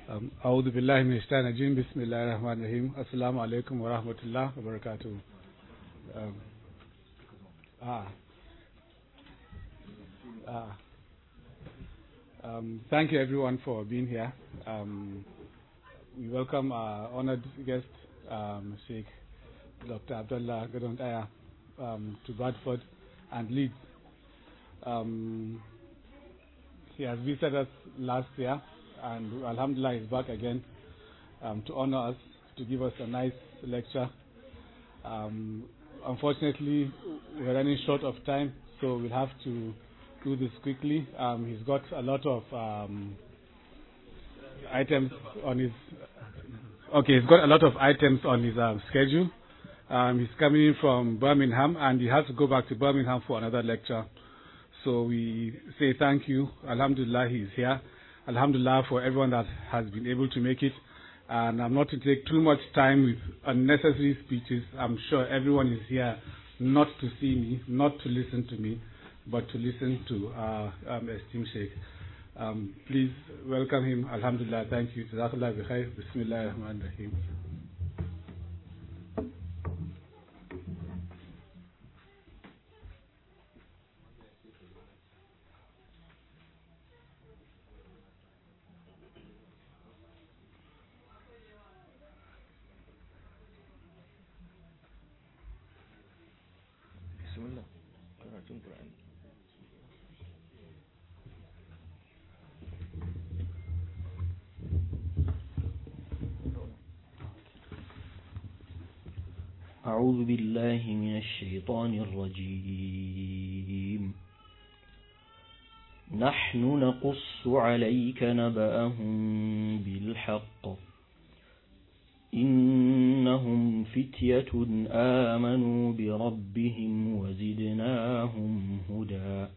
Um, أعوذ بالله من الشيطان الرجيم بسم الله الرحمن الرحيم السلام عليكم ورحمة الله وبركاته um, ah, ah, um, thank you everyone for being here um, we welcome our honored guest um, Sheikh Dr. Abdullah Gadondaya um, to Bradford and Leeds um, he has visited us last year and Alhamdulillah he's back again um, to honor us, to give us a nice lecture. Um, unfortunately, we're running short of time, so we'll have to do this quickly. Um, he's got a lot of um, items on his. Okay, he's got a lot of items on his um, schedule. Um, he's coming in from Birmingham, and he has to go back to Birmingham for another lecture. So we say thank you. Alhamdulillah, he's here. Alhamdulillah for everyone that has been able to make it. And I'm not to take too much time with unnecessary speeches. I'm sure everyone is here not to see me, not to listen to me, but to listen to our um, esteemed Sheikh. Um, please welcome him. Alhamdulillah. Thank you. Jazakallah bi khair. Bismillah ar-Rahman rahim bismillah karatun qur'ani أعوذ بالله من الشيطان الرجيم نحن نقص عليك نبأهم بالحق إنهم فتية آمنوا بربهم وزدناهم هدى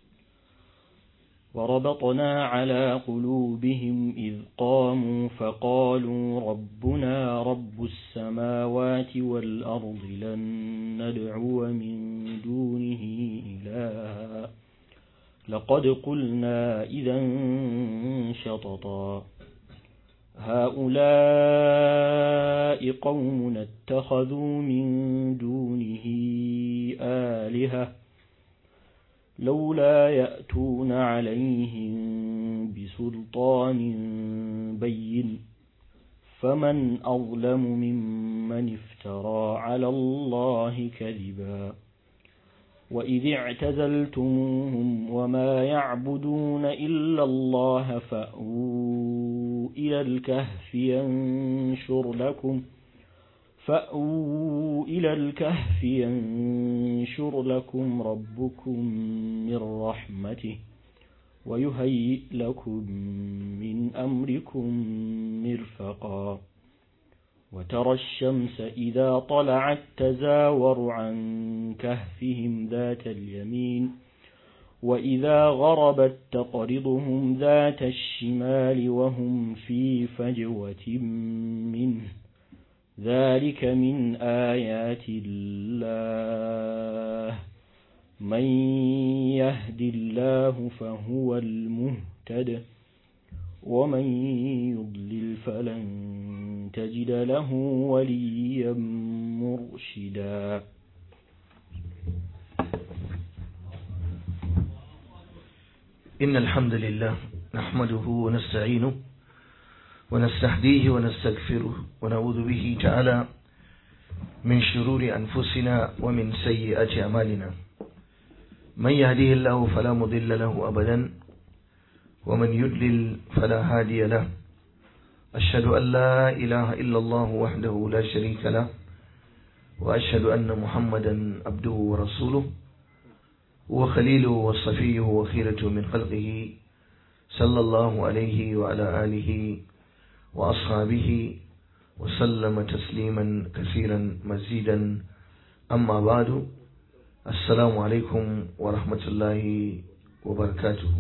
وربطنا على قلوبهم إذ قاموا فقالوا ربنا رب السماوات والأرض لن ندعو من دونه إلها لقد قلنا إذا شططا هؤلاء قوم اتخذوا من دونه آلهة لولا يأتون عليهم بسلطان بين فمن أظلم ممن افترى على الله كذبا وإذ اعتزلتموهم وما يعبدون إلا الله فأووا إلى الكهف ينشر لكم فأووا إلى الكهف ينشر لكم ربكم من رحمته ويهيئ لكم من أمركم مرفقا وترى الشمس إذا طلعت تزاور عن كهفهم ذات اليمين وإذا غربت تقرضهم ذات الشمال وهم في فجوة منه ذلك من آيات الله من يهد الله فهو المهتد ومن يضلل فلن تجد له وليا مرشدا إن الحمد لله نحمده ونستعينه ونستهديه ونستغفره ونعوذ به تعالى من شرور أنفسنا ومن سيئات أعمالنا من يهديه الله فلا مضل له أبدا ومن يضلل فلا هادي له أشهد أن لا إله إلا الله وحده لا شريك له وأشهد أن محمدا عبده ورسوله وخليله وصفيه وخيرته من خلقه صلى الله عليه وعلى آله وأصحابه وسلم تسليما كثيرا مزيدا أما بعد السلام عليكم ورحمة الله وبركاته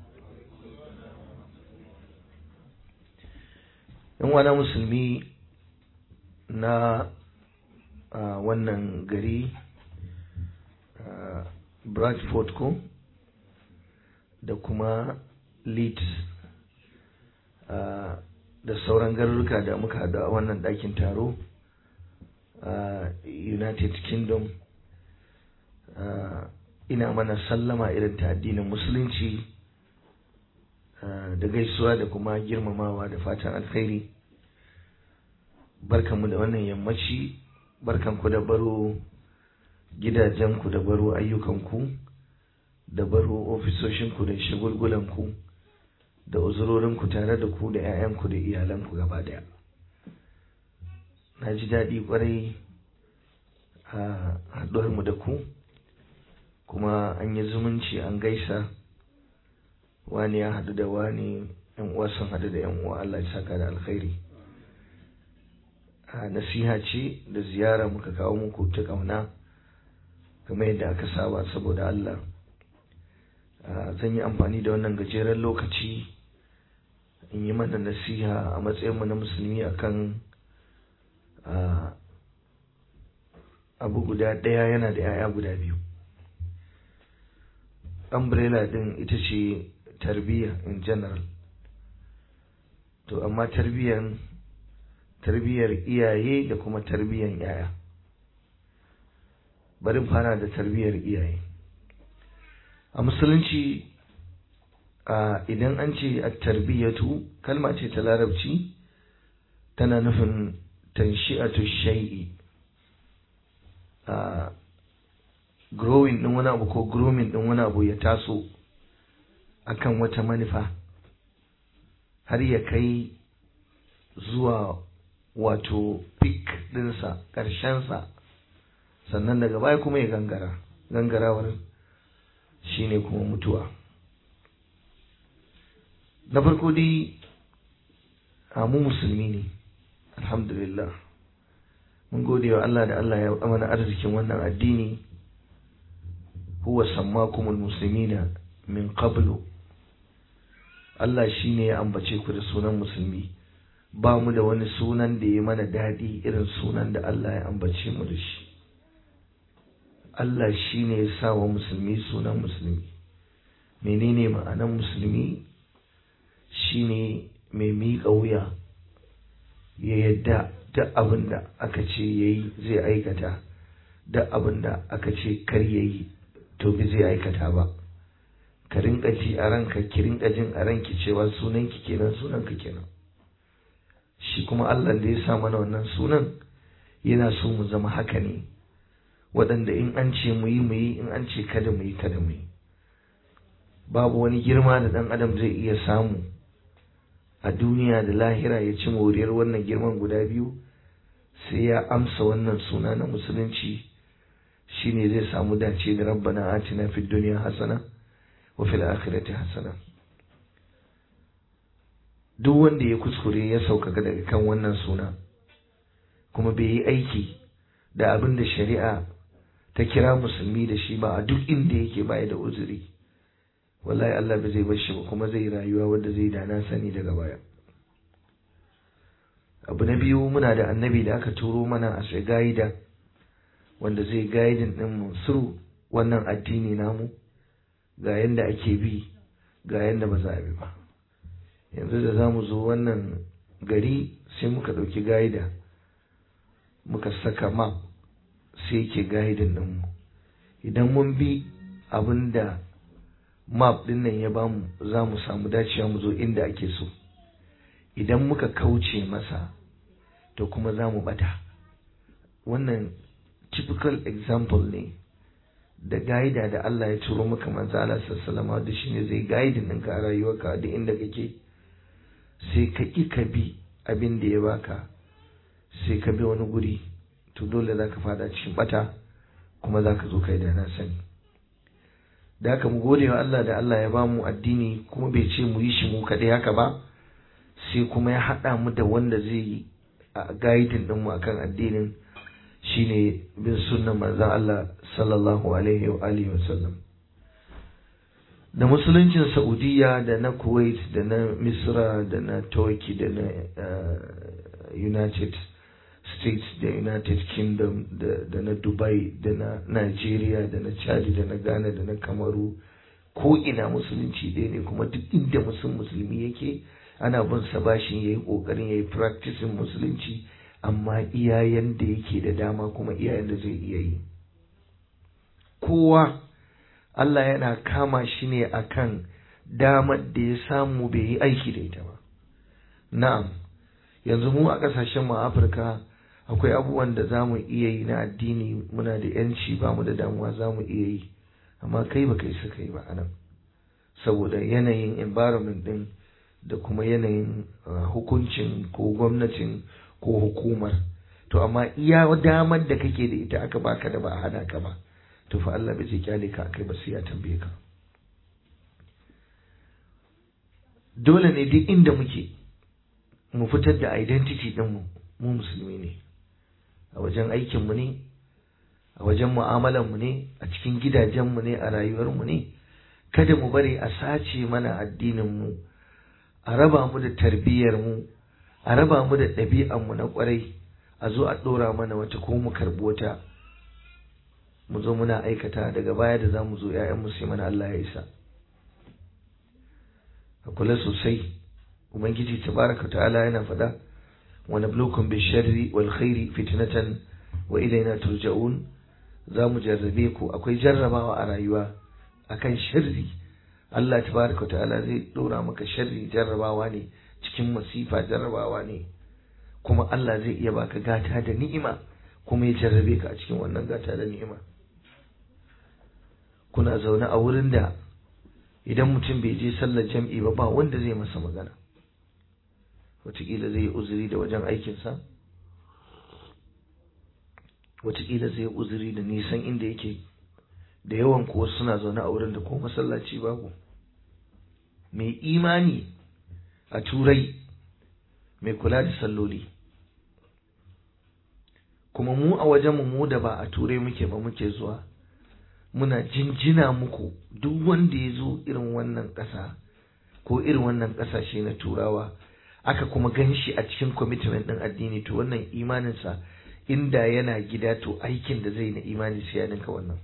wana musulmi na wannan gari bradford ko da kuma leeds da sauran garuruka da muka haɗu a wannan ɗakin taro a united kingdom ina mana sallama irin ta addinin musulunci da gaisuwa da kuma girmamawa da fatan alkhairi barkanmu da wannan yammaci barkanku da baro gidajenku da baro ayyukanku da baro ofisoshinku da shagulgulanku da uzurorinku tare da ku da 'ya'yanku da iyalanku gaba daya na ji daɗi kwarai a haɗuwarmu da ku kuma an yi zumunci an gaisa wani ya haɗu da wani yan uwa sun haɗu da yan uwa Allah ya saka da alkhairi a nasiha ce da ziyara muka kawo muku ta ƙauna kamar yadda aka saba saboda Allah zan yi amfani da wannan gajeren lokaci in yi mana nasiha a matsayinmu na musulmi akan abu guda ɗaya yana da 'ya'ya guda biyu umbrella din ita ce tarbiyya in general to amma tarbiyyan tarbiyyar iyaye da kuma tarbiyyan yaya bari fara da tarbiyyar iyaye a musulunci a idan an ce a tarbiyyatu kalma ce ta larabci tana nufin tanshi'atu shay'i a growing din wani abu ko grooming din wani abu ya taso akan wata manufa har ya kai zuwa wato peak dinsa ƙarshensa sannan daga baya kuma ya gangara gangarawar shine kuma mutuwa na farko dai mu musulmi ne alhamdulillah mun gode wa Allah da Allah ya amana arzikin wannan addini huwa sammakumul muslimina min qablu Allah shine ya ambace ku da sunan musulmi ba mu da wani sunan da ya mana daɗi irin sunan da Allah ya ambace mu da shi Allah shine ya sa wa musulmi sunan musulmi menene ma'anan musulmi shine mai miƙa wuya ya yadda duk abin da aka ce yayi zai aikata duk abin da aka ce kar yayi to bi zai aikata ba ka rinka ji a ranka ki rinka jin a ranki cewa sunan ki kenan sunan ka kenan shi kuma Allah da ya sa mana wannan sunan yana so mu zama haka ne waɗanda in an ce mu yi mu yi in an ce kada mu yi kada mu yi babu wani girma da ɗan adam zai iya samu a duniya da lahira ya ci moriyar wannan girman guda biyu sai ya amsa wannan suna na musulunci shine zai samu dace da rabbana atina fid dunya hasana wa fil akhirati hasana duk wanda ya kuskure ya sauƙaƙa daga kan wannan suna kuma bai yi aiki da abin da shari'a ta kira musulmi da shi ba a duk inda yake baya da uzuri wallahi Allah ba zai bar shi ba kuma zai rayuwa wanda zai dana sani daga baya abu na biyu muna da annabi da aka turo mana a gaida wanda zai gaidin din mu suru wannan addini namu ga yanda ake bi ga yanda ba za a bi ba yanzu da za mu zo wannan gari sai muka ɗauki gaida muka saka map sai yake gaidin din mu idan mun bi abin da map din nan ya bamu za mu samu dacewa mu zo inda ake so idan muka kauce masa to kuma za mu bata wannan typical example ne da gaida da Allah ya turo maka manzo Allah sallallahu alaihi da shine zai guiding ɗinka a rayuwarka da inda kake sai ka ki ka bi abin da ya baka sai ka bi wani guri to dole za ka fada cikin bata kuma za ka zo kai da na sani da haka mu gode wa Allah da Allah ya bamu addini kuma bai ce mu yi shi mu kaɗai haka ba sai kuma ya haɗa mu da wanda zai yi a gaidin ɗinmu akan addinin shine bin sunnan manzon Allah sallallahu alaihi wa alihi wa sallam da musuluncin Saudiya da na Kuwait da na Misra da na Turkey da na United States da United Kingdom da na Dubai da na Nigeria da na Chad da na Ghana da na Kamaru ko ina musulunci ɗaya ne kuma duk inda musulmi yake ana bin sa bashin yayi kokarin yayi practicing musulunci amma iyayen da yake da dama kuma iyayen da zai iya yi kowa Allah yana kama shi ne akan damar da ya samu bai yi aiki da ita ba na'am yanzu mu a ƙasashen mu Afirka akwai abubuwan da za mu iya yi na addini muna da yanci ba mu da damuwa za mu iya yi amma kai ba kai suka yi ba anan saboda yanayin environment din da kuma yanayin hukuncin ko gwamnatin ko hukumar to amma iya damar da kake da ita aka baka da ba a hana ka ba to fa Allah bai kyale ka kai ba sai ya tambaye ka dole ne duk inda muke mu fitar da identity din mu mu musulmi ne a wajen aikin mu ne a wajen mu'amalar mu ne a cikin gidajen mu ne a rayuwar mu ne kada mu bari a sace mana addinin mu a raba mu da tarbiyyar mu a raba mu da ɗabi'an mu na kwarai a zo a ɗora mana wata ko mu karɓi wata mu zo muna aikata daga baya da za mu zo ‘ya'yanmu sai mana Allah ya isa a kula sosai ubangiji tabaraka ta'ala yana faɗa wa nablukum bi sharri wal khairi fitnatan wa ilaina turja'un za mu jarrabe ku akwai jarrabawa a rayuwa akan sharri Allah tabaraka ta'ala zai ɗora maka sharri jarrabawa ne cikin masifa jarrabawa ne kuma Allah zai iya baka gata da ni'ima kuma ya jarrabe ka a cikin wannan gata da ni'ima kuna zaune a wurin da idan mutum bai je sallar jam'i ba ba wanda zai masa magana wataƙila zai yi uzuri da wajen aikinsa wataƙila zai yi uzuri da nisan inda yake da yawan kuwa suna zaune a wurin da ko masallaci babu mai imani a turai mai kula da salloli kuma mu a wajenmu mu da ba a turai muke ba muke zuwa muna jinjina muku duk wanda ya zo irin wannan ƙasa ko irin wannan ƙasashe na turawa aka kuma gan shi a cikin commitment ɗin addini to wannan imaninsa inda yana gida to aikin da zai na imani sai ya ninka wannan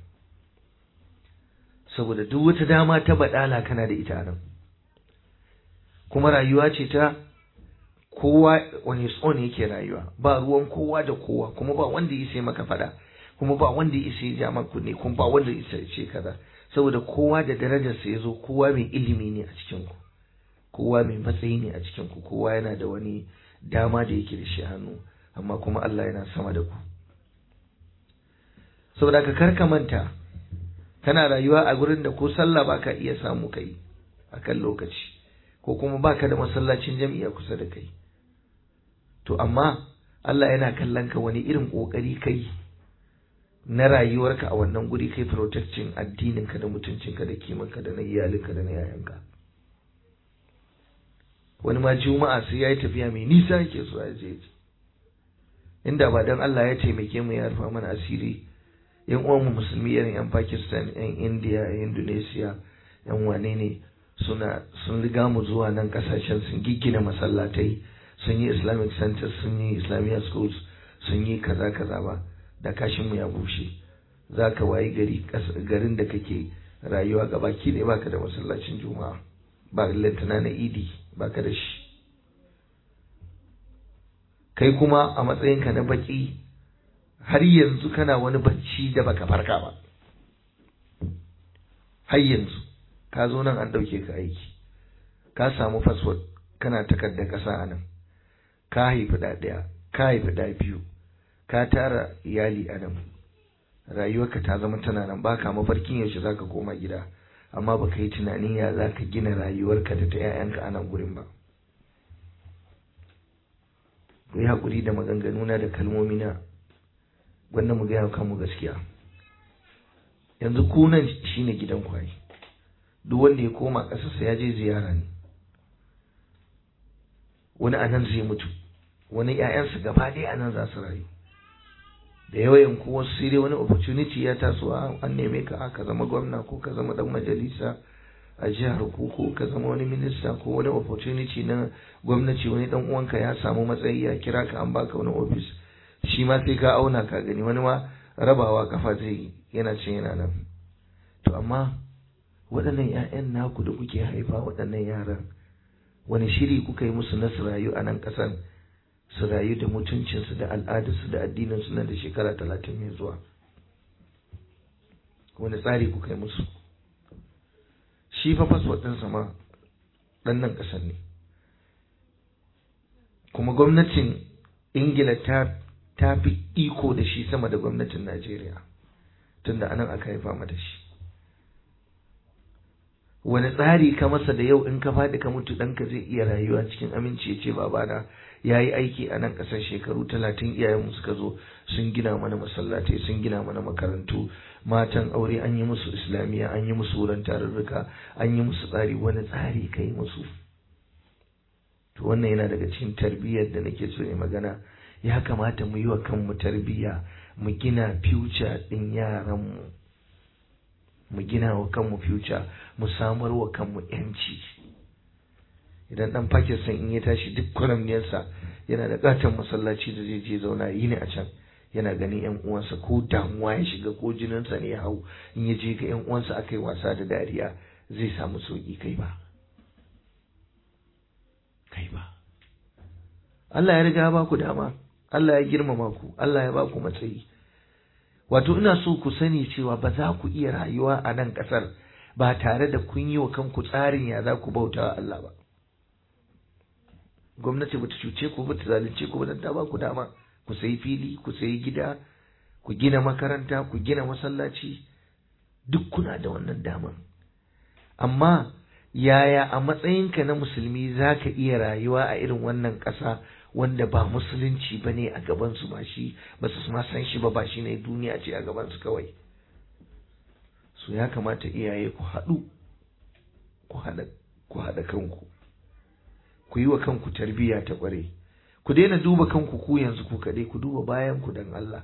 saboda duk wata dama ta baɗala kana da ita nan kuma rayuwa ce ta kowa wani tson yake rayuwa ba ruwan kowa da kowa kuma ba wanda ya sai maka fada kuma ba wanda ya isa ya ja maka ne kuma ba wanda ya isa ya ce kaza saboda kowa da darajarsa ya zo kowa mai ilimi ne a cikin ku kowa mai matsayi ne a cikin ku kowa yana da wani dama da yake da shi hannu amma kuma Allah yana sama da ku saboda ka karka manta kana rayuwa a gurin da ko sallah baka iya samu kai akan lokaci ko kuma baka da masallacin jami'a kusa da kai to amma Allah yana kallon ka wani irin kokari kai na rayuwarka a wannan guri kai protecting addininka da mutuncinka da kimanka da na iyalinka da na yayanka wani ma juma'a sai yayi tafiya mai nisa yake so ya je inda ba dan Allah ya taimake mu ya rufa mana asiri yan uwan mu musulmi irin yan Pakistan yan India yan Indonesia yan wane ne suna sun riga mu zuwa nan kasashen sun giggina masallatai sun yi islamic centers sun yi islamic schools sun yi kaza kaza ba da kashin mu ya bushe za ka wayi gari garin da kake rayuwa ga baki ne baka da masallacin juma'a ba lantana na idi baka da shi kai kuma a matsayinka na baki har yanzu kana wani bacci da baka farka ba har yanzu ka zo nan an ɗauke ka aiki ka samu fasfot kana takardar ƙasa a nan ka haifi ɗa ɗaya ka haifi ɗa biyu ka tara iyali a nan rayuwarka ta zama tana nan baka mafarkin yaushe zaka koma gida amma baka yi tunanin ya zaka gina rayuwarka da ta 'ya'yanka a nan gurin ba ku yi haƙuri da maganganuna da kalmomina wanda mu gaya kanmu gaskiya yanzu ku nan shine gidan kwaye duk wanda ya koma ƙasarsa ya je ziyara ne wani a nan zai mutu wani ‘ya'yansa gaba ɗaya a nan za su rayu da yawayin ko wasu sai dai wani opportunity ya taso an neme ka ka zama gwamna ko ka zama dan majalisa a jihar ku ko ka zama wani minista ko wani opportunity na gwamnati wani dan uwanka ya samu matsayi ya kira ka an baka wani office shi ma sai ka auna ka gani wani ma rabawa kafa zai yana cin yana nan to amma waɗannan 'ya'yan naku da kuke haifa waɗannan yaran wani shiri kuka yi musu na su rayu a nan ƙasar su rayu da mutuncinsu da al'adarsu da addininsu nan da shekara talatin mai zuwa wani tsari kuka yi musu shi fa fasfot ɗinsa ma ɗan nan ƙasar ne kuma gwamnatin ingila ta ta fi iko da shi sama da gwamnatin najeriya tunda anan aka haifa mata shi wani tsari ka masa da yau in ka faɗi ka mutu ɗanka zai iya rayuwa cikin aminci ya ce babana ya yi aiki a nan ƙasar shekaru talatin iyayenmu suka zo sun gina mana masallatai sun gina mana makarantu matan aure an yi musu islamiyya an yi musu wurin tarurruka an yi musu tsari wani tsari ka yi musu to wannan yana daga cikin tarbiyyar da nake so ne magana ya kamata mu yi wa kanmu tarbiyya mu gina future ɗin yaranmu mu gina wa kanmu future mu samar wa kanmu yanci idan dan Pakistan in ya tashi duk kwaramniyarsa yana da katon masallaci da zai je zauna yi ne a can yana ganin yan uwansa ko damuwa ya shiga ko jininsa ne ya hau in ya je ga yan uwansa aka yi wasa da dariya zai samu sauki kai ba kai ba Allah ya riga ba ku dama Allah ya girmama ku Allah ya ba ku matsayi wato ina so ku sani cewa ba za ku iya rayuwa a nan ƙasar ba tare da kun yi wa kanku tsarin ya za ku bauta wa Allah ba gwamnati bata cuce ku bata zalunce ku ba ta ba ku dama ku sayi fili ku sayi gida ku gina makaranta ku gina masallaci duk kuna da wannan daman amma yaya a matsayinka na musulmi za ka iya rayuwa a irin wannan ƙasa wanda ba musulunci ba ne a gabansu ba shi ba su ma san shi ba ba shi ne duniya ce a gabansu kawai su ya kamata iyaye ku haɗu ku haɗa kanku ku yi wa kanku tarbiyya ta ƙware ku daina duba kanku ku yanzu ku kaɗai ku duba bayanku don Allah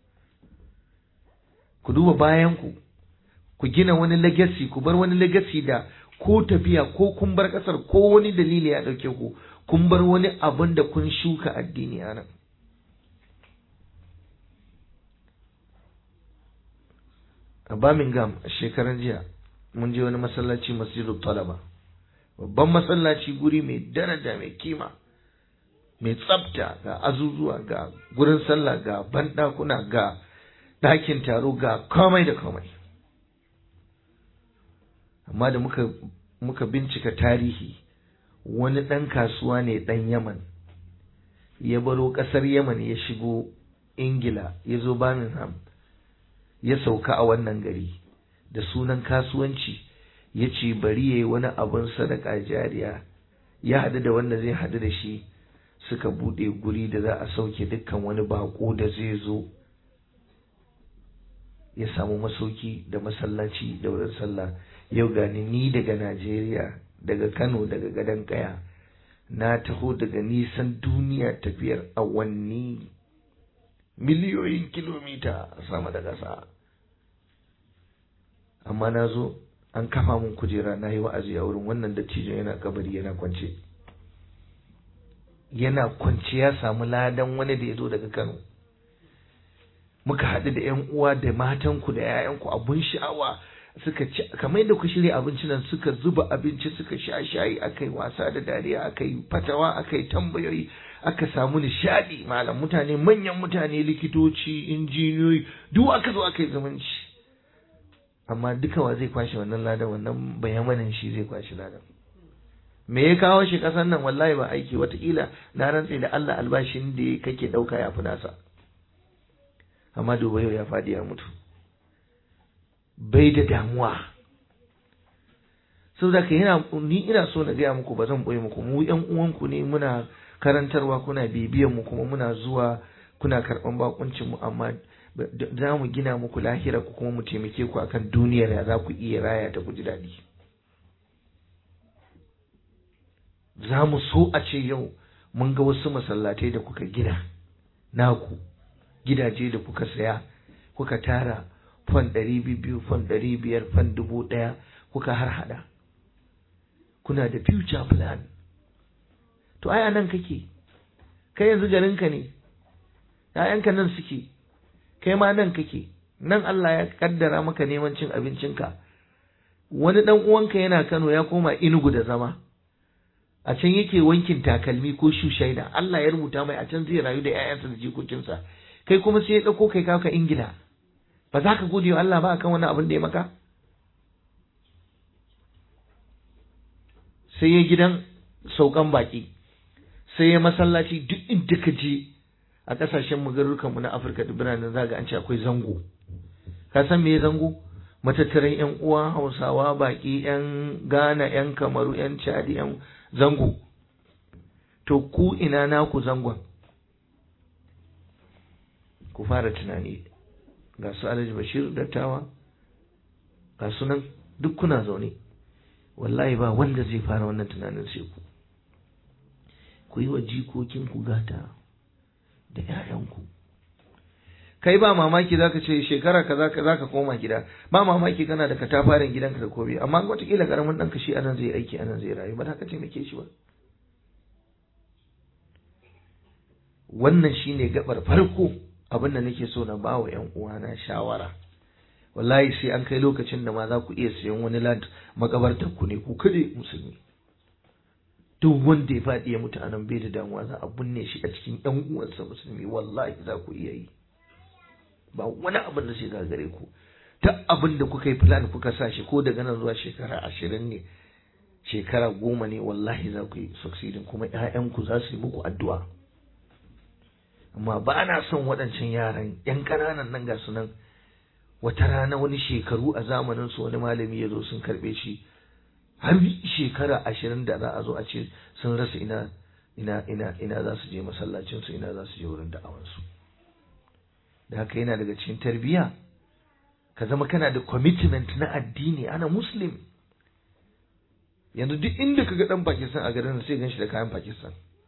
ku duba bayanku ku gina wani legacy ku bar wani legacy da ko tafiya ko kun bar ƙasar ko wani dalili ya ɗauke ku kun bar wani abin da kun shuka addini a nan a Birmingham a shekaran jiya mun je wani masallaci masjidul talaba babban masallaci guri mai daraja mai kima mai tsafta ga azuzuwa ga gurin sallah ga banɗakuna ga ɗakin taro ga komai da komai amma da muka muka bincika tarihi wani ɗan kasuwa ne ɗan yaman ya baro ƙasar yaman ya shigo ingila ya zo birmingham ya sauka a wannan gari da sunan kasuwanci ya ce bari ya yi wani abin sadaka jariya ya haɗu da wanda zai haɗu da shi suka buɗe guri da za a sauke dukkan wani baƙo da zai zo ya samu masauki da masallaci da wurin sallah yau gani ni daga najeriya daga kano daga gadon kaya na taho daga nisan duniya tafiyar awanni miliyoyin kilomita sama da ƙasa amma na zo an kafa mun kujera na yi wa'azi a wurin wannan dattijon yana kabari yana kwance yana kwance ya samu ladan wani da ya zo daga kano muka haɗu da ‘yan uwa da matanku da ‘ya'yanku abun sha'awa suka ci kamar yadda ku shirya abincin nan suka zuba abinci suka sha shayi aka yi wasa da dariya aka yi fatawa aka yi tambayoyi aka samu nishadi malam mutane manyan mutane likitoci injiniyoyi duk aka zo aka yi zumunci amma duka wa zai kwashe wannan ladan wannan bayamanin shi zai kwashe ladan me ya kawo shi kasan nan wallahi ba aiki watakila na rantse da Allah albashin da kake dauka ya fi nasa amma duba yau ya faɗi ya mutu bai da damuwa saboda ka yana ni ina so na gaya muku ba zan boye muku mu yan uwanku ne muna karantarwa kuna bibiyan mu kuma muna zuwa kuna karɓan bakuncin mu amma za mu gina muku lahira ku kuma mu taimake ku akan duniyar ya za ku iya raya ta ku ji daɗi za mu so a ce yau mun ga wasu masallatai da kuka gina naku gidaje da kuka saya kuka tara fan ɗari biyu fan ɗari biyar fan dubu ɗaya kuka har hada kuna da future plan to ai nan kake kai yanzu garinka ne ‘ya'yanka nan suke kai ma nan kake nan Allah ya kaddara maka neman cin abincinka wani ɗan uwanka yana Kano ya koma Inugu da zama a can yake wankin takalmi ko shushaina Allah ya rubuta mai a can zai rayu da 'ya'yansa da jikokinsa kai kuma sai ya ɗauko kai kawo ka ingila ba za ka gode wa Allah ba akan wani abin da ya maka sai ya gidan saukan baki sai ya masallaci duk inda ka je a ƙasashen magarurukan mu na Afirka da biranen zaga an ce akwai zango ka san me zango matattaran yan uwa Hausawa baki yan Ghana yan Kamaru yan Chad yan zango to ku ina naku zangon ku fara tunani ga su Alhaji Bashir dattawa ga sunan duk kuna zaune wallahi ba wanda zai fara wannan tunanin sai ku ku yi wa jikokinku gata da ‘ya'yanku kai ba mamaki zaka ce shekara kaza ka zaka koma gida ba mamaki kana da katafaren gidanka da kobe amma wataƙila karamin ɗanka shi anan zai aiki anan zai rayu ba haka taimake shi ba wannan shine gabar farko abin da nake so na bawa ‘yan uwana shawara wallahi sai an kai lokacin da ma za ku iya siyan wani land makabartar ku ne ku kade musulmi duk wanda ya faɗi ya mutu anan bai da damuwa za a binne shi a cikin ƴan uwansa musulmi wallahi za ku iya yi ba wani abin da sai gare ku ta abin da kuka yi plan kuka sa shi ko daga nan zuwa shekara ashirin ne shekara goma ne wallahi za ku yi succeeding kuma ƴaƴanku za su yi muku addu'a amma ba na son waɗancan yaran ƴan ƙananan nan ga su nan wata rana wani shekaru a zamanin su wani malami ya zo sun karɓe shi har shekara ashirin da za a zo a ce sun rasa ina ina ina ina za su je masallacinsu ina za su je wurin da'awansu da haka yana daga cikin tarbiyya ka zama kana da commitment na addini ana muslim yanzu duk inda ka ga dan Pakistan a garin sai gan shi da kayan Pakistan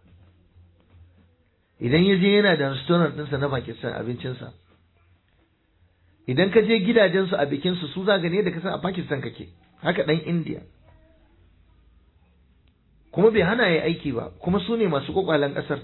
idan ya je yana da restaurant ɗinsa na Pakistan abincinsa idan ka je gidajensu a bikinsu su za gane da ka san a Pakistan kake haka ɗan India kuma bai hana ya aiki ba kuma su ne masu kwakwalen ƙasar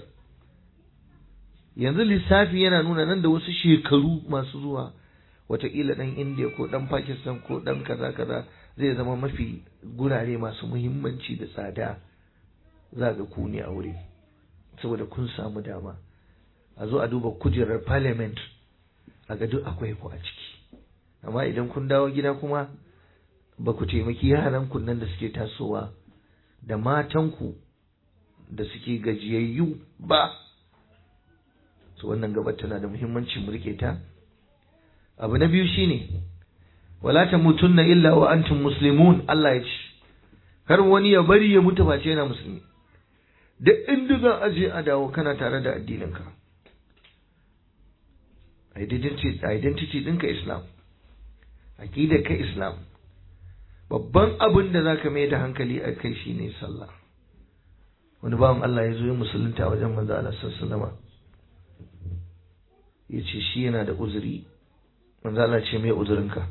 yanzu lissafi yana nuna nan da wasu shekaru masu zuwa wataƙila ɗan India ko ɗan Pakistan ko ɗan kaza kaza zai zama mafi gurare masu muhimmanci da tsada za ga ku ne a wuri saboda kun samu dama a zo a duba kujerar parliament a ga duk akwai ku a ciki amma idan kun dawo gida kuma ba ku taimaki yaran ku nan da suke tasowa da matanku da suke gajiyayyu ba to wannan gabar tana da muhimmanci mu rike ta abu na biyu shine wala tamutunna illa wa antum muslimun Allah ya ce kar wani ya bari ya mutu face yana musulmi duk inda za a je a dawo kana tare da addininka identity identity ɗinka islam aqidar ka islam babban abin da zaka mai da hankali a kai shine sallah wani bawan Allah ya zo ya musulunta wajen manzo Allah sallallahu alaihi ya ce shi yana da uzuri manzo Allah ce mai uzurinka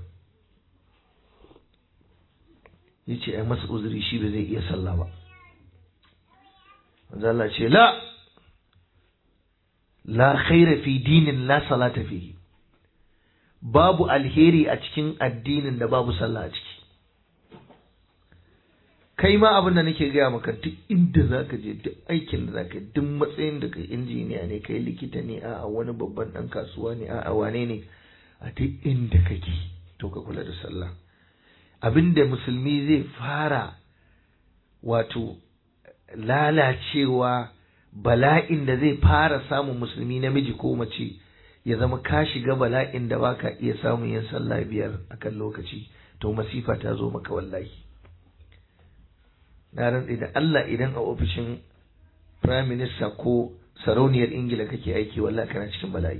ya ce ai masa uzuri shi ba zai iya sallah ba manzo Allah ce la la khaira fi dinin la salata fihi babu alheri a cikin addinin da babu sallah a ciki kai ma abin da nake gaya maka duk inda zaka je duk aikin da zaka duk matsayin da kai injiniya ne kai likita ne a wani babban dan kasuwa ne a wane ne a duk inda kake to ka kula da sallah abinda musulmi zai fara wato lalacewa bala'in da zai fara samun musulmi namiji ko mace ya zama ka shiga bala'in da baka iya samun yin sallah biyar akan lokaci to masifa ta zo maka wallahi na rantsi da Allah idan a ofishin prime minister ko sarauniyar ingila kake aiki wallahi kana cikin bala'i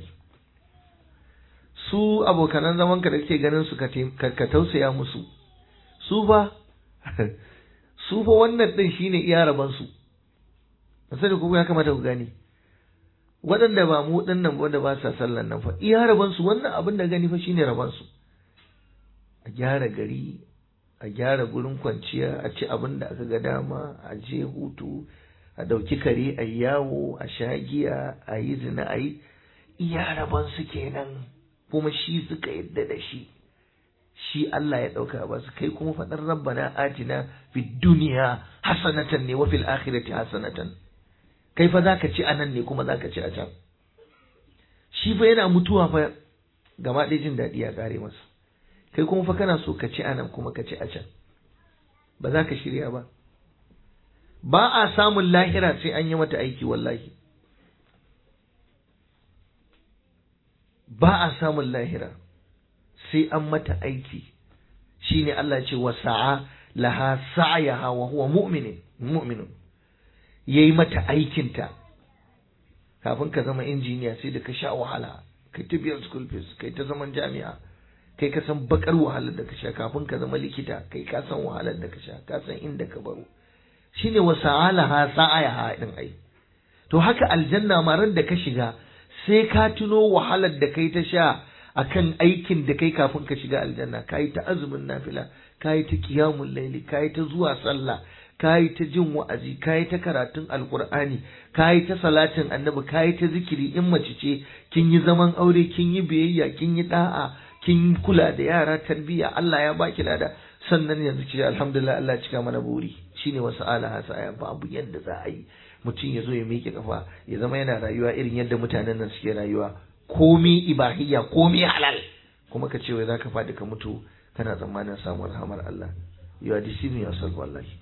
su abokanan zaman ka da kake ganin su ka tausaya musu su fa su fa wannan din shine iya raban su sai ku ya kamata ku gane waɗanda ba mu ɗin nan wanda ba sa sallan nan fa iya raban su wannan abin da gani fa shine raban su a gyara gari a gyara gurin kwanciya a ci abin da aka ga dama a je hutu a ɗauki kare a yawo a sha giya a yi zina a yi iya raban su kenan kuma shi suka yadda da shi shi Allah ya ɗauka ba su kai kuma faɗar rabbana atina fid duniya hasanatan ne wa fil akhirati hasanatan kai fa zaka ci anan ne kuma zaka ci a can shi fa yana mutuwa fa gaba ɗaya jin daɗi ya ƙare masa kai kuma fa kana so ka ci anan kuma ka ci a can ba za ka shirya ba ba a samun lahira sai an yi mata aiki wallahi ba a samun lahira sai an mata aiki shine Allah ce wa sa'a laha sa'yaha wa huwa mu'minin mu'minun yayi mata aikinta kafin ka zama injiniya sai da ka sha wahala kai ta biyan school fees kai ta zaman jami'a kai ka san bakar wahalar da ka sha kafin ka zama likita kai ka san wahalar da ka sha ka san inda ka baro shine wa sa'alaha sa'ayaha din ai to haka aljanna ma ran da ka shiga sai ka tuno wahalar da kai ta sha akan aikin da kai kafin ka shiga aljanna kayi ta azumin nafila kayi ta qiyamul laili kayi ta zuwa sallah kayi ta jin wa'azi kayi ta karatun alqur'ani kayi ta salatin annabi kayi ta zikiri in mace ce kin yi zaman aure kin yi biyayya kin yi da'a kin kula da yara tarbiyya Allah ya baki lada sannan yanzu ki alhamdulillah Allah cika mana buri shine wasu alaha sa babu yadda za a yi mutum ya zo ya miƙe kafa ya zama yana rayuwa irin yadda mutanen nan suke rayuwa komi ibahiyya komi halal kuma ka ce wai zaka faɗi ka mutu kana tsammanin samun rahamar Allah you are deceiving yourself wallahi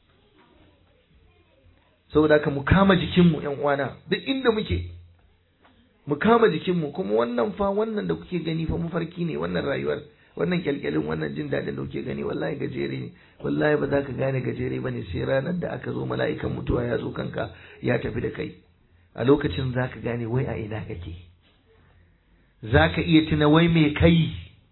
saboda haka mu kama jikinmu ƴan uwana duk inda muke mu kama jikinmu kuma wannan fa wannan da kuke gani fa mafarki ne wannan rayuwar wannan kyalkyalin wannan jin daɗin da kuke gani wallahi gajere ne wallahi ba za ka gane gajere ba ne sai ranar da aka zo mala'ikan mutuwa ya zo kanka ya tafi da kai a lokacin za ka gane wai a ina kake za ka iya tuna wai me kai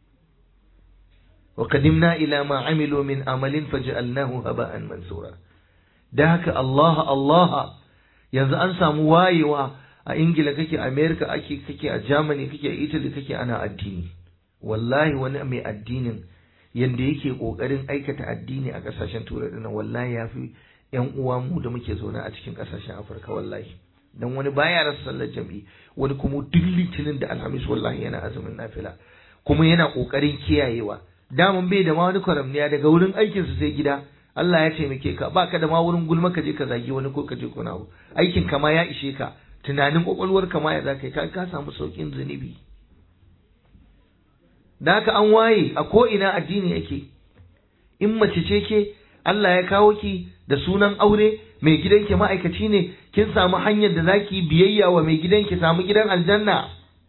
wa qadimna ila ma amilu min amalin faj'alnahu haba'an mansura da haka Allah Allah yanzu an samu wayewa a Ingila kake America ake kake a Germany kake a Italy kake ana addini wallahi wani mai addinin yanda yake kokarin aikata addini a kasashen turai dinnan wallahi yafi yan uwa mu da muke zaune a cikin kasashen Afirka wallahi dan wani baya rasa sallar jami'i wani kuma duk litinin da alhamis wallahi yana azumin nafila kuma yana kokarin kiyayewa daman bai da ma wani kwaramniya daga wurin aikinsa sai gida Allah ya taimake ka baka da ma wurin gulma ka je ka zagi wani ko ka je kuna abu aikin ka ma ya ishe ka tunanin kwakwalwar ka ma ya zaka ka ka samu saukin zunubi da haka an waye a ko ina addini yake in mace ce ke Allah ya kawo ki da sunan aure mai gidanki ma'aikaci ne kin samu hanyar da zaki biyayya wa mai gidanki samu gidan aljanna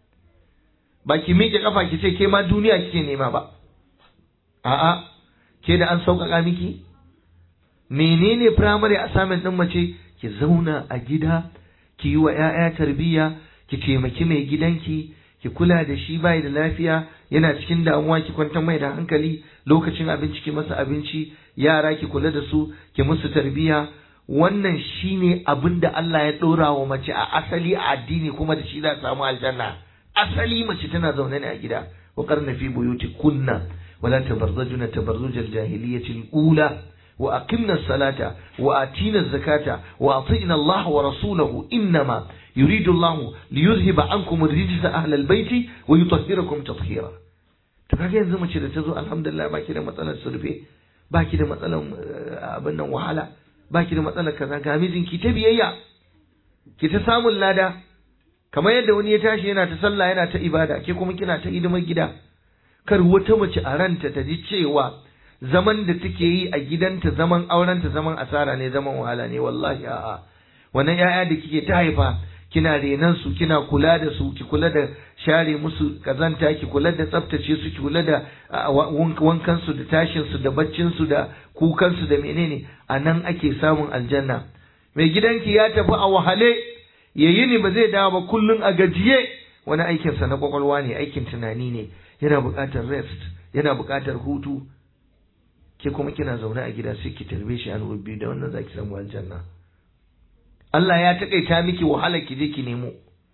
ba ki miƙe kafa ki ce ke ma duniya kike nema ba a'a ke da an sauƙaƙa miki menene primary assignment ɗin mace ki zauna a gida ki yi wa 'ya'ya tarbiyya ki taimaki mai gidanki ki kula da shi bai da lafiya yana cikin damuwa ki kwantar mai da hankali lokacin abinci ki masa abinci yara ki kula da su ki musu tarbiyya wannan shine abin da Allah ya ɗora wa mace a asali a addini kuma da shi za ta samu aljanna asali mace tana zaune ne a gida wa qarna fi buyuti kunna wala tabarzajuna tabarrujal jahiliyyati al-ula wa aqimna as-salata wa atina az-zakata wa atina Allah wa rasulahu innama yuridu Allah li yuzhiba ankum ar-rijsa ahla al-bayti wa yutahhirakum tatheera to kaga yanzu mace da ta zo alhamdulillah baki da matsalar surfe baki da matsalar abin nan wahala baki da matsalar kaza ga mijinki ta biyayya ki ta samun lada kamar yadda wani ya tashi yana ta sallah yana ta ibada ke kuma kina ta hidimar gida kar wata mace a ranta ta ji cewa zaman da take yi a gidanta zaman aurenta zaman asara ne zaman wahala ne wallahi a'a wannan yaya da kike ta haifa kina renan su kina kula da su ki kula da share musu kazanta ki kula da tsaftace su ki kula da wankan su da tashin su da baccin su da kukan su da menene a nan ake samun aljanna mai gidanki ya tafi a wahale yayi ne ba zai dawo ba kullun a gajiye wani aikin sa na kwakwalwa ne aikin tunani ne yana buƙatar rest yana buƙatar hutu ke kuma kina zaune a gida sai ki tarbe shi an biyu da wannan zaki samu aljanna Allah ya taƙaita miki wahala ki je ki nemo.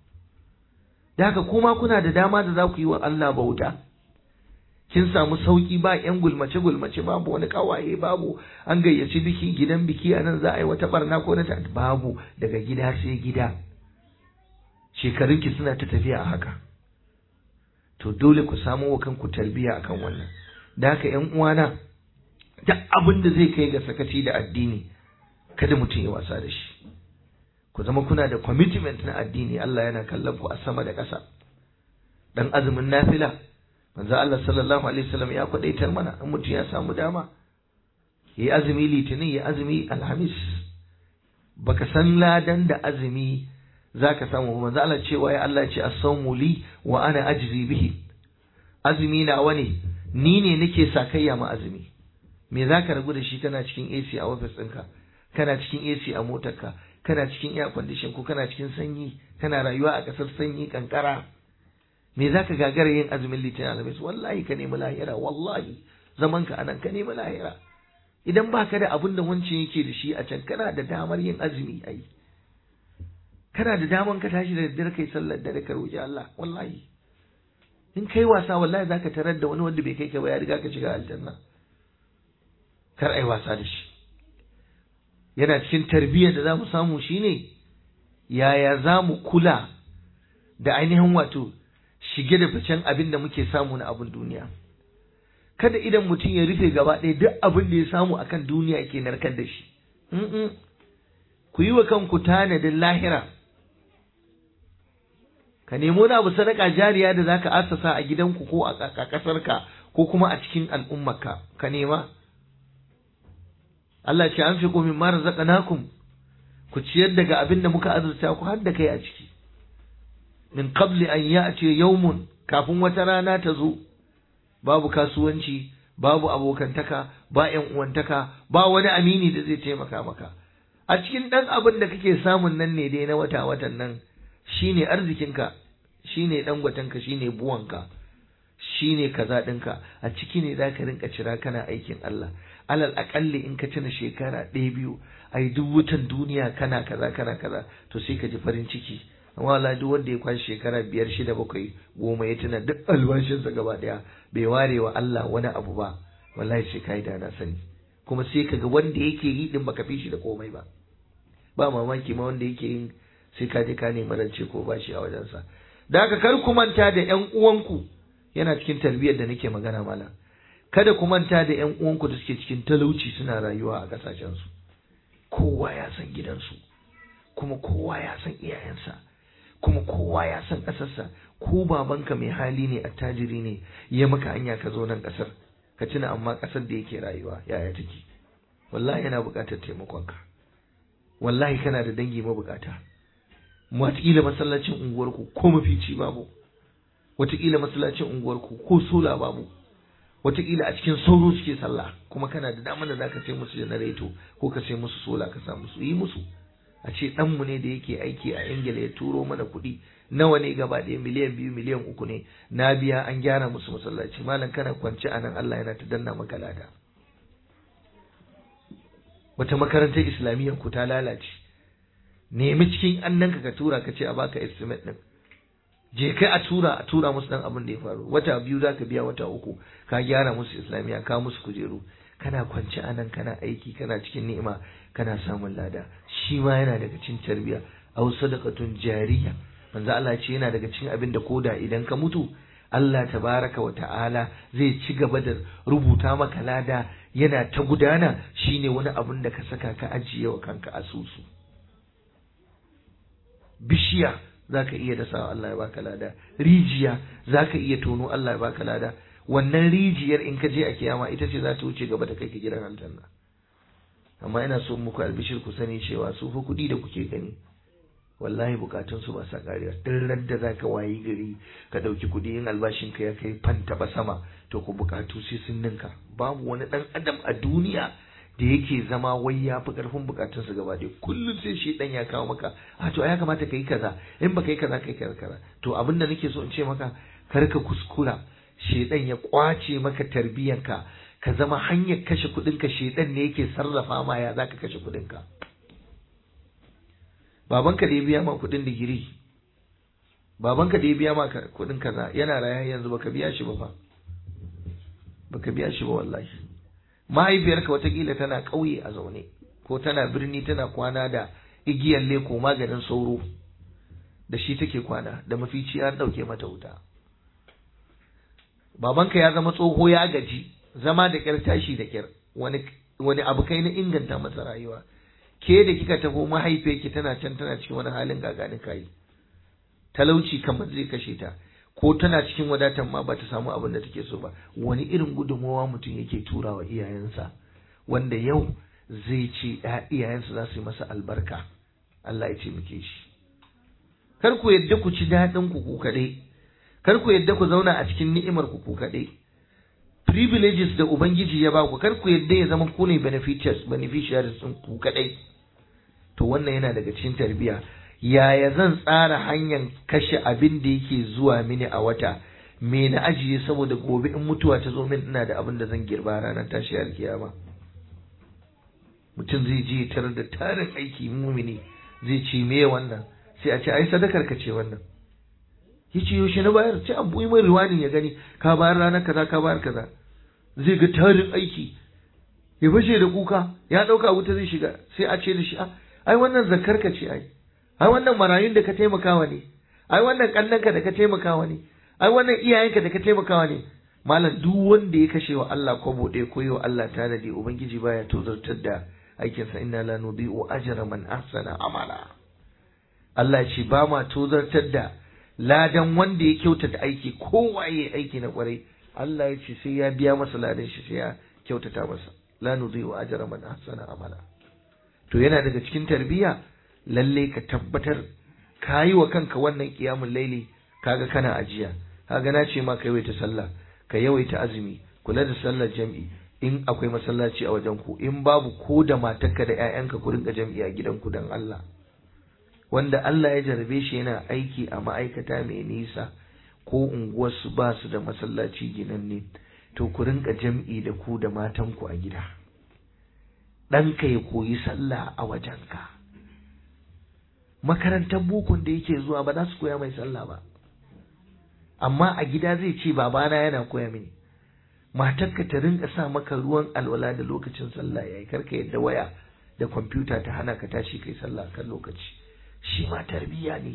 Da haka kuma kuna da dama da za ku yi wa Allah bauta. Kin samu sauki ba ƴan gulmace gulmace babu wani kawaye babu an gayyaci biki gidan biki a nan za a yi wata barna ko na babu daga gida sai gida. Shekarunki suna ta tafiya a haka. To dole ku samu wa kanku tarbiyya akan wannan. da haka ƴan uwana duk abin da zai kai ga sakaci da addini kada mutum ya wasa da shi ku zama kuna da commitment na addini Allah yana kallon ku a sama da ƙasa dan azumin nafila manzo Allah sallallahu alaihi wasallam ya kwadaitar mana in mutum ya samu dama yi azumi litinin yi azumi alhamis baka san ladan da azumi zaka samu manzo Allah cewa ya Allah ce as-sawmu li wa ana ajzi bihi azumi na wani ni ne nake sakayya ma azumi me zaka rabu da shi kana cikin AC a office ɗinka kana cikin AC a motarka kana cikin air condition ko kana cikin sanyi kana rayuwa a ƙasar sanyi kankara me zaka gagara yin azumin litinin alhamis wallahi ka nemi lahira wallahi zaman ka anan ka nemi lahira idan baka da abin da wancan yake da shi a can kana da damar yin azumi ai kana da damar ka tashi da daddare kai sallar dare ka roki Allah wallahi in kai wasa wallahi zaka tarar da wani wanda bai kai ka ba ya riga ka shiga aljanna kar ai wasa da shi yana cikin tarbiyyar da za mu samu shine yaya za mu kula da ainihin wato shige da ficen abin da muke samu na abin duniya kada idan mutum ya rufe gaba ɗaya duk abin da ya samu akan duniya yake narkar da shi ku yi wa kanku tanadin lahira ka nemo na abu sadaka jariya da zaka asasa a gidanku ko a ƙasarka ko kuma a cikin al'ummarka ka nema Allah ce an fi min mara razaqnakum ku ciyar daga abin da muka azurta ku har da kai a ciki min qabli an ya'ti yawmun kafin wata rana ta zo babu kasuwanci babu abokantaka ba ƴan uwantaka ba wani amini da zai taimaka maka a cikin ɗan abin da kake samun nan ne dai na wata watan nan shine arzikinka shine ɗan gwatanka shine buwanka shine kaza ɗinka a ciki ne za ka rinka cira kana aikin Allah alal aƙalli in ka tuna shekara ɗaya biyu ai duk wutan duniya kana kaza kana kaza to sai ka ji farin ciki amma wallahi duk wanda ya kwashi shekara biyar shida bakwai goma ya tuna duk albashinsa gaba ɗaya bai ware wa Allah wani abu ba wallahi sai kai da na sani kuma sai kaga wanda yake yi din baka fi shi da komai ba ba mamaki ma wanda yake yin sai ka je ka nemi rance ko bashi a wajensa da haka kar ku manta da ƴan uwanku yana cikin tarbiyyar da nake magana mala kada ku manta da ƴan uwanku da suke cikin talauci suna rayuwa a ƙasashensu kowa ya san gidansu kuma kowa ya san iyayensa kuma kowa ya san ƙasarsa ko babanka mai hali ne attajiri ne ya maka hanya ka zo nan ƙasar ka tuna amma ƙasar da yake rayuwa yaya take wallahi yana buƙatar taimakonka wallahi kana da dangi mabukata wataƙila masallacin unguwarku ko mafici babu wataƙila masallacin unguwarku ko sola babu wataƙila a cikin sauro suke sallah kuma kana da damar da zaka sai musu janareto ko ka sai musu sola ka sa musu yi musu a ce ɗanmu ne da yake aiki a ingila ya turo mana kuɗi nawa ne gaba ɗaya miliyan biyu miliyan uku ne na biya an gyara musu masallaci malam kana kwance a nan allah yana ta danna maka lada wata makarantar islamiyyar ku ta lalace nemi cikin annanka ka tura ka ce a baka estimate din je kai a tura a tura musu dan abin da ya faru wata biyu za ka biya wata uku ka gyara musu islamiyya ka musu kujeru kana kwance a nan kana aiki kana cikin ni'ima kana samun lada shi ma yana daga cikin tarbiya aw sadaqatun jariya manzo Allah ce yana daga cikin abin da koda idan ka mutu Allah tabaraka wa ta'ala zai ci gaba da rubuta maka lada yana ta gudana shine wani abin da ka saka ka ajiye wa kanka asusu bishiya zaka iya dasa Allah ya baka lada rijiya zaka iya tono Allah ya baka lada wannan rijiyar in ka je a kiyama ita ce za ta wuce gaba da kai ka gidan aljanna amma ina so muku albishir ku sani cewa su fa kuɗi da kuke gani wallahi bukatun su ba sa kariya duk da zaka wayi gari ka dauki kuɗi in albashin ka ya kai fanta ba sama to ku bukatu sai sun ninka babu wani dan adam a duniya da yake zama wai ya fi karfin bukatun su gaba ɗaya kullum sai shi dan ya kawo maka a to ya kamata ka yi kaza in baka yi kaza kai kaza kaza to abin da nake so in ce maka kar ka kuskura shedan ya kwace maka tarbiyyanka ka zama hanyar kashe kuɗinka shedan ne yake sarrafa ma ya zaka kashe kuɗinka babanka da ya biya ma kuɗin digiri babanka da ya biya ma kuɗin kaza yana raya yanzu baka biya shi ba fa baka biya shi ba wallahi mahaifiyarka watakila tana ƙauye a zaune ko tana birni tana kwana da igiyar leko maganin sauro da shi take kwana da mafici an ɗauke mata wuta babanka ya zama tsoho ya gaji zama da kyar tashi da kyar wani wani abu kai na inganta masa rayuwa ke da kika taho mahaifiyarki tana can tana cikin wani halin gaganin kayi talauci kamar zai kashe ta ko tana cikin wadatan ma ba ta samu abin da take so ba wani irin gudunmawa mutum yake turawa iyayensa wanda yau zai ce iyayensa za su yi masa albarka Allah ya ce muke shi kar ku yadda ku ci daɗin ku ku kaɗai kar ku yadda ku zauna a cikin ni'imar ku ku kaɗai privileges da ubangiji ya ba ku kar ku yadda ya zama ku ne beneficiaries beneficiaries ɗin ku kaɗai to wannan yana daga cikin tarbiyya yaya zan tsara hanyar kashe abin da yake zuwa mini a wata me na ajiye saboda gobe in mutuwa ta zo min ina da abin da zan girba ranar tashi alkiyama mutum zai je tarar da tarin aiki mumini zai ce me wannan sai a ce ai sadakar ka ce wannan yace yaushe na bayar ce an buyi mai riwani ya gani ka bayar ranar kaza ka bayar kaza zai ga tarin aiki ya fashe da kuka ya dauka wuta zai shiga sai a ce da shi ai wannan zakar ka ce ai ai wannan marayun da ka taimakawa ne ai wannan kannanka da ka taimakawa ne ai wannan iyayenka da ka taimakawa ne malam duk wanda ya kashe wa Allah kwabo ɗaya ko wa Allah tanadi ubangiji baya tozartar da aikinsa inna la nudhi'u ajra man ahsana amala Allah ce ba ma tozartar da ladan wanda ya kyautata aiki kowa ya aiki na kwarai Allah ya ce sai ya biya masa ladan shi sai ya kyautata masa la nudhi'u ajra man ahsana amala to yana daga cikin tarbiyya lalle ka tabbatar ka yi wa kanka wannan kiyamun laili kaga kana ajiya kaga na ce ma ka yawaita sallah ka yawaita azumi kula da sallar jam'i in akwai masallaci a wajen ku in babu ko da matarka da ƴaƴanka ku rinka jam'i a gidanku dan Allah wanda Allah ya jarabe shi yana aiki a ma'aikata mai nisa ko unguwarsu ba su da masallaci ginanne to ku rinka jam'i da ku da matanku a gida ɗanka ya koyi sallah a wajenka makarantar bukun da yake zuwa ba za su koya mai sallah ba amma a gida zai ce babana yana koya mini matarka ta rinka sa maka ruwan alwala da lokacin sallah yayi karka yadda waya da kwamfuta ta hana ka tashi kai sallah kan lokaci shi ma tarbiyya ne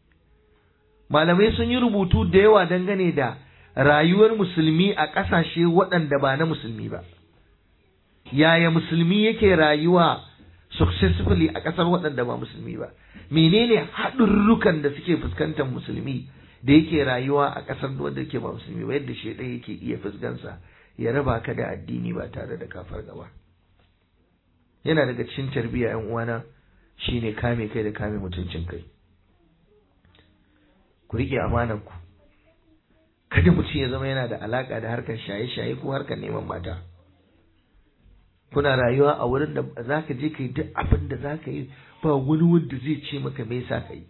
malamai sun yi rubutu da yawa dangane da rayuwar musulmi a ƙasashe waɗanda ba na musulmi ba yaya musulmi yake rayuwa successfully a ƙasar waɗanda ba musulmi ba menene haɗurrukan da suke fuskantar musulmi da yake rayuwa a ƙasar wanda yake ba musulmi ba yadda shaidan yake iya fuskansa ya raba ka da addini ba tare da kafar gaba yana daga cikin tarbiyya yan uwana shine kame kai da kame mutuncin kai ku rike amanar ku kada mutum ya zama yana da alaka da harkar shaye-shaye ko harkar neman mata kuna rayuwa a wurin da za ka je ka yi duk abin da za ka yi ba wani wanda zai ce maka me yasa ka yi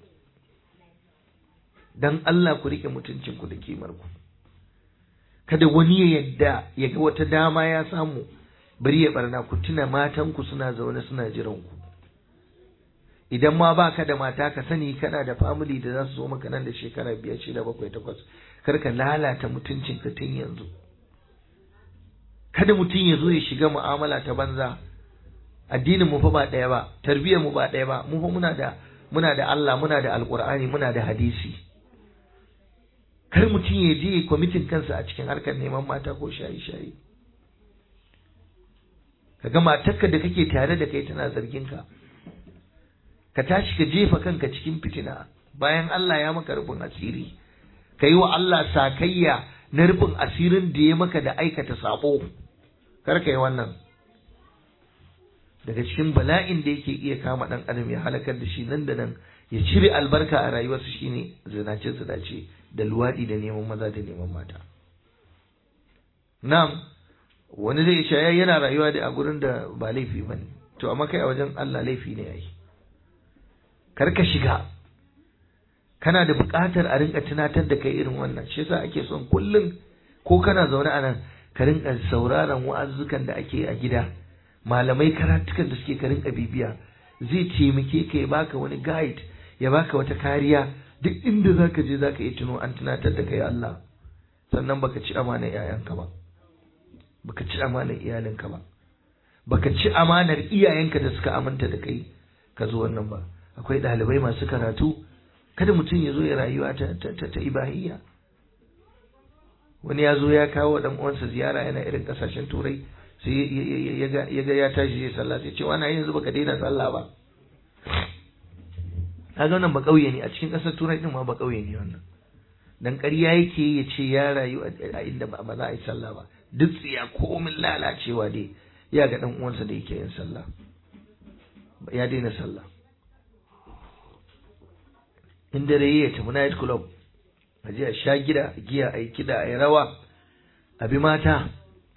dan Allah ku rike mutuncin ku da kimar ku kada wani ya yadda ya ga wata dama ya samu bari ya barna ku tuna matan ku suna zaune suna jiran ku idan ma ba ka da mata ka sani kana da family da za su zo maka nan da shekara biyar shida bakwai takwas kar ka lalata mutuncin ka tun yanzu kada mutum ya zo ya shiga mu'amala ta banza addinin mu fa ba ɗaya ba tarbiyyar mu ba ɗaya ba mu fa muna da muna da Allah muna da alqur'ani muna da hadisi kar mutum ya je kwamitin kansa a cikin harkar neman mata ko shayi shayi kaga matarka da kake tare da kai tana zargin ka ka tashi ka jefa kanka cikin fitina bayan Allah ya maka rufin asiri ka yi wa Allah sakayya na rufin asirin da ya maka da aikata sabo kar ka yi wannan daga cikin bala'in da yake iya kama ɗan adam ya halakar da shi nan da nan ya cire albarka a rayuwarsa shine zinace zinace da luwaɗi da neman maza da neman mata na'am wani zai shaya yana rayuwa da a gurin da ba laifi bane to amma kai a wajen Allah laifi ne yayi kar ka shiga kana da buƙatar a rinka tunatar da kai irin wannan shi yasa ake son kullum ko kana zaune a nan ka rinka sauraron wa'azzukan da ake a gida malamai karatukan da suke ka rinka bibiya zai taimake ka ya baka wani guide ya baka wata kariya duk inda zaka je zaka yi tuno an tunatar da kai Allah sannan baka ci amanar iyayenka ba baka ci amanar iyalinka ba baka ci amanar iyayenka da suka aminta da kai ka zo wannan ba akwai ɗalibai masu karatu kada mutum ya zo ya rayuwa ta, ta, ta, ta ibahiyya wani ya zo ya kawo dan uwansa ziyara yana irin kasashen turai sai ya ga ya tashi ya sallah sai ce wani yanzu baka daina sallah ba kaga wannan ba kauye ne a cikin kasar turai din ma ba kauye ne wannan dan ƙarya yake ya ce ya rayu a inda ba za a yi sallah ba duk tsiya komin lalacewa dai ya ga dan uwansa da yake yin sallah ya daina sallah in dare ya tafi night club a je a sha gida giya a yi kida a yi rawa a bi mata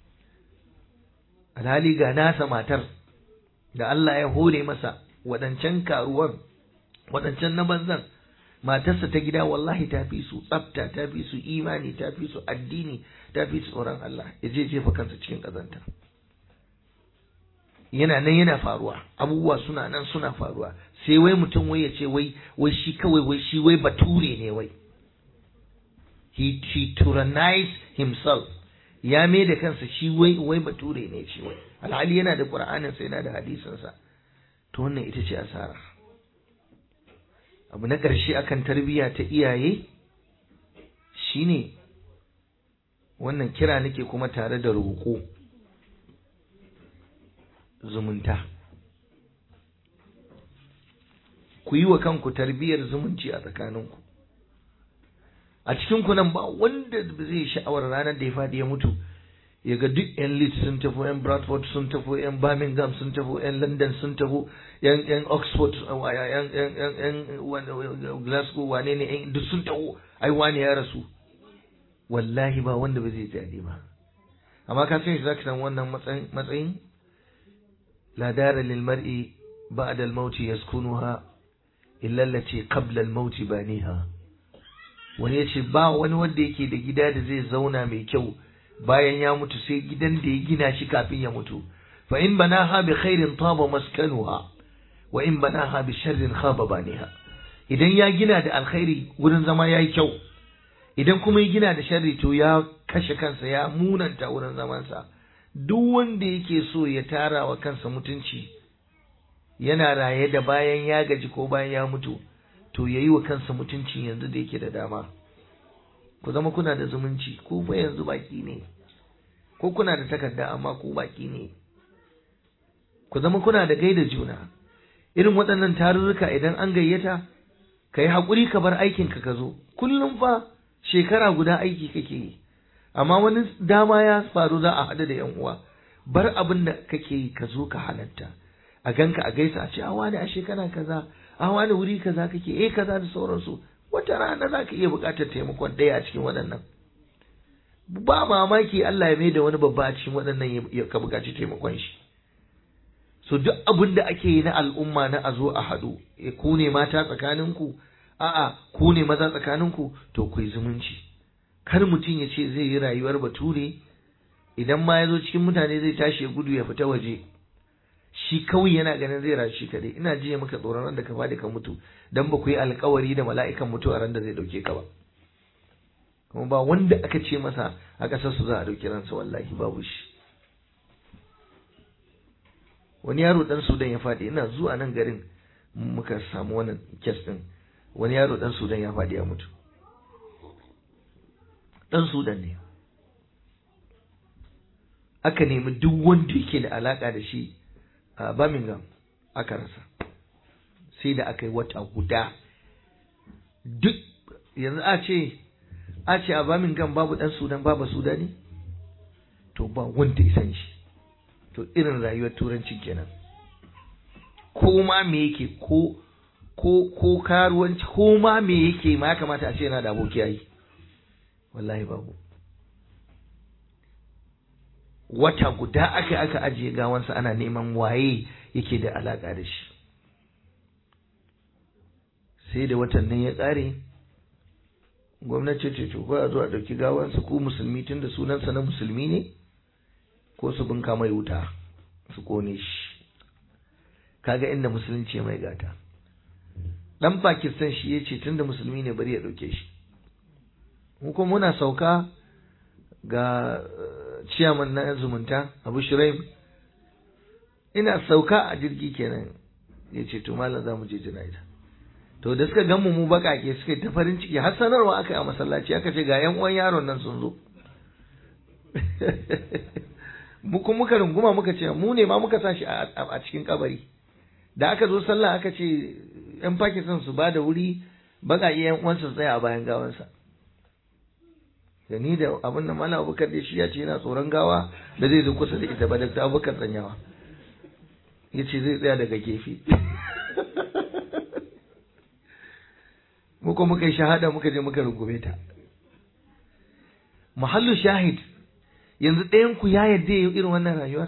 alhali ga nasa matar da Allah ya hore masa waɗancan karuwan waɗancan na banzan matarsa ta gida wallahi ta fi su tsafta ta fi su imani ta fi su addini ta fi su tsoron Allah ya je jefa kansa cikin ƙazanta yana nan yana faruwa abubuwa suna nan suna faruwa sai wai mutum wai ya ce wai wai shi kawai wai shi wai bature ne wai he he tyrannized himself ya mai da kansa shi wai wai bature ne shi wai alhali yana da qur'anin sa yana da hadisin sa to wannan ita ce asara abu na ƙarshe akan tarbiyya ta iyaye shine wannan kira nake kuma tare da roƙo zumunta ku yi wa kanku tarbiyyar zumunci a tsakaninku a cikin ku nan ba wanda zai sha'awar ranar da ya faɗi ya mutu ya ga duk yan Leeds sun tafi yan Bradford sun tafi yan Birmingham sun tafi yan London sun tafi yan yan Oxford yan yan yan Glasgow wane ne duk sun tafi ai wani ya rasu wallahi ba wanda ba zai jadi ba amma ka san shi zaka san wannan matsayin لا دار للمرء بعد الموت يسكنها إلا التي قبل الموت بانيها wani ya ce ba wani wanda yake da gida da zai zauna mai kyau bayan ya mutu sai gidan da ya gina shi kafin ya mutu fa in banaha bi khairin taba maskanuha wa in banaha bi sharrin khaba baniha idan ya gina da alkhairi wurin zama yayi kyau idan kuma ya gina da sharri to ya kashe kansa ya munanta wurin zamansa duk wanda yake so ya tara wa kansa mutunci yana raye da bayan ya gaji ko bayan ya mutu to yayi wa kansa mutunci yanzu da yake da dama ku zama kuna da zumunci ku fa yanzu baki ne ko kuna da takarda amma ku baki ne ku zama kuna da gaida juna irin waɗannan tarurruka idan an gayyata ka yi haƙuri ka bar aikinka ka zo kullum fa shekara guda aiki kake yi amma wani dama ya faru za a haɗu da yan uwa bar abin da kake yi ka zo ka halatta a ganka a gaisa a ce a wani a shekara kaza a wani wuri kaza kake eh kaza da sauransu wata rana za ka iya buƙatar taimakon ɗaya a cikin waɗannan ba mamaki Allah ya maida wani babba a cikin waɗannan ya ka buƙaci taimakon shi so duk abin da ake yi na al'umma na a zo a haɗu ku ne mata tsakaninku a'a ku ne maza tsakaninku to ku yi zumunci kar mutum ya ce zai yi rayuwar bature idan ma ya zo cikin mutane zai tashi ya gudu ya fita waje shi kawai yana ganin zai rayu shi kadai ina jiya maka tsoron ran da ka fadi ka mutu dan ba ku yi alkawari da mala'ikan mutuwa ran da zai dauke ka ba kuma ba wanda aka ce masa a ƙasar su za a dauki ransa wallahi babu shi wani yaro dan sudan ya fadi ina zuwa nan garin muka samu wannan kes din wani yaro dan sudan ya fadi ya mutu dan sudan ne aka nemi duk wanda yake da alaka da shi a Birmingham aka rasa sai da aka yi wata guda duk yanzu a ce a ce a Birmingham babu dan Sudan babu Sudani to ba wanda ya san shi to irin rayuwar turanci kenan ko ma me yake ko ko ko karuwanci ko ma me yake ma ya kamata a ce yana da aboki yayi wallahi babu wata guda aka aka ajiye gawansa ana neman waye yake da alaka da shi sai da watan nan ya ƙare gwamnati ce to ko a zo a ɗauki gawansa ko musulmi tun da sunansa na musulmi ne ko su bunka mai wuta su kone shi kaga inda musulunci mai gata dan pakistan shi ya ce tun da musulmi ne bari ya ɗauke shi mu kuma muna sauka ga ciyaman na zumunta abu shiraim ina sauka a jirgi kenan ya ce to malam za mu je jana'iza to da suka gan mu mu bakake suka ta farin ciki har sanarwa aka yi a masallaci aka ce ga yan uwan yaron nan sun zo mu kuma muka runguma muka ce mu ne ma muka sa shi a cikin kabari da aka zo sallah aka ce yan Pakistan su ba da wuri baka iya yan uwansa tsaya a bayan gawansa da ni da abin da Malam Abubakar da shi ya ce yana tsoron gawa da zai zo kusa da ita ba da Abubakar tsanyawa ya ce zai tsaya daga gefe muka muka yi shahada muka je muka rungume ta muhallu shahid yanzu ɗayan ku ya yarda ya irin wannan rayuwar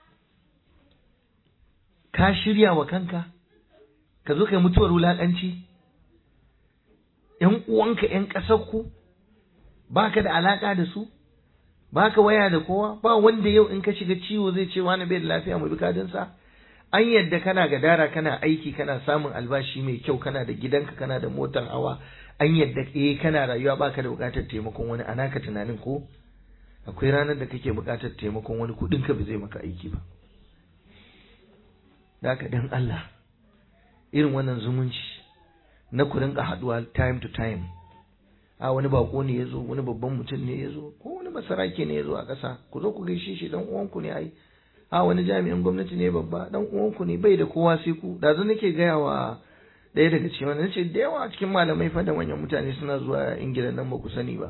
ka shirya wa kanka ka zo kai mutuwar wulaƙanci ‘yan uwanka ‘yan ƙasarku ba ka da alaƙa da su ba ka waya da kowa ba wanda yau in ka shiga ciwo zai ce wani bai da lafiya mu bi kadinsa an yadda kana gadara kana aiki kana samun albashi mai kyau kana da gidanka kana da motar hawa an yadda eh kana rayuwa baka da bukatar taimakon wani ana ka tunanin ko akwai ranar da kake bukatar taimakon wani kudin ka ba zai maka aiki ba haka dan Allah irin wannan zumunci na ku rinka haduwa time to time a wani bako ne yazo wani babban mutum ne yazo ko wani masarake ne yazo a ƙasa ku zo ku gaishe shi dan uwanku ne ai a wani jami'in gwamnati ne babba dan uwanku ne bai da kowa sai ku da zan nake gaya wa ɗaya daga cikin wannan nace da yawa cikin malamai fa da manyan mutane suna zuwa ingila nan ba ku sani ba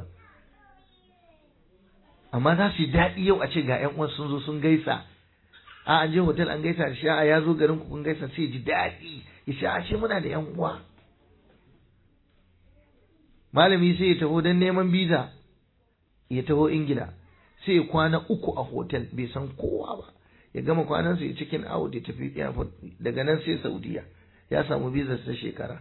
amma za su yi daɗi yau a ce ga ƴan uwan sun zo sun gaisa a an je hotel an gaisa da shi a ya zo garin ku kun gaisa sai ji daɗi ya ce a ce muna da ƴan uwa malami sai ya taho don neman biza ya taho ingila sai ya kwana uku a hotel bai san kowa ba ya gama kwanansa ya cikin out ya tafi airport daga nan sai saudiya ya samu visa ta shekara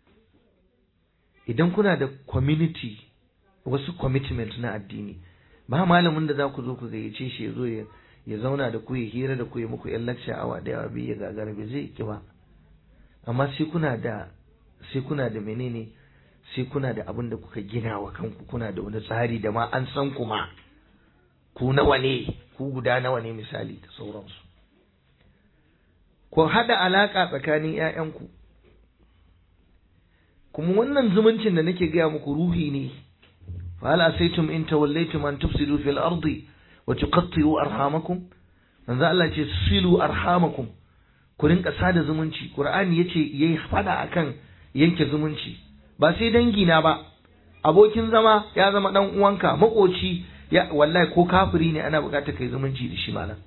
idan kuna da community wasu commitment na addini ba malamin da za ku zo ku gayyace shi ya zo ya zauna da ku ya hira da ku ya muku yan lecture awa da yawa biyu ya gagara bai zai ki ba amma sai kuna da sai kuna da menene sai kuna da abin da kuka gina wa kanku kuna da wani tsari da ma an san kuma ku nawa ne ku guda nawa ne misali da sauransu ku haɗa alaƙa tsakanin ‘ya'yanku kuma wannan zumuncin da nake gaya muku ruhi ne fa hal asaitum in tawallaytum an tufsidu fil ardi wa tuqatti'u arhamakum manzo Allah ce silu arhamakum ku rinka sada zumunci qur'ani yace yayi fada akan yanke zumunci ba sai dangi na ba abokin zama ya zama dan uwanka makoci ya wallahi ko kafiri ne ana bukatar kai zumunci da shi malam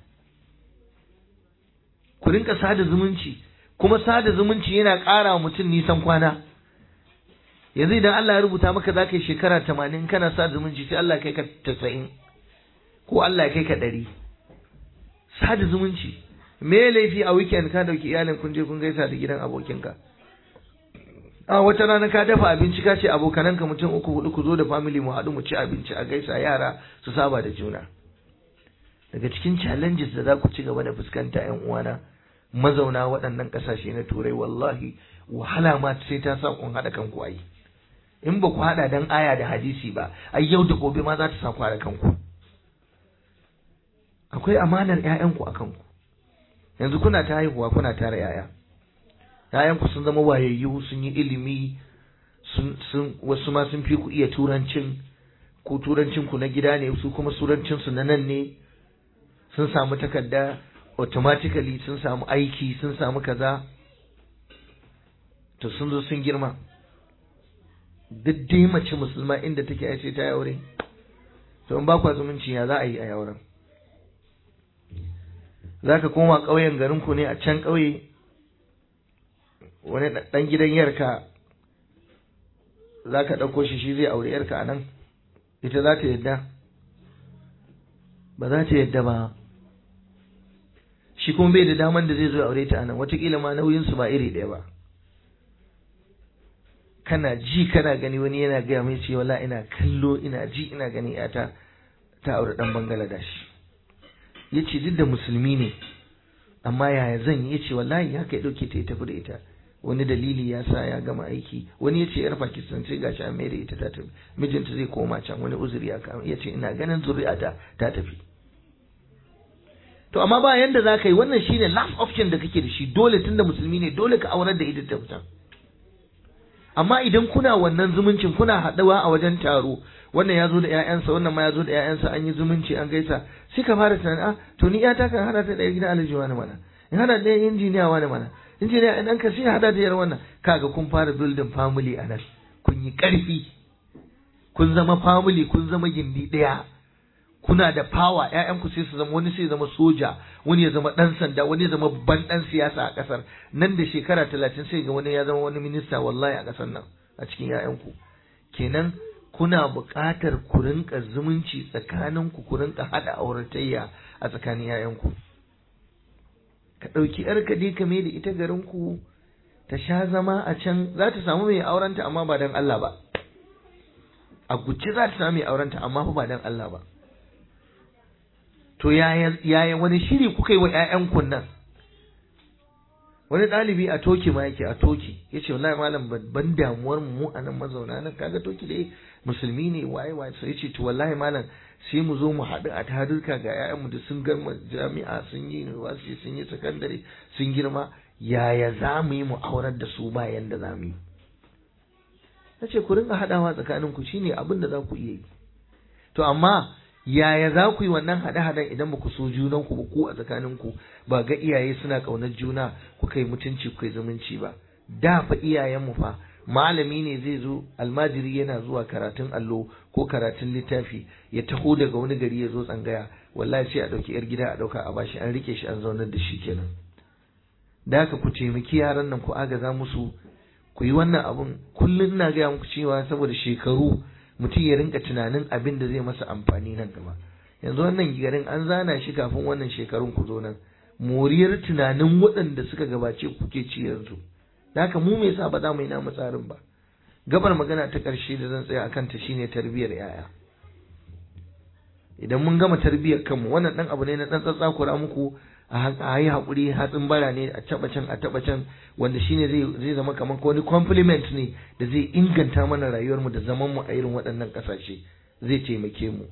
ku rinka sada zumunci kuma sada zumunci yana ƙara wa mutum nisan kwana yanzu idan Allah ya rubuta maka za ka yi shekara tamanin kana sada zumunci sai Allah ya kai ka tasa'in ko Allah ya kai ka ɗari sada zumunci me laifi a weekend ka dauki iyalin kun je kun gaisa da gidan abokinka a wata rana ka dafa abinci ka ce abokananka mutum uku hudu ku zo da family mu haɗu mu ci abinci a gaisa yara su saba da juna daga cikin challenges da za ku ci gaba da fuskanta yan uwana mazauna waɗannan ƙasashe na turai wallahi wahala ma sai ta sa kun haɗa kanku ayi in ba ku haɗa dan aya da hadisi ba ai yau da gobe ma za ta sa ku haɗa kanku akwai amanar ƴaƴanku a kanku yanzu kuna ta haihuwa kuna tara ƴaƴa ƴaƴanku sun zama wayayyu sun yi ilimi sun sun wasu ma sun fi ku iya turancin ku turancin ku na gida ne su kuma turancin su na nan ne sun samu takarda automatically sun samu aiki sun samu kaza to sun zo sun girma duk dai mace musulma inda take ai sai ta aure to in ba kwa zumunci ya za a yi a yauren za ka koma ƙauyen garinku ne a can ƙauye wani ɗan gidan yarka za ka ɗauko shi shi zai aure yarka a nan ita za ta yadda ba za ta yadda ba shi kuma bai da daman da zai zo aure ta a nan watakila ma nauyinsu ba iri ɗaya ba kana ji kana gani wani yana gaya mai ce wala ina kallo ina ji ina gani yata ta aure ɗan bangaladesh ya ce duk da musulmi ne amma yaya zan yi ya ce wallahi ya kai ɗauke ta ya tafi da ita wani dalili ya sa ya gama aiki wani ya ce yar pakistan sai gashi an mai da ita ta tafi mijinta zai koma can wani uzuri ya kama ya ce ina ganin zuri'ata ta tafi to amma ba yanda za ka yi wannan shine last option da kake da shi dole tunda musulmi ne dole ka aurar da ita ta fita amma idan kuna wannan zumuncin kuna haɗuwa a wajen taro wannan ya zo da ƴaƴansa wannan ma ya zo da ƴaƴansa an yi zumunci an gaisa sai ka fara tunanin a to ni ƴata kan hada ta da gidan alhaji wani mana in hada da injiniya wani mana injiniya in an ka sai hada da yar wannan kaga kun fara building family a nan kun yi ƙarfi kun zama family kun zama gindi ɗaya kuna da power ƴaƴanku sai su zama wani sai zama soja wani ya zama ɗan sanda wani ya zama ban ɗan siyasa a ƙasar nan da shekara talatin sai ga wani ya zama wani minista wallahi a ƙasar nan a cikin ƴaƴanku kenan kuna buƙatar ku rinka zumunci tsakaninku ku rinka haɗa auratayya a tsakanin ƴaƴanku ka ɗauki ƴarka dai ka mai da ita garinku ta sha zama a can za ta samu mai aurenta amma ba don Allah ba a guji za ta samu mai aurenta amma fa ba don Allah ba to yaya wani shiri kuka yi wa ‘ya'yanku nan wani ɗalibi a toki ma yake a toki ya ce wallahi malam babban damuwar mu a nan mazauna nan kaga toki dai musulmi ne waye waye sai ya ce to wallahi malam sai mu zo mu haɗu a tarurka ga ‘ya'yanmu da sun garma jami'a sun yi university sun yi sakandare sun girma yaya za mu yi mu aurar da su bayan da za mu yi na ce ku ringa haɗawa tsakaninku shine abin da za ku iya yi to amma yaya za ku yi wannan haɗe-haɗen idan ba ku so junanku ba ku a tsakaninku ba ga iyaye suna ƙaunar juna kuka yi mutunci kuka yi zumunci ba da fa iyayenmu fa malami ne zai zo almajiri yana zuwa karatun allo ko karatun littafi ya taho daga wani gari ya zo tsangaya wallahi sai a ɗauki yar gida a ɗauka a bashi an rike shi an zaunar da shi kenan da haka ku taimaki yaran nan ku agaza musu ku yi wannan abun kullum ina gaya muku cewa saboda shekaru mutum ya rinka tunanin abin da zai masa amfani nan gaba yanzu wannan garin an zana shi kafin wannan shekarun ku zo nan moriyar tunanin waɗanda suka gabace kuke ci yanzu da haka mu me yasa ba za mu yi namu tsarin ba gabar magana ta ƙarshe da zan tsaya akan ta shine tarbiyyar yaya idan mun gama tarbiyyar kanmu wannan dan abu ne na dan tsatsakura muku a yi haƙuri hatsin bara ne a taɓa can a taɓa can wanda shine zai zai zama kamar wani compliment ne da zai inganta mana rayuwarmu da zaman mu a irin waɗannan ƙasashe zai taimake mu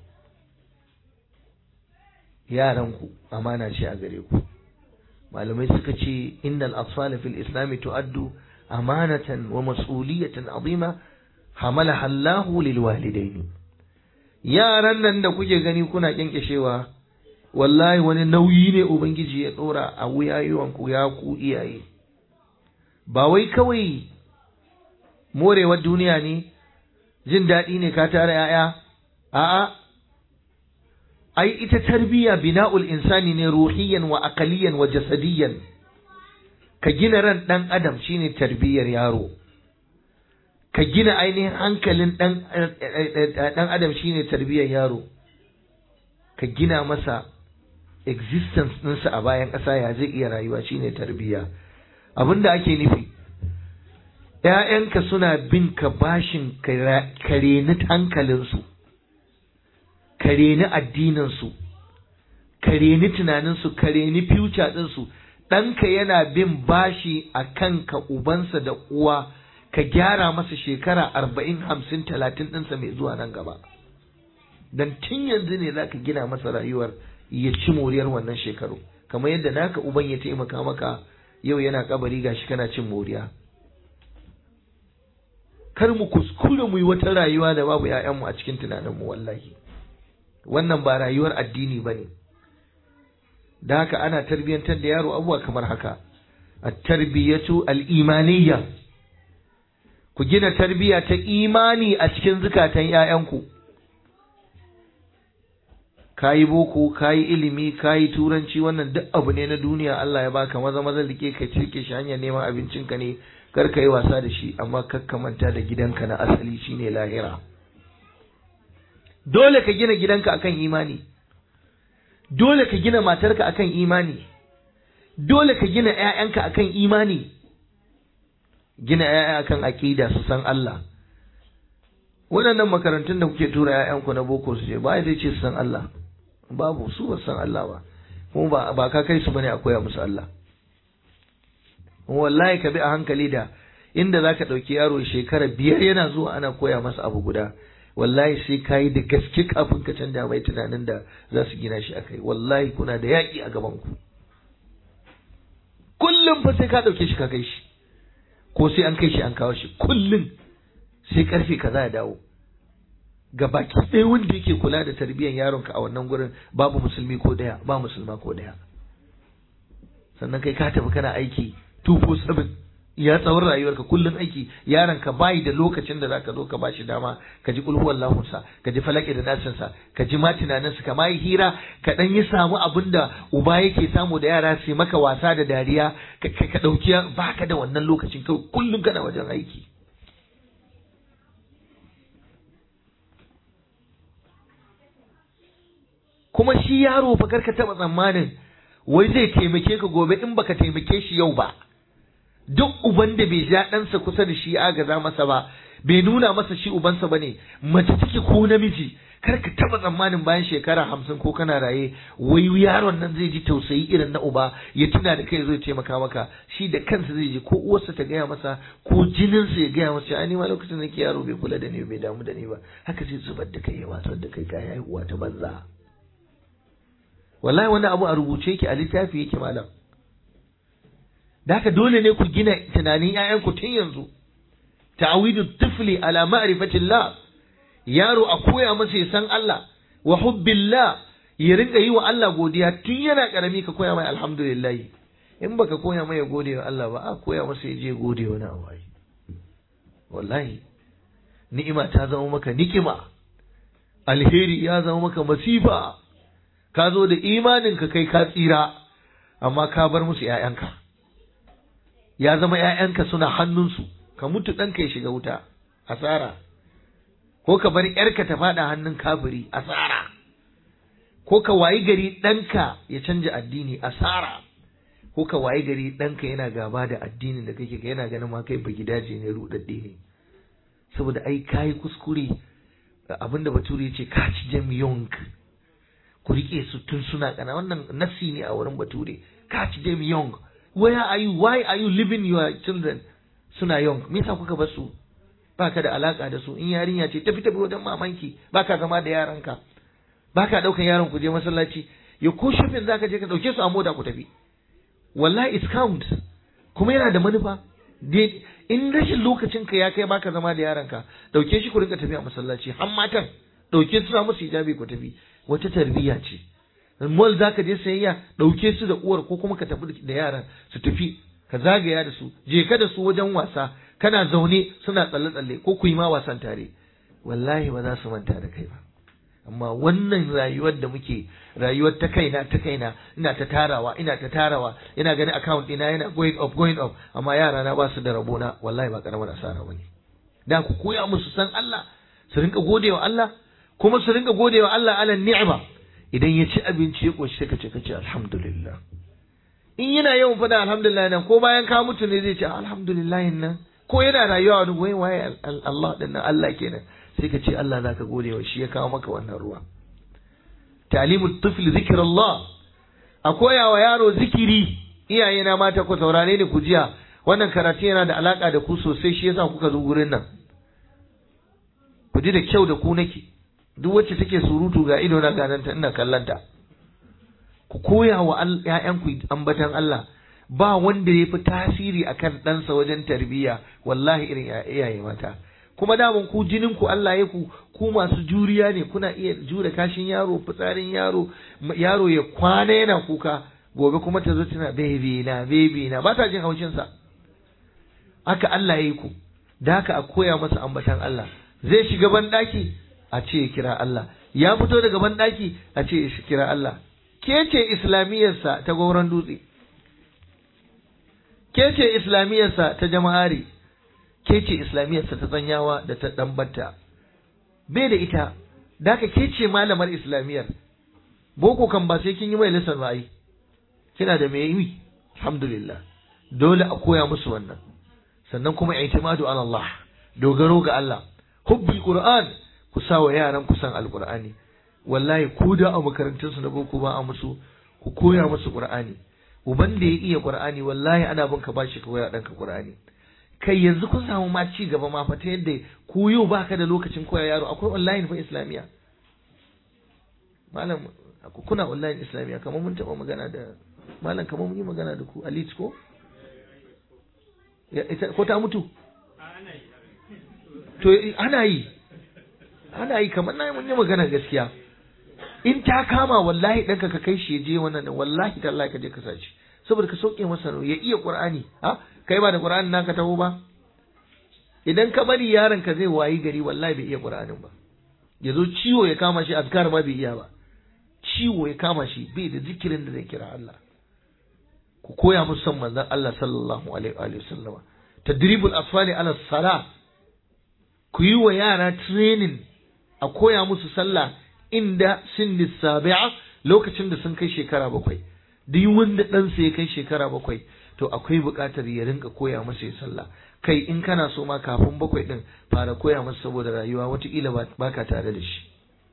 yaranku amana ce a gare ku malamai suka ce innal atfala fil islam tu'addu amanatan wa mas'uliyatan azima hamalaha Allahu lil walidaini yaran nan da kuke gani kuna kyankyashewa wallahi wani nauyi ne ubangiji ya dora a wuyayewan ku ya ku iyaye ba wai kawai morewar duniya ne jin daɗi ne ka tara yaya a'a ai ita tarbiyya bina'ul insani ne ruhiyan wa aqaliyan wa jasadiyan ka gina ran dan adam shine tarbiyyar yaro ka gina ainihin hankalin dan dan adam shine tarbiyyar yaro ka gina masa existence ɗinsa a bayan ƙasa ya zai iya rayuwa shine tarbiyya abinda ake nufi ‘ya'yanka suna bin ka bashin kareni hankalinsu kareni addininsu kareni tunaninsu kareni future ɗinsu ɗanka yana bin bashi a kanka ubansa da uwa ka gyara masa shekara arba'in hamsin talatin ɗinsa mai zuwa nan gaba don tun yanzu ne za ka gina masa rayuwar ya ci moriyar wannan shekaru kamar yadda naka uban ya taimaka maka yau yana kabari gashi kana cin moriya kar mu kuskure mu yi wata rayuwa da babu ‘ya'yanmu a cikin tunaninmu wallahi wannan ba rayuwar addini ba ne da haka ana tarbiyyantar da yaro abubuwa kamar haka a tarbiyyatu al'imaniyya ku gina tarbiyya ta imani a cikin zukatan ‘ya'yanku ka yi boko ka yi ilimi ka yi turanci wannan duk abu ne na duniya Allah ya baka maza maza rike ka cirke shi hanyar neman abincinka ne kar ka yi wasa da shi amma kar ka manta da gidanka na asali shine lahira dole ka gina gidanka akan imani dole ka gina matarka akan imani dole ka gina ƴaƴanka akan imani gina ƴaƴa akan aqida su san Allah waɗannan makarantun da kuke tura ƴaƴanku na boko su je ba zai ce su san Allah babu su ba san Allah ba kuma ba ka kai su bane a koya musu Allah wallahi ka bi a hankali da inda za ka ɗauki yaro shekara biyar yana zuwa ana koya masa abu guda wallahi sai ka yi da gaske kafin ka canja mai tunanin da za su gina shi akai wallahi kuna da yaƙi a gaban ku kullum fa sai ka ɗauke shi ka kai shi ko sai an kai shi an kawo shi kullum sai karfe kaza ya dawo ga baki ɗaya wanda yake kula da tarbiyyar yaronka a wannan gurin babu musulmi ko ɗaya ba musulma ko ɗaya sannan kai ka tafi kana aiki 247 ya tsawon rayuwarka kullum aiki yaron ka bayi da lokacin da zaka zo ka bashi dama ka ji kulhu Allahunsa ka ji falaki da nasinsa ka ji ma tunaninsa ka ma yi hira ka dan yi samu abin da uba yake samu da yara su maka wasa da dariya ka ka dauki baka da wannan lokacin kai kullum kana wajen aiki kuma shi yaro fa karka taba tsammanin wai zai taimake ka gobe in baka taimake shi yau ba duk uban da bai ja ɗansa kusa da shi agaza masa ba bai nuna masa shi ubansa bane mace take ko namiji kar ka taba tsammanin bayan shekara hamsin ko kana raye wai yaron nan zai ji tausayi irin na uba ya tuna da kai zai taimaka maka shi da kansa zai ji ko uwarsa ta gaya masa ko jininsa ya gaya masa ai ma lokacin da ke yaro bai kula da ni bai damu da ni ba haka zai zubar da kai ya watsar da kai kai haihuwa ta banza wallahi wani abu a rubuce yake a littafi yake malam da haka dole ne ku gina tunanin ‘ya'yanku tun yanzu, ta'awidu tifli ala ma'rifatillah yaro a koya masa ya san Allah, wa hubbillah ya rinka yi wa Allah godiya tun yana ƙarami ka koya mai alhamdulillah. In baka koya mai ya gode wa Allah ba, a koya masa ya je gode wani abu Wallahi, ni'ima ta zama maka nikima, alheri ya zama maka masifa, ka zo da imaninka kai ka tsira, amma ka bar musu ‘ya'yanka. ya zama ‘ya'yanka suna hannunsu, ka mutu ɗanka ya shiga wuta, asara, ko ka bar ‘yarka ta faɗa hannun kafiri, asara, ko ka wayi gari ɗanka ya canja addini, asara, ko ka wayi gari ɗanka yana gaba da addinin da kake yana ganin ma kai baki dace ne ruɗaɗɗe ne. Saboda ai kayi kuskure abinda bature ce ka ci jam yonk ku riƙe su tun suna ƙana wannan nasi ne a wurin bature ka ci jam yonk where are you why are you leaving your children suna young me yasa kuka bar su baka da alaka da su in yarinya ce tafi tafi wajen mamanki baka zama da yaranka baka daukan yaron ku je masallaci ya ko shopping zaka je ka dauke su a mota ku tafi wallahi it count kuma yana da manufa in rashin lokacin ka ya kai baka zama da yaranka dauke shi ku rinka tafi a masallaci har matan dauke su na musu hijabi ku tafi wata tarbiyya ce mall za ka je sayayya ɗauke su da uwar ko kuma ka tafi da yaran su tafi ka zagaya da su je ka da su wajen wasa kana zaune suna tsalle-tsalle ko ku yi ma wasan tare wallahi ba za su manta da kai ba amma wannan rayuwar da muke rayuwar ta kaina ta kaina ina ta tarawa ina ta tarawa ina ganin account ina yana going up going up amma yara na ba su da rabona wallahi ba karamar asara bane da ku koya musu san Allah su rinka godewa Allah kuma su rinka godewa Allah ala ni'ima idan ya ci abinci ya ƙoshi sai ka ce ka ce alhamdulillah in yana yawan faɗa alhamdulillah nan ko bayan ka mutu ne zai ce alhamdulillah nan ko yana rayuwa wani goyi waye Allah din nan Allah kenan sai ka ce Allah zaka gode wa shi ya kawo maka wannan ruwa ta'limut tifl zikrullah a koya wa yaro zikiri iyaye na mata ku saurare ni ku jiya wannan karatu yana da alaka da ku sosai shi yasa kuka zo gurin nan ku ji da kyau da ku nake duk wacce take surutu ga ido na gananta ina kallanta ku koya wa ƴaƴanku ambatan Allah ba wanda ya fi tasiri akan ɗansa wajen tarbiyya wallahi irin iyaye mata kuma daman ku jinin ku Allah ya ku ku masu juriya ne kuna iya jure kashin yaro fitsarin yaro yaro ya kwana yana kuka gobe kuma ta zo tana baby na baby na ba ta jin haushin sa haka Allah ya yi ku da haka a koya masa ambatan Allah zai shiga ban daki a ce ya kira Allah ya fito daga banɗaki a ce ya kira Allah ke ce islamiyarsa ta gauran dutse ke ce islamiyarsa ta jama'ari ke ce islamiyarsa ta tsanyawa da ta ɗambata bai da ita da ke ce malamar islamiyar boko kan ba sai kin yi mai lisan ra'ayi kina da mai yi alhamdulillah dole a koya musu wannan sannan kuma i'timadu ala Allah dogaro ga Allah hubbil qur'an ku sa wa yaran ku san alqur'ani wallahi ko da a makarantun su na boko ba a musu ku koya musu qur'ani uban da ya iya qur'ani wallahi ana bin ka bashi ka koya danka qur'ani kai yanzu kun samu ma ci gaba ma fa ta yadda ku yau baka da lokacin koya yaro akwai online fa islamiya malam kuna online islamiya kamar mun taba magana da malam kamar mun yi magana da ku alit ko ko ta mutu to ana yi ana yi kamar na mun yi magana gaskiya in ta kama wallahi ɗanka ka kai shi ya je wannan wallahi tallahi ka je ka sace saboda ka sauke masa ya iya qur'ani ha kai ba da qur'ani naka taho ba idan ka bari yaron ka zai wayi gari wallahi bai iya qur'anin ba ya zo ciwo ya kama shi azkar ma bai iya ba ciwo ya kama shi bai da zikirin da zai kira Allah ku koya musu son manzon Allah sallallahu alaihi wa sallama tadribul asfali ala salah ku yi wa yara training a koya musu sallah inda sinni sabi'a lokacin da sun kai shekara bakwai duk wanda ɗansa ya kai shekara bakwai to akwai buƙatar ya rinka koya masa ya sallah kai in kana so ma kafin bakwai ɗin fara koya masa saboda rayuwa wataƙila ba ka tare da shi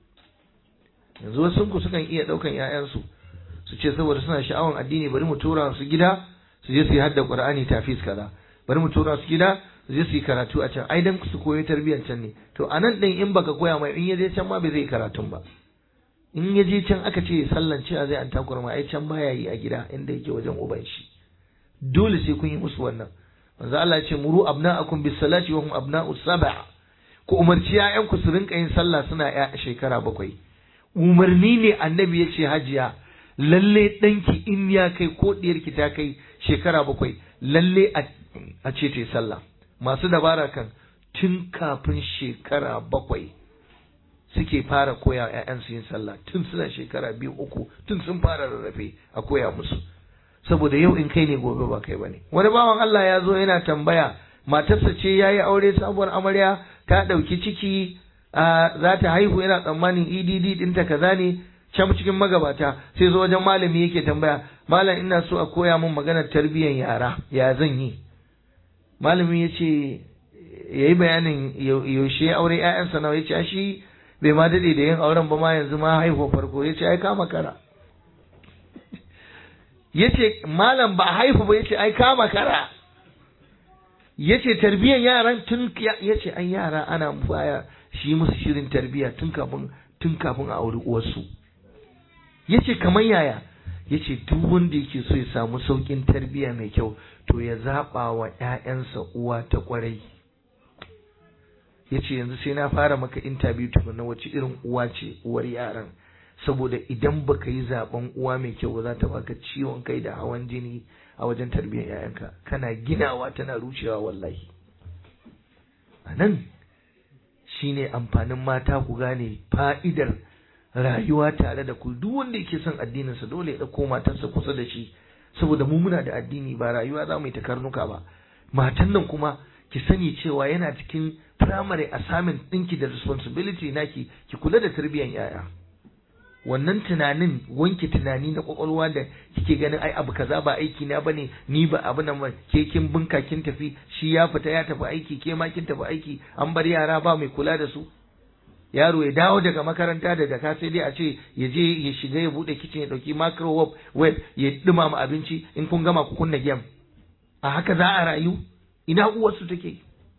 yanzu wasu ku sukan iya ɗaukan 'ya'yansu su ce saboda suna sha'awan addini bari mu tura su gida su je su yi hadda qur'ani tafis kaza bari mu tura su gida su je su yi karatu a can ai dan su koyi tarbiyyar can ne to a nan ɗin in baka koya mai in ya je can ma bai zai karatun ba in ya je can aka ce sallan cewa zai an takura ma ai can baya yi a gida inda yake wajen uban shi dole sai kun yi musu wannan manzo Allah ya ce muru abna'akum bis salati wa hum abna'u sab'a ku umarci ƴaƴanku su rinka yin sallah suna ƴa shekara bakwai umarni ne annabi ya ce hajiya lalle ɗanki in ya kai ko ɗiyarki ta kai shekara bakwai lalle a ce ta yi sallah masu dabara kan tun kafin shekara bakwai suke fara koya ‘ya'yansu yin sallah tun suna shekara biyu uku tun sun fara rarrafe a koya musu saboda yau in kai ne gobe ba kai bane wani bawan Allah ya zo yana tambaya matarsa ce ya yi aure sabuwar amarya ta ɗauki ciki za ta haihu yana tsammanin EDD ɗinta kaza ne can cikin magabata sai zo wajen malami yake tambaya malam ina so a koya min maganar tarbiyyar yara ya zan yi malami ya ce ya yi bayanin yaushe ya aure ‘ya'yansa nawa ya ce shi bai ma daɗe da yin auren ba ma yanzu ma haihuwa farko ya ce ai kama kara ya ce malam ba haihu ba ya ce ai kama kara ya ce tarbiyyar yaran tun ya ce ai yara ana baya shi musu shirin tarbiyya tun kafin tun kafin a auri uwarsu ya ce kamar yaya ya ce duk wanda yake so ya samu sauƙin tarbiyya mai kyau to ya zaɓa wa ‘ya'yansa uwa ta ƙwarai ya ce yanzu sai na fara maka intabiyu tukuna wace irin uwa ce uwar yaran saboda idan baka yi zaben uwa mai kyau ba za ta baka ciwon kai da hawan jini a wajen tarbiyyar yayanka kana ginawa tana rushewa wallahi a nan shine amfanin mata ku gane fa'idar rayuwa tare da ku duk wanda yake son addininsa dole ya ɗauko matarsa kusa da shi saboda mu muna da addini ba rayuwa za mu yi ta karnuka ba matan nan kuma ki sani cewa yana cikin primary assignment ɗinki da responsibility naki ki kula da tarbiyyar yaya wannan tunanin wanke tunani na kwakwalwa da kike ganin ai abu kaza ba aiki na bane ni ba abu nan ba ke kin bunka kin tafi shi ya fita ya tafi aiki ke ma kin tafi aiki an bar yara ba mai kula da su yaro ya dawo daga makaranta da jaka sai dai a ce ya je ya shiga ya bude kitchen ya dauki microwave web ya dumama abinci in kun gama ku kunna game a haka za a rayu ina uwarsu take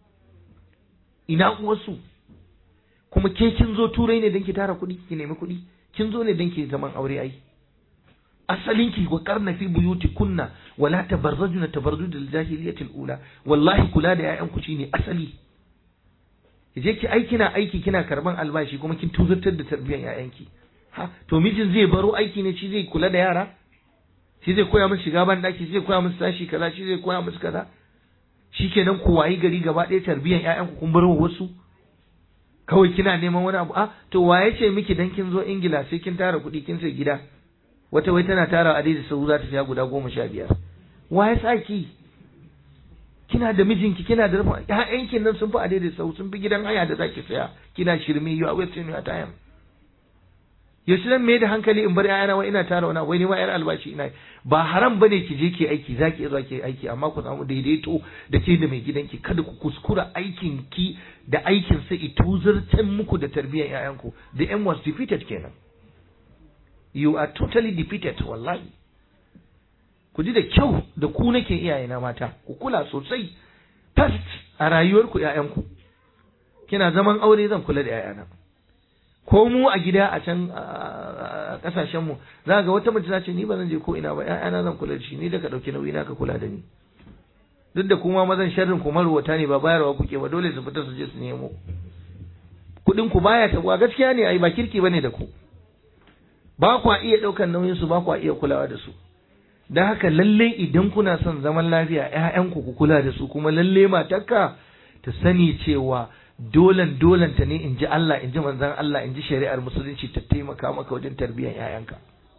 ina uwarsu kuma ke kin zo turai ne don ki tara kuɗi ki nemi kuɗi kin zo ne don ki zaman aure ai asalin ki wa karna fi buyuti kunna wala tabarrajuna tabarruj al jahiliyatil ula wallahi kula da ƴaƴan ku shine asali je ki aiki na aiki kina karban albashi kuma kin tuzurtar da tarbiyyar ƴaƴanki ha to mijin zai baro aiki ne shi zai kula da yara shi zai koya musu shiga ban daki shi zai koya musu tashi kaza shi zai koya musu kaza shikenan ku wayi gari gaba ɗaya tarbiyyar ƴaƴanku kun bar wasu kawai kina neman wani abu a to waye ce miki dan kin zo ingila sai kin tara kuɗi kin sai gida wata wai tana tara a daidai sau za ta siya guda goma sha biyar waye sa ki kina da mijinki kina da rufin ƴaƴanki nan sun fi a daidai sau sun fi gidan haya da zaki saya kina shirme you are wasting your time yaushe zan mai da hankali in bar ƴaƴana wai ina tara wani wai ni ma ƴar albashi ina ba haram bane ki je ki aiki zaki zuwa ki aiki amma ku samu daidaito da ke da mai gidanki kada ku kuskura aikin ki da aikin sa ituzurtan muku da tarbiyyar ƴaƴanku the aim was defeated kenan you are totally defeated wallahi ku ji da kyau da ku nake iyayena mata ku kula sosai first a rayuwarku ƴaƴanku kina zaman aure zan kula da ƴaƴana ko mu a gida a can kasashen mu za ga wata mace ta ce ni ba zan je ko ina ba ƴaƴana zan kula da shi ni da ka dauki nauyi na ka kula da ni duk da kuma mazan sharrin ku marwata ne ba bayarwa kuke ba dole su fita su je su nemo kuɗin ku baya tabuwa gaskiya ne ai ba kirki bane da ku ba kwa iya ɗaukar nauyin su ba kwa iya kulawa da su don haka lalle idan kuna son zaman lafiya ƴaƴanku ku kula da su kuma lalle matarka ta sani cewa dolan dolan ta ne in ji Allah in ji manzon Allah in ji shari'ar musulunci ta taimaka maka wajen tarbiyyar ƴaƴanka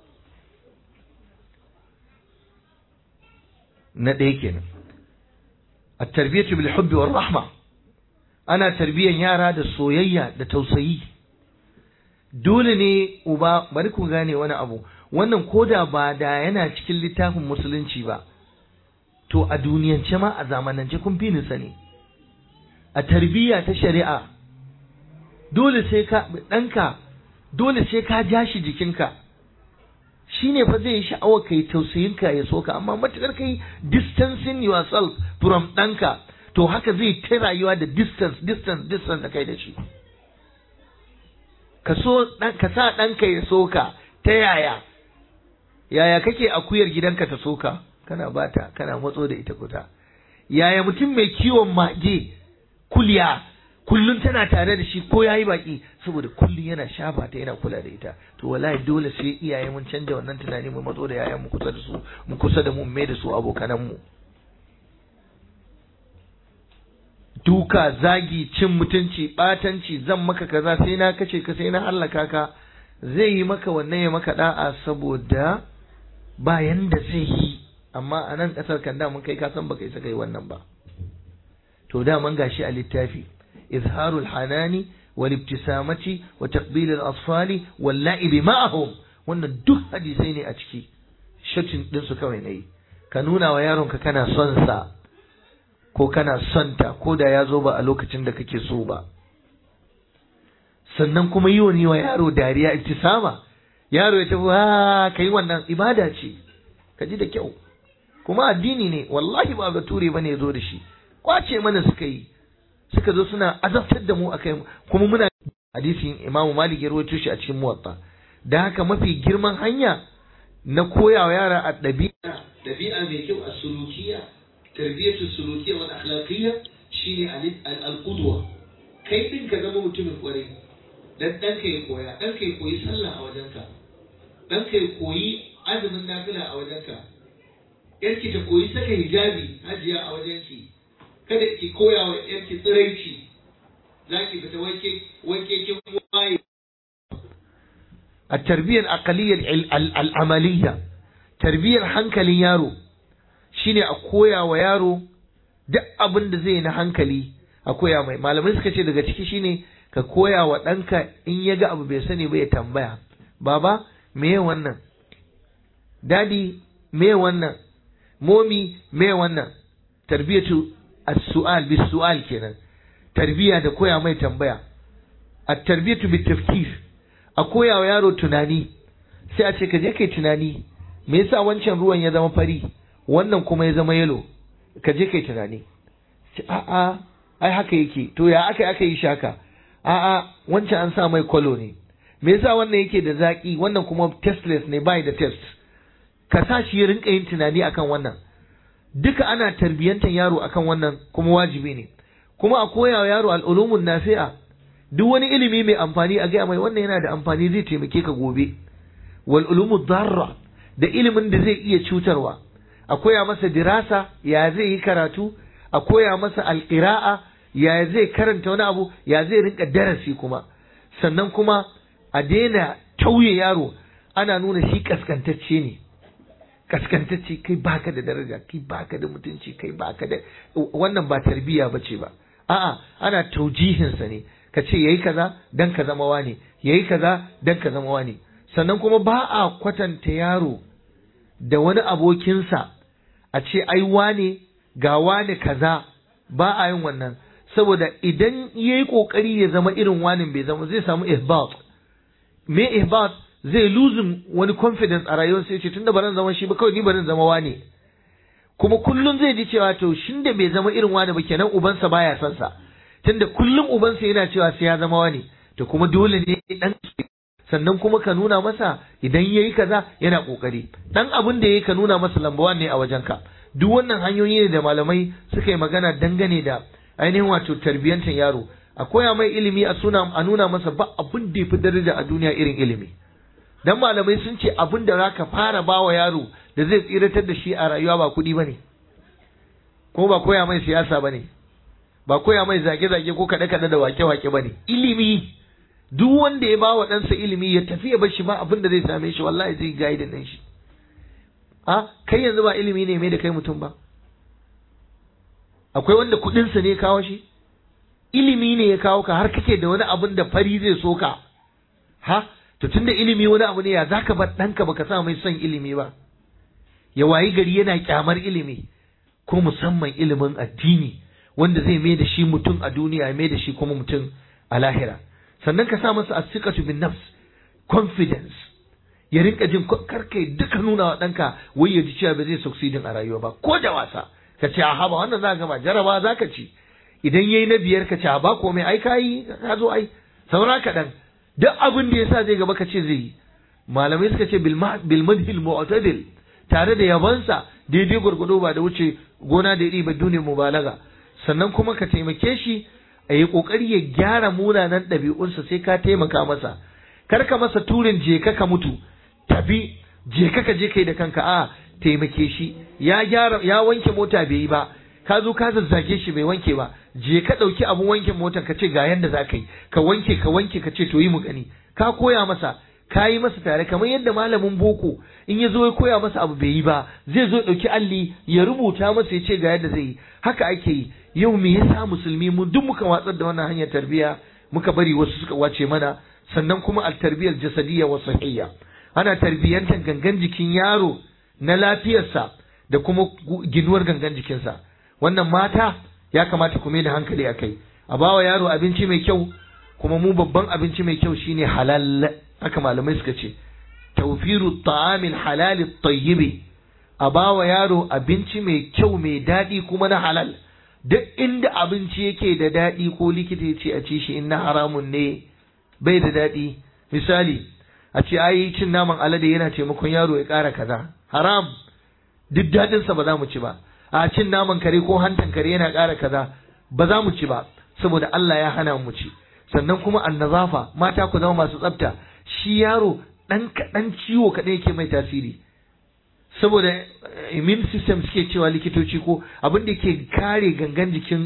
na ɗaya kenan at-tarbiyatu bil hubbi war rahma ana tarbiyyar yara da soyayya da tausayi dole ne uba bari ku gane wani abu wannan koda ba da yana cikin littafin musulunci ba to a duniyance ma a zamanance kun fi ni sani a tarbiyya ta shari'a dole sai ka ɗanka dole sai ka ja shi jikinka shi ne fa zai yi sha'awar kai tausayinka ya soka amma matuƙar kai distancing yourself from ɗanka to haka zai ta rayuwa da distance distance distance da kai da shi ka so ka sa ɗanka ya soka ta yaya yaya kake akuyar gidanka ta soka kana bata kana matso da ita kuta yaya mutum mai kiwon mage kulya kullum tana tare da shi ko yayi baki saboda kullum yana shafa ta yana kula da ita to wallahi dole sai iyaye mun canja wannan tunani mu matso da yayan mu kusa da su mu kusa da mu mai da su abokanan mu duka zagi cin mutunci batanci zan maka kaza sai na kace ka sai na hallaka ka zai yi maka wannan ya maka da'a saboda ba yanda zai yi amma a nan kasar kan da mun kai ka san baka isa kai wannan ba to da man gashi a littafi izharul hanani wal ibtisamati wa taqbil al asfali wal la'ibi ma'ahum wannan duk hadisai ne a ciki shatin din su kawai nayi ka nuna wa yaron ka kana son sa ko kana son ta ko da ya zo ba a lokacin da kake so ba sannan kuma yi wani wa yaro dariya ibtisama yaro ya tafi ha kai wannan ibada ce ka ji da kyau kuma addini ne wallahi ba ga ture bane ya zo da shi kwace mana suka yi suka zo suna azabtar da mu akai kuma muna hadisin Imam Malik ya rawaito shi a cikin Muwatta da haka mafi girman hanya na koyawa yara a ɗabi'a ɗabi'a mai kyau a sulukiya tarbiyatu sulukiyya wal akhlaqiyya shine al-qudwa kai din ka zama mutumin kwarai dan dan ka ya koya dan ka ya koyi sallah a wajenka dan ka ya koyi azumin nafila a wajenka yarki ta koyi saka hijabi hajiya a wajenki kada ki koya wa yarki tsiraici zaki fita wanke wanke kin waye التربية الأقلية العملية تربية hankalin yaro shine a koya wa yaro duk abin da zai na hankali a koya mai malamai suka ce daga ciki shine ka koya wa ɗanka in ya ga abu bai sani ba ya tambaya baba me wannan dadi me wannan momi me wannan tarbiyatu as-su'al bis-su'al kenan tarbiya da koya mai tambaya at-tarbiyatu bit-tafkir a koya wa yaro tunani sai a ce ka je kai tunani me yasa wancan ruwan ya zama fari wannan kuma ya zama yalo ka je kai tunani a'a ai haka yake to ya aka aka yi shaka a'a wancan an sa mai kwalo ne me yasa wannan yake da zaki wannan kuma testless ne bai da test ka sa shi ya rinka yin tunani akan wannan duka ana tarbiyyantar yaro akan wannan kuma wajibi ne kuma a koya wa yaro al'ulumun nafi'a duk wani ilimi mai amfani a gaya mai wannan yana da amfani zai taimake ka gobe wal ulumu darra da ilimin da zai iya cutarwa a koya masa dirasa ya zai yi karatu a koya masa alƙira'a ya zai karanta wani abu ya zai rinka darasi kuma sannan kuma a daina tauye yaro ana nuna shi kaskantacce ne kaskantacce kai baka da daraja kai baka da mutunci kai baka da wannan ba tarbiyya bace ba a'a ana taujihinsa ne ka ce yayi kaza dan ka zama wani yayi kaza dan ka zama wani sannan kuma ba a kwatanta yaro da wani abokinsa a ce ai wane ga wane kaza ba a yin wannan saboda idan ya yi ƙoƙari ya zama irin wanin bai zama zai samu ihbat me ihbat zai losing wani confidence a rayuwar sai ce tunda baran zama shi ba kawai ni baran zama wane kuma kullum zai ji cewa to shin da bai zama irin wani ba kenan ubansa baya son sa tunda kullum ubansa yana cewa sai ya zama wani to kuma dole ne dan sannan kuma ka nuna masa idan yayi kaza yana kokari dan abin da yayi ka nuna masa lambawan ne a wajenka duk wannan hanyoyi ne da malamai suka yi magana dangane da ainihin wato tarbiyyantar yaro a koya mai ilimi a suna a nuna masa ba abin da yafi daraja a duniya irin ilimi dan malamai sun ce abin da zaka fara bawa yaro da zai tsiratar da shi a rayuwa ba kuɗi bane ko ba koya mai siyasa bane ba koya mai zage-zage ko kaɗe-kaɗe da wake-wake bane ilimi duk wanda ya bawa ɗansa ilimi ya tafi ya bar shi ba abin da zai same shi wallahi zai gaida ɗan shi a kai yanzu ba ilimi ne mai da kai mutum ba akwai wanda kuɗinsa ne kawo shi ilimi ne ya kawo ka har kake da wani abin da fari zai so ka ha to tunda ilimi wani abu ne ya zaka bar ɗanka baka sa mai son ilimi ba ya wayi gari yana kyamar ilimi ko musamman ilimin addini wanda zai mai da shi mutum a duniya ya mai da shi kuma mutum a lahira sannan ka sa masa asiqatu bin nafs confidence ya rinka jin karka duka nuna wa ɗanka wai ya ji cewa ba zai succeeding a rayuwa ba ko da wasa ka ce a haba wannan za ka gama jaraba za ka ci idan yayi na biyar ka ce a ba komai ai kayi ka zo ai saura kaɗan duk abin da yasa zai gaba ka ce zai yi malamai suka ce bil madhil mu'tadil tare da yabansa daidai gwargwado ba da wuce gona da iri ba dune mubalaga sannan kuma ka taimake shi a yi kokari ya gyara munanan ɗabi'unsa sai ka taimaka masa kar ka masa turin je ka ka mutu tafi je ka ka je kai da kanka a taimake shi ya gyara ya wanke mota bai yi ba ka zo ka zazzage shi bai wanke ba je ka ɗauki abun wanke motar ka ce ga yanda za ka yi ka wanke ka wanke ka ce to yi mu gani ka koya masa ka yi masa tare kamar yadda malamin boko in ya zo ya koya masa abu bai yi ba zai zo ɗauki alli ya rubuta masa ya ce ga yadda zai yi haka ake yi yau me yasa musulmi mun duk muka watsar da wannan hanyar tarbiyya muka bari wasu suka wace mana sannan kuma al tarbiyyar jasadiyya wa sahiyya ana tarbiyyantar gangan jikin yaro na lafiyarsa da kuma ginuwar gangan jikinsa wannan mata ya kamata ku da hankali a kai a bawa yaro abinci mai kyau kuma mu babban abinci mai kyau shine halal haka malamai suka ce tawfiru ta'amil halal tayyibi a bawa yaro abinci mai kyau mai daɗi kuma na halal duk inda abinci yake da daɗi ko likita ya ce a ci shi in na haramun ne bai da daɗi misali a ce ai cin naman alade yana taimakon yaro ya ƙara kaza haram duk daɗinsa ba za mu ci ba a cin naman kare ko hantan kare yana ƙara kaza ba za mu ci ba saboda Allah ya hana mu ci sannan kuma annazafa mata ku zama masu tsafta shi yaro ɗan kaɗan ciwo kaɗai yake mai tasiri saboda immune system suke cewa likitoci ko abin da ke kare gangan jikin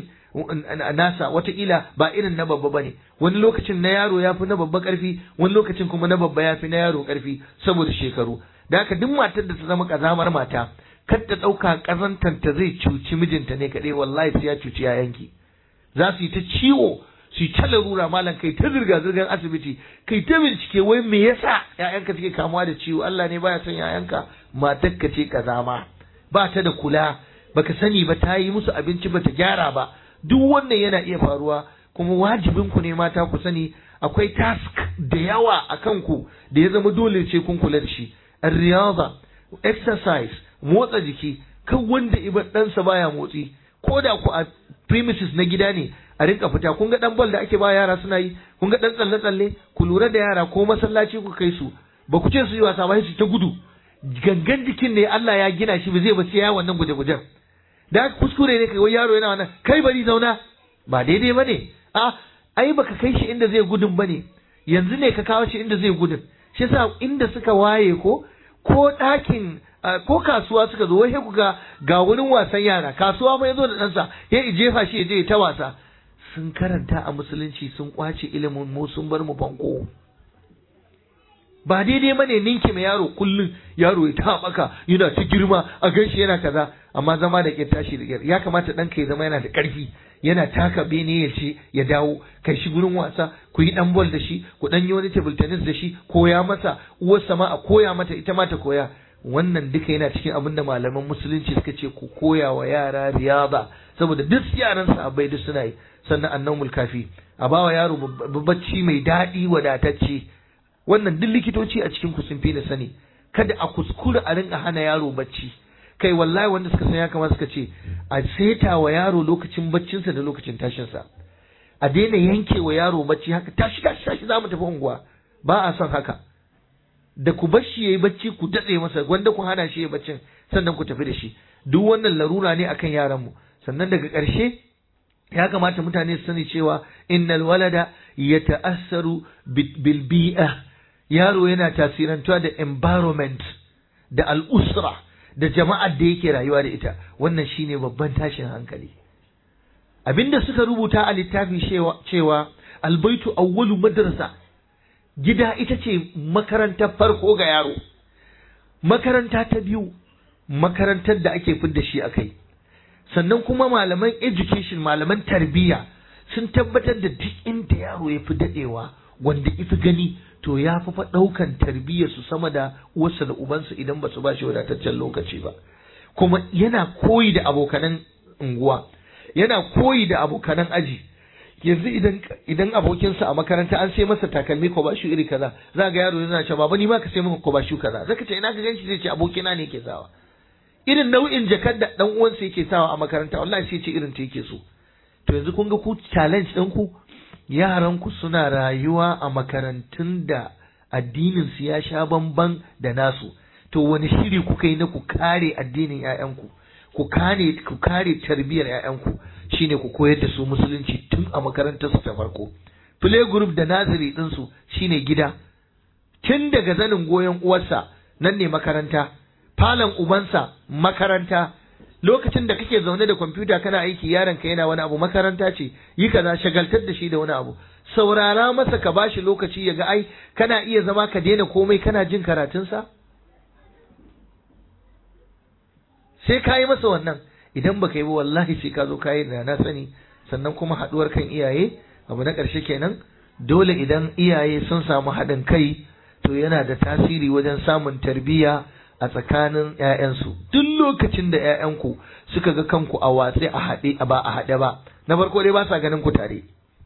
nasa watakila ba irin na babba bane wani lokacin na yaro ya fi na babba karfi wani lokacin kuma na babba ya fi na yaro karfi saboda shekaru da haka duk matar da ta zama kazamar mata kar ta ɗauka ƙazantanta zai cuci mijinta ne kaɗai wallahi sai ya cuci yayanki za su yi ta ciwo su yi ta larura malam kai ta zirga zirgar asibiti kai ta bincike wai me yasa yayanka suke kamuwa da ciwo Allah ne baya son yayanka matarka ce kazama ba ta da kula baka sani ba ta yi musu abinci ba ta gyara ba duk wannan yana iya faruwa kuma wajibin ku ne mata ku sani akwai task da yawa a kanku da ya zama dole ce kun kula da shi riyaza exercise motsa jiki kan wanda ibar ɗansa baya motsi ko da ku a premises na gida ne a rinka fita kun ga dan bal da ake ba yara suna yi kun ga dan tsalle tsalle ku lura da yara ko masallaci ku kai su ba ku ce su yi wasa ba su ta gudu gangan jikin ne Allah ya gina shi ba zai ba sai ya wannan guje-gujen da kuskure ne kai wai yaro yana wannan kai bari zauna ba daidai ba ne a ai baka kai shi inda zai gudun ba ne yanzu ne ka kawo shi inda zai gudun shi yasa inda suka waye ko ko ɗakin ko kasuwa suka zo wai ku ga ga wurin wasan yara kasuwa ma yazo da ɗansa ya jefa shi ya je ta wasa sun karanta a musulunci sun kwace ilimin mu sun bar mu banko ba daidai ba ne ninki mai yaro kullum yaro ya ta maka yana ta girma a ganshi yana kaza amma zama da ƙyar tashi da ƙyar ya kamata ɗanka ya zama yana da ƙarfi yana taka bene ya ce ya dawo kai shi gurin wasa ku yi ɗan bol da shi ku ɗan yi wani table tennis da shi koya masa uwarsa ma a koya mata ita ma ta koya wannan duka yana cikin abin da malaman musulunci suka ce ku koya wa yara riyaba saboda duk yaran sahabbai duk suna yi sannan annawmul kafi a bawa yaro bacci mai daɗi wadatacce wannan duk likitoci a cikin ku sun fi da sani kada a kuskura a rinka hana yaro bacci kai wallahi wanda suka san ya kamata suka ce a seta wa yaro lokacin baccinsa da lokacin tashinsa a daina yanke wa yaro bacci haka tashi tashi tashi za mu tafi unguwa ba a son haka da ku bar shi yayi bacci ku datse masa wanda ku hana shi yayi baccin sannan ku tafi da shi duk wannan larura ne akan yaran mu sannan daga ƙarshe ya kamata mutane su sani cewa innal walada yata'assaru bil bi'a yaro yana tasirantuwa da environment da al'usra da jama'ar da yake rayuwa da ita wannan shine babban tashin hankali abinda suka rubuta a littafi cewa albaitu awwalu madrasa gida ita ce makarantar farko ga yaro makaranta ta biyu makarantar da ake fidda shi a kai sannan kuma malaman education malaman tarbiyya sun tabbatar da duk inda yaro ya fi daɗewa wanda ifi gani to ya fi ɗaukan tarbiyyar su sama da uwarsa da ubansa idan ba su ba shi wadataccen lokaci ba kuma yana koyi da abokanan unguwa yana koyi da abokanan aji yanzu idan idan abokinsa a makaranta an sai masa takalmi ko bashu iri kaza za ga yaro yana cewa baba ni ma ka sai maka ko bashu kaza zaka ce ina ka ganshi zai ce abokina ne ke sawa irin nau'in jakar da dan uwansa yake sawa a makaranta wallahi sai ce irin ta yake so to yanzu kun ga ku challenge ɗin ku yaran ku suna rayuwa a makarantun da addinin su ya sha bamban da nasu to wani shiri kuka yi na ku kare addinin ƴaƴanku ku kare ku kare tarbiyyar ƴaƴanku shine ku koyar da su musulunci tun a makarantar su ta farko play group da naziri din su shine gida tun daga zanin goyon uwarsa nan ne makaranta falon ubansa makaranta lokacin da kake zaune da kwamfuta kana aiki yaron ka yana wani abu makaranta ce yi kaza shagaltar da shi da wani abu saurara masa ka bashi lokaci ya ga ai kana iya zama ka daina komai kana jin karatunsa sai ka yi masa wannan idan baka yi ba wallahi sai ka zo ka yi da na sani sannan kuma haɗuwar kan iyaye abu na ƙarshe kenan dole idan iyaye sun samu haɗin kai to yana da tasiri wajen samun tarbiyya a tsakanin ‘ya'yansu duk lokacin da ‘ya'yanku suka ga kanku a watsi a haɗe ba a haɗe ba na farko dai ba sa ganin ku tare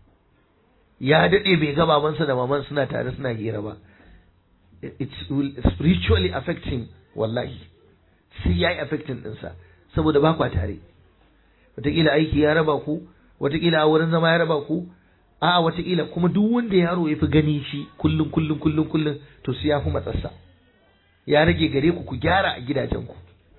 ya daɗe bai ga babansa da maman suna tare suna hira ba it will spiritually affect him wallahi sai ya yi affecting ɗinsa saboda ba kwa tare wataƙila aiki ya raba ku wataƙila a wurin zama ya raba ku a'a wataƙila kuma duk wanda yaro ya fi gani shi kullum kullum kullum kullum to sai ya fi matsarsa ya rage gare ku ku gyara a gidajenku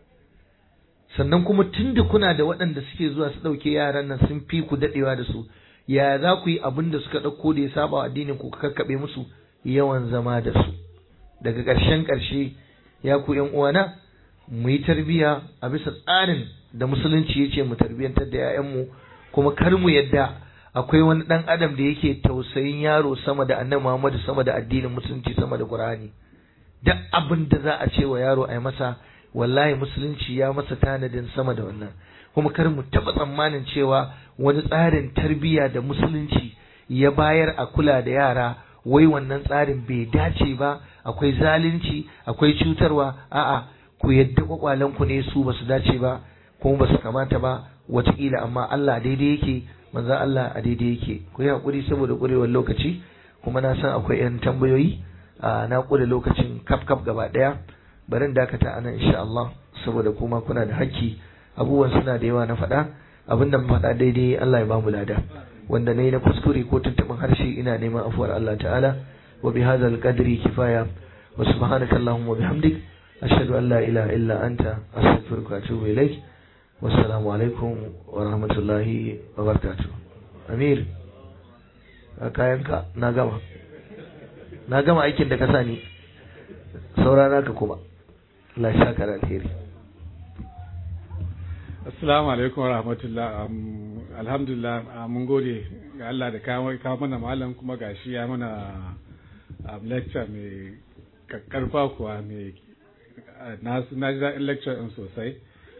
sannan kuma tunda kuna da waɗanda suke zuwa su ɗauke yaran nan sun fi ku daɗewa da su ya za ku yi abin da suka ɗauko da ya saba wa addinin ku kakkaɓe musu yawan zama da su daga ƙarshen ƙarshe ya ku ƴan uwana mu yi tarbiyya a bisa tsarin da musulunci ya ce mu tarbiyyantar da 'ya'yanmu kuma kar mu yadda akwai wani ɗan adam da yake tausayin yaro sama da annabi Muhammadu sama da addinin musulunci sama da Qur'ani duk abin da za a ce wa yaro a yi masa wallahi musulunci ya masa tanadin sama da wannan kuma kar mu taɓa tsammanin cewa wani tsarin tarbiyya da musulunci ya bayar a kula da yara wai wannan tsarin bai dace ba akwai zalunci akwai cutarwa a'a ku yadda kwakwalenku ne su basu dace ba kuma basu kamata ba wataƙila amma Allah daidai yake manzon Allah a daidai yake ku yi haƙuri saboda ƙurewar lokaci kuma na san akwai 'yan tambayoyi na ƙure lokacin kaf kaf gaba ɗaya barin dakata anan insha Allah saboda kuma kuna da hakki abubuwan suna da yawa na faɗa abin da faɗa daidai Allah ya bamu lada wanda nayi na kuskure ko tuntuɓin harshe ina neman afuwar Allah ta'ala wa bi hadzal qadri kifaya wa subhanaka allahumma wa bihamdik ashhadu an la ilaha illa anta astaghfiruka wa atubu ilaik wassalamu alaikum wa rahmatullahi wa barakatuh amir kayanka na gama na gama aikin da ka sani saurana ka kuma Allah ya saka da alheri Assalamu alaikum wa rahmatullah alhamdulillah mun gode ga Allah da kawo mana malam kuma gashi ya mana lecture mai karfa kuwa mai na ji daɗin lecture ɗin sosai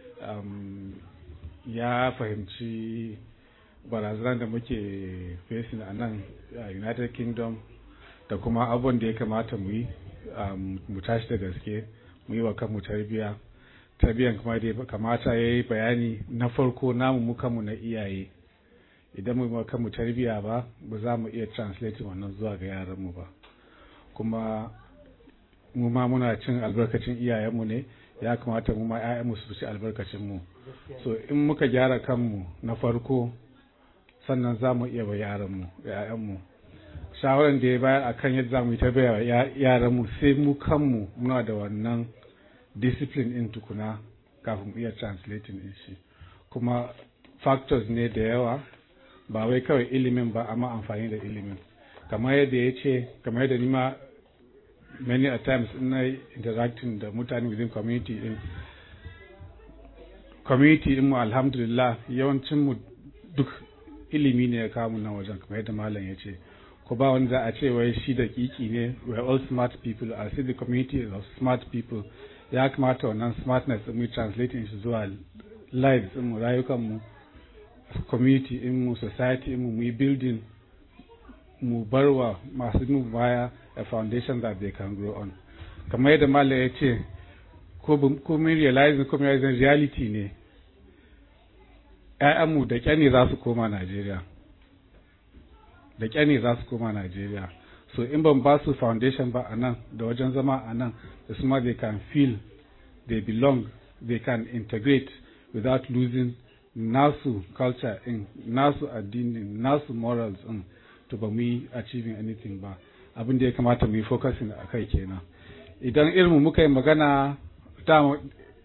ya fahimci barazanar da muke facing a nan united kingdom da kuma abubuwan da ya kamata mu yi mu tashi da gaske mu yi wa kanmu tarbiyya tarbiyyan kuma da kamata ya yi bayani na farko namu mu kanmu na iyaye idan mu yi kanmu tarbiyya ba ba za mu iya translating wannan zuwa ga yaranmu ba kuma mu ma muna cin albarkacin iyayenmu ne ya kamata mu ma 'ya'yanmu su ci albarkacin mu so in muka gyara kanmu na farko sannan za mu iya wa yaranmu ‘ya'yanmu shawaran da ya bayar akan yadda za mu yi ta yaranmu sai mu kanmu muna da wannan discipline in tukuna kafin mu iya translating din shi kuma factors ne da yawa ba wai kawai ilimin ba amma amfani da ilimin kamar yadda ya ce kamar yadda nima many a times ina interacting da mutane within community din community din mu alhamdulillah yawancin mu duk ilimi ne ya kawo mu nan wajen kamar yadda malam ya ce ko ba wanda a ce wai shi da kiki ne we are all smart people I see the community of smart people ya kamata wannan smartness mu translate shi zuwa lives mu rayukan mu community in mu society in mu mu building mu barwa masu mu baya a foundation that they can grow on kamar yadda malam ya ce ko mun realizing ko realizing reality ne ‘ya'yanmu da ƙyani za su koma Najeriya da ƙyani za su koma Najeriya so in ban ba su foundation ba a nan da wajen zama a nan da su ma they can feel they belong they can integrate without losing nasu culture in nasu addini nasu morals in to ba mu yi achieving anything ba abin da ya kamata mu yi focusing a kai kenan idan irin muka yi magana ta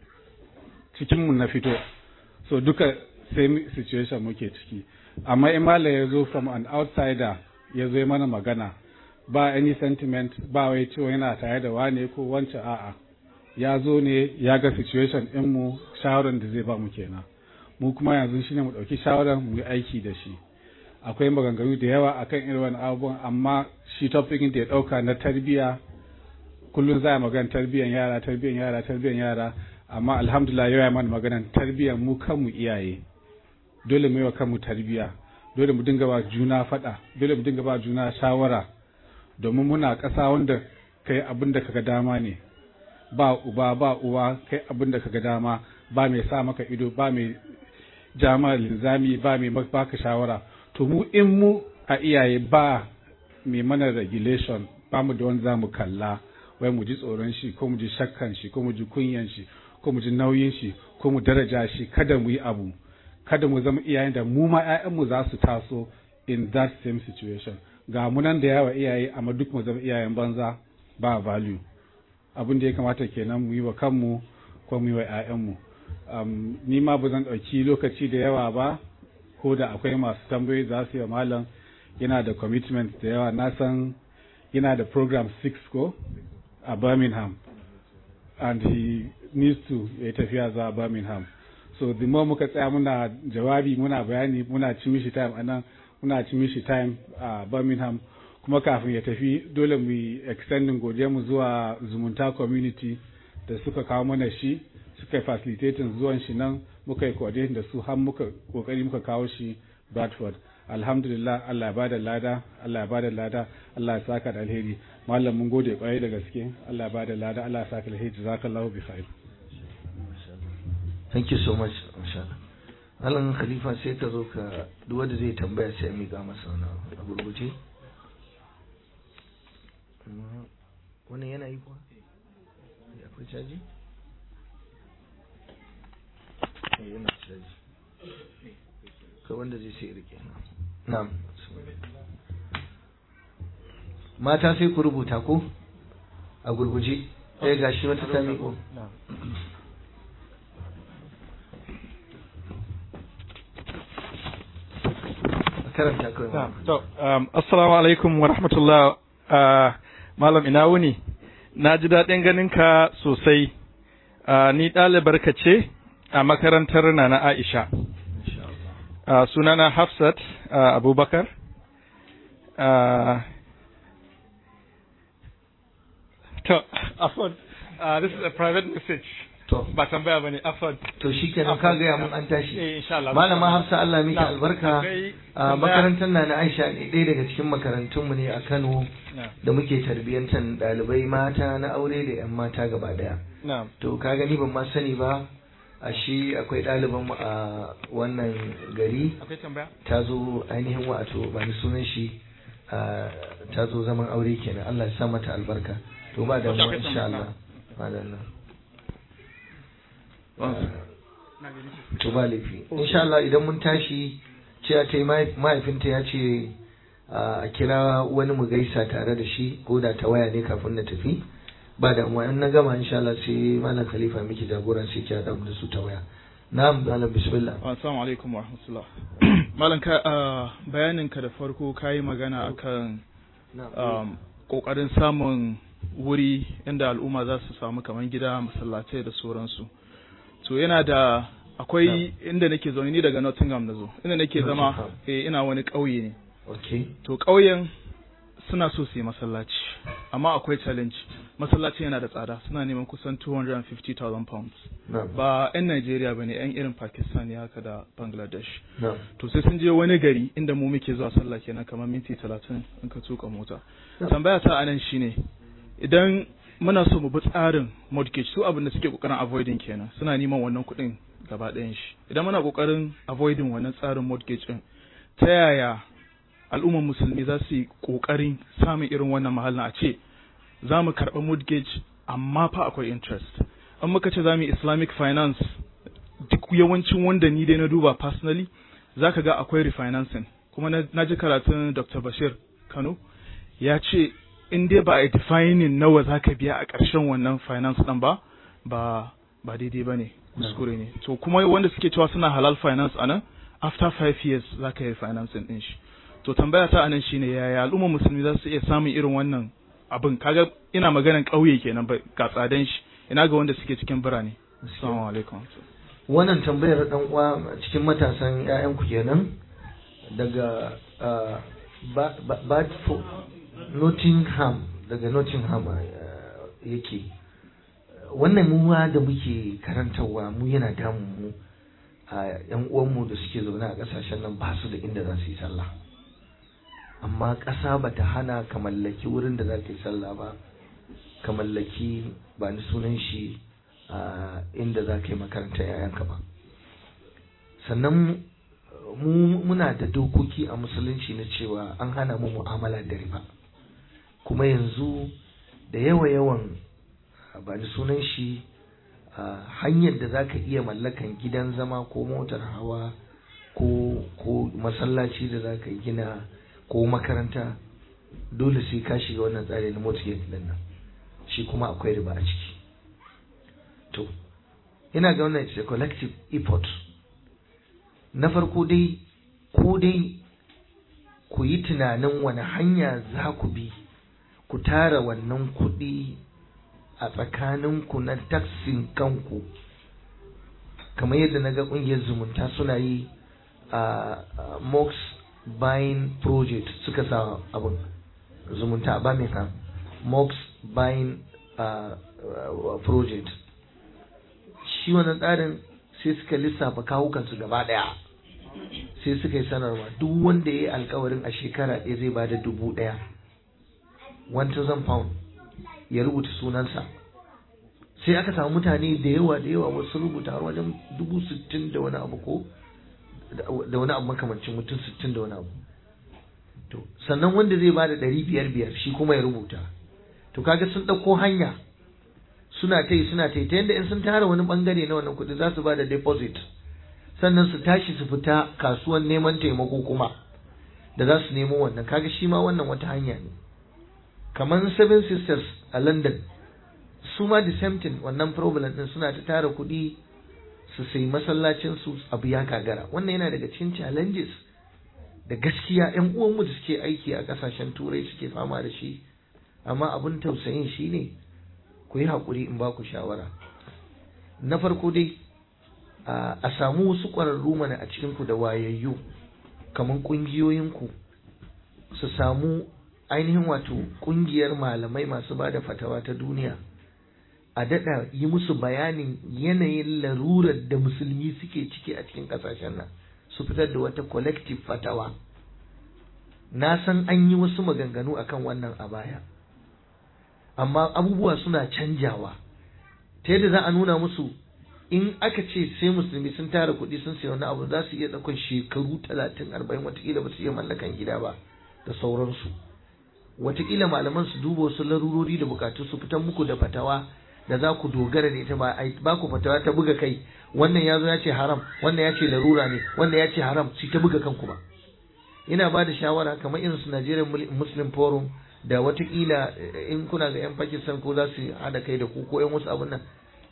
cikinmu na fito so duka same situation muke ciki amma imala ya zo from an outsider ya zo mana magana ba any sentiment ba wai cewa yana tare da wane ko wancan a'a ya zo ne ya ga situation mu shawaran da zai ba mu kenan mu kuma yanzu shine mu ɗauki shawaran mu yi aiki da shi akwai maganganu da yawa akan irin wani abubuwan amma shi topic da ya ɗauka na tarbiyya kullum za a magana tarbiyyan yara tarbiyyan yara tarbiyyan yara amma alhamdulillah yau ya mana maganan tarbiyyan mu kanmu iyaye dole mu yi wa kanmu tarbiyya dole mu dinga ba juna faɗa dole mu dinga ba juna shawara domin muna ƙasa wanda kai abin da kaga dama ne ba uba ba uwa kai abin da kaga dama ba mai sa maka ido ba mai jama linzami ba mai baka shawara to mu in mu a iyaye ba mai mana regulation ba mu da wani za mu kalla wai mu ji tsoron shi ko mu ji shakkan shi ko mu ji kunyan shi ko mu ji nauyin shi ko mu daraja shi kada mu yi abu kada mu zama iyayen da mu ma ƴaƴanmu za su taso in that same situation ga mu nan da yawa iyaye amma duk mu zama iyayen banza ba value abin da ya kamata kenan mu yi wa kanmu ko mu yi wa ƴaƴanmu um, ni ma ba zan ɗauki lokaci da yawa ba ko da akwai masu tambayoyi za su yi wa malam yana da commitment da yawa na san yana da program 6 ko a Birmingham and he needs to ya tafiya zuwa Birmingham so the more muka tsaya muna jawabi muna bayani muna ci mishi time a nan muna ci mishi time a Birmingham kuma kafin ya tafi dole mu yi extending godiya mu zuwa zumunta community da suka kawo mana shi suka yi facilitating zuwan shi nan muka yi coordinating da su har muka kokari muka kawo shi Bradford alhamdulillah Allah ya bada lada Allah ya bada lada Allah ya saka da alheri mallam mun gode kwarai da gaske Allah ya bada lada Allah ya saka da alheri jazakallahu bi khair thank you so much masha Allah Alan Khalifa sai ka zo ka duk wanda zai tambaya sai mi ga masa wani a gurguje wannan yana yi kuwa akwai caji yana caji ka wanda zai sai rike na'am mata sai ku rubuta ko a gurguje ɗaya gashi wata ta miƙo karanta kawai to assalamu alaikum wa rahmatullah malam ina wuni na ji daɗin ganin ka sosai ni ɗalibar ka ce a makarantar na na Aisha Uh, sunana Hafsat uh, Abubakar. Uh, to, Afon, uh, this is a private message. To, ba tambaya bane Afon. To shi kenan ka gaya mun an tashi. Eh, insha Allah. Malama Hafsa Allah miki Na, albarka. akwai A tambaya. makarantar na na Aisha ne ɗaya daga cikin makarantunmu ne a Kano Na, da muke tarbiyyantar ɗalibai mata na aure da 'yan mata gaba ɗaya. na, To ka gani ban ma sani ba a shi akwai ɗalibanmu a wannan gari akwai tambaya? ta zo ainihin wato ba ni sunan shi a, ta zo zaman aure kenan Allah ya sa mata albarka to ba da mu akwai insha tambaya. Allah ba da Allah to ba laifi insha Allah idan mun tashi cewa ta yi mahaifinta ya ce a kira wani mu gaisa tare da shi ko da ta waya ne kafin na tafi ba da mu in na gama insha Allah sai malam khalifa miki jagoran sai kira da mu da su ta waya na'am malam bismillah Assalamu alaikum wa rahmatullah. Malam ka bayanin ka da farko kayi magana akan um, kokarin samun wuri inda al'umma za su samu kaman gida masallatai da sauransu. To yana da akwai inda nake zaune ni daga Nottingham na zo. Inda nake zama Nottingham. eh, ina wani ƙauye ne. okay To ƙauyen suna so su yi masallaci amma akwai challenge. Masallaci yana da tsada suna neman kusan 250,000 pounds. na'am Ba 'yan Najeriya ba ne 'yan irin Pakistan ne haka da Bangladesh. na'am to sai sun je wani gari inda mu muke zuwa sallah kenan kamar minti talatin in ka tuka mota tambaya ta anan shine idan muna so mu bi tsarin mortgage su abin da suke kokarin avoiding kenan suna neman wannan kuɗin gaba ɗayan shi idan muna kokarin avoiding wannan tsarin mortgage din ta yaya al'ummar musulmi za su yi kokarin samun irin wannan mahallin a ce za mu karɓi mortgage amma fa akwai interest an muka ce za mu yi islamic finance duk yawancin wanda ni dai na duba personally za ka ga akwai refinancing kuma na na ji karatun dr bashir kano ya ce in dai ba a yi defining nawa za ka biya a ƙarshen wannan finance ɗin ba ba ba daidai ba ne kuskure ne to kuma wanda suke cewa suna halal finance a nan after five years za ka yi financing ɗin shi to tambaya ta anan shine yaya al'ummar musulmi za su iya samun irin wannan abin kaga ina maganan ƙauye kenan ba ga tsadan shi ina ga wanda suke cikin birane assalamu alaikum wannan tambayar dan uwa cikin matasan ƴaƴan ku kenan daga ah, Ba- Ba- Badford Nottingham daga Nottingham ah, yake wannan mu ma da muke karantarwa mu yana damun mu a ƴan uwanmu da suke zaune a ƙasashen nan ba su da inda za su yi sallah amma ƙasa ba ta hana ka mallaki wurin da za ka yi sallah ba ka mallaki ba ni sunan shi a inda za ka yi makaranta yayanka ba sannan mu muna da dokoki a musulunci na cewa an hana mu mu'amala da riba kuma yanzu da yawa yawan ba ni sunan shi a hanyar da za ka iya mallakan gidan zama ko motar hawa ko ko masallaci da za ka gina ko makaranta dole sai ka shiga wannan tsari na mortgage din nan shi kuma akwai riba a ciki to ina ga wannan it's a collective effort na farko dai ko dai ku yi tunanin wani hanya za ku bi ku tara wannan kuɗi a tsakaninku na taksin kanku kamar yadda na ga ƙungiyar zumunta suna yi a mox buying project suka sa abin zumunta a birmingham mox buying uh, uh, project shi wannan tsarin sai suka lissafa kawukansu gaba daya sai suka yi sanarwa duk wanda ya yi alkawarin a shekara ɗaya zai ba da dubu ɗaya 1000 pound ya rubuta sunansa sai aka samu mutane da yawa da yawa wasu rubuta har wajen dubu sittin da wani abu ko da wani abu makamancin mutum sittin da wani abu to sannan wanda zai ba da ɗari biyar biyar shi kuma ya rubuta to kaga sun ɗauko hanya suna ta yi suna ta yi ta yadda in sun tara wani bangare na wannan kuɗi za su ba da deposit sannan su tashi su fita kasuwan neman taimako kuma da za su nemo wannan kaga shi ma wannan wata hanya ne kamar seven sisters a london su ma the same thing wannan problem din suna ta tara kuɗi su sai masallacin su abu ya kagara wannan yana daga cikin challenges da gaskiya yan uwanmu da suke aiki a kasashen turai suke fama da shi amma abin tausayin shi ne ku yi haƙuri in ba ku shawara na farko dai a samu wasu ƙwararru mana a cikinku da wayayyu kamar ƙungiyoyinku su samu ainihin wato ƙungiyar malamai masu ba da fatawa ta duniya a daɗa yi musu bayanin yanayin larurar da musulmi suke ciki a cikin ƙasashen nan su fitar da wata collective fatawa na san an yi wasu maganganu akan wannan a baya amma abubuwa suna canjawa ta yadda za a nuna musu in aka ce sai musulmi sun tara kuɗi sun sayi wani abu za su iya ɗaukar shekaru talatin arba'in watakila ba su iya mallakan gida ba da sauransu watakila malaman su duba wasu larurori da bukatu su fitan muku da fatawa da za ku dogara da ita ba ba ku fatawa ta buga kai wannan ya zo ya ce haram wannan ya ce larura ne wannan ya ce haram su ta buga kanku ba ina ba da shawara kamar irin su Nigerian Muslim Forum da watakila in kuna ga 'yan Pakistan ko za su haɗa kai da ku ko 'yan wasu abun nan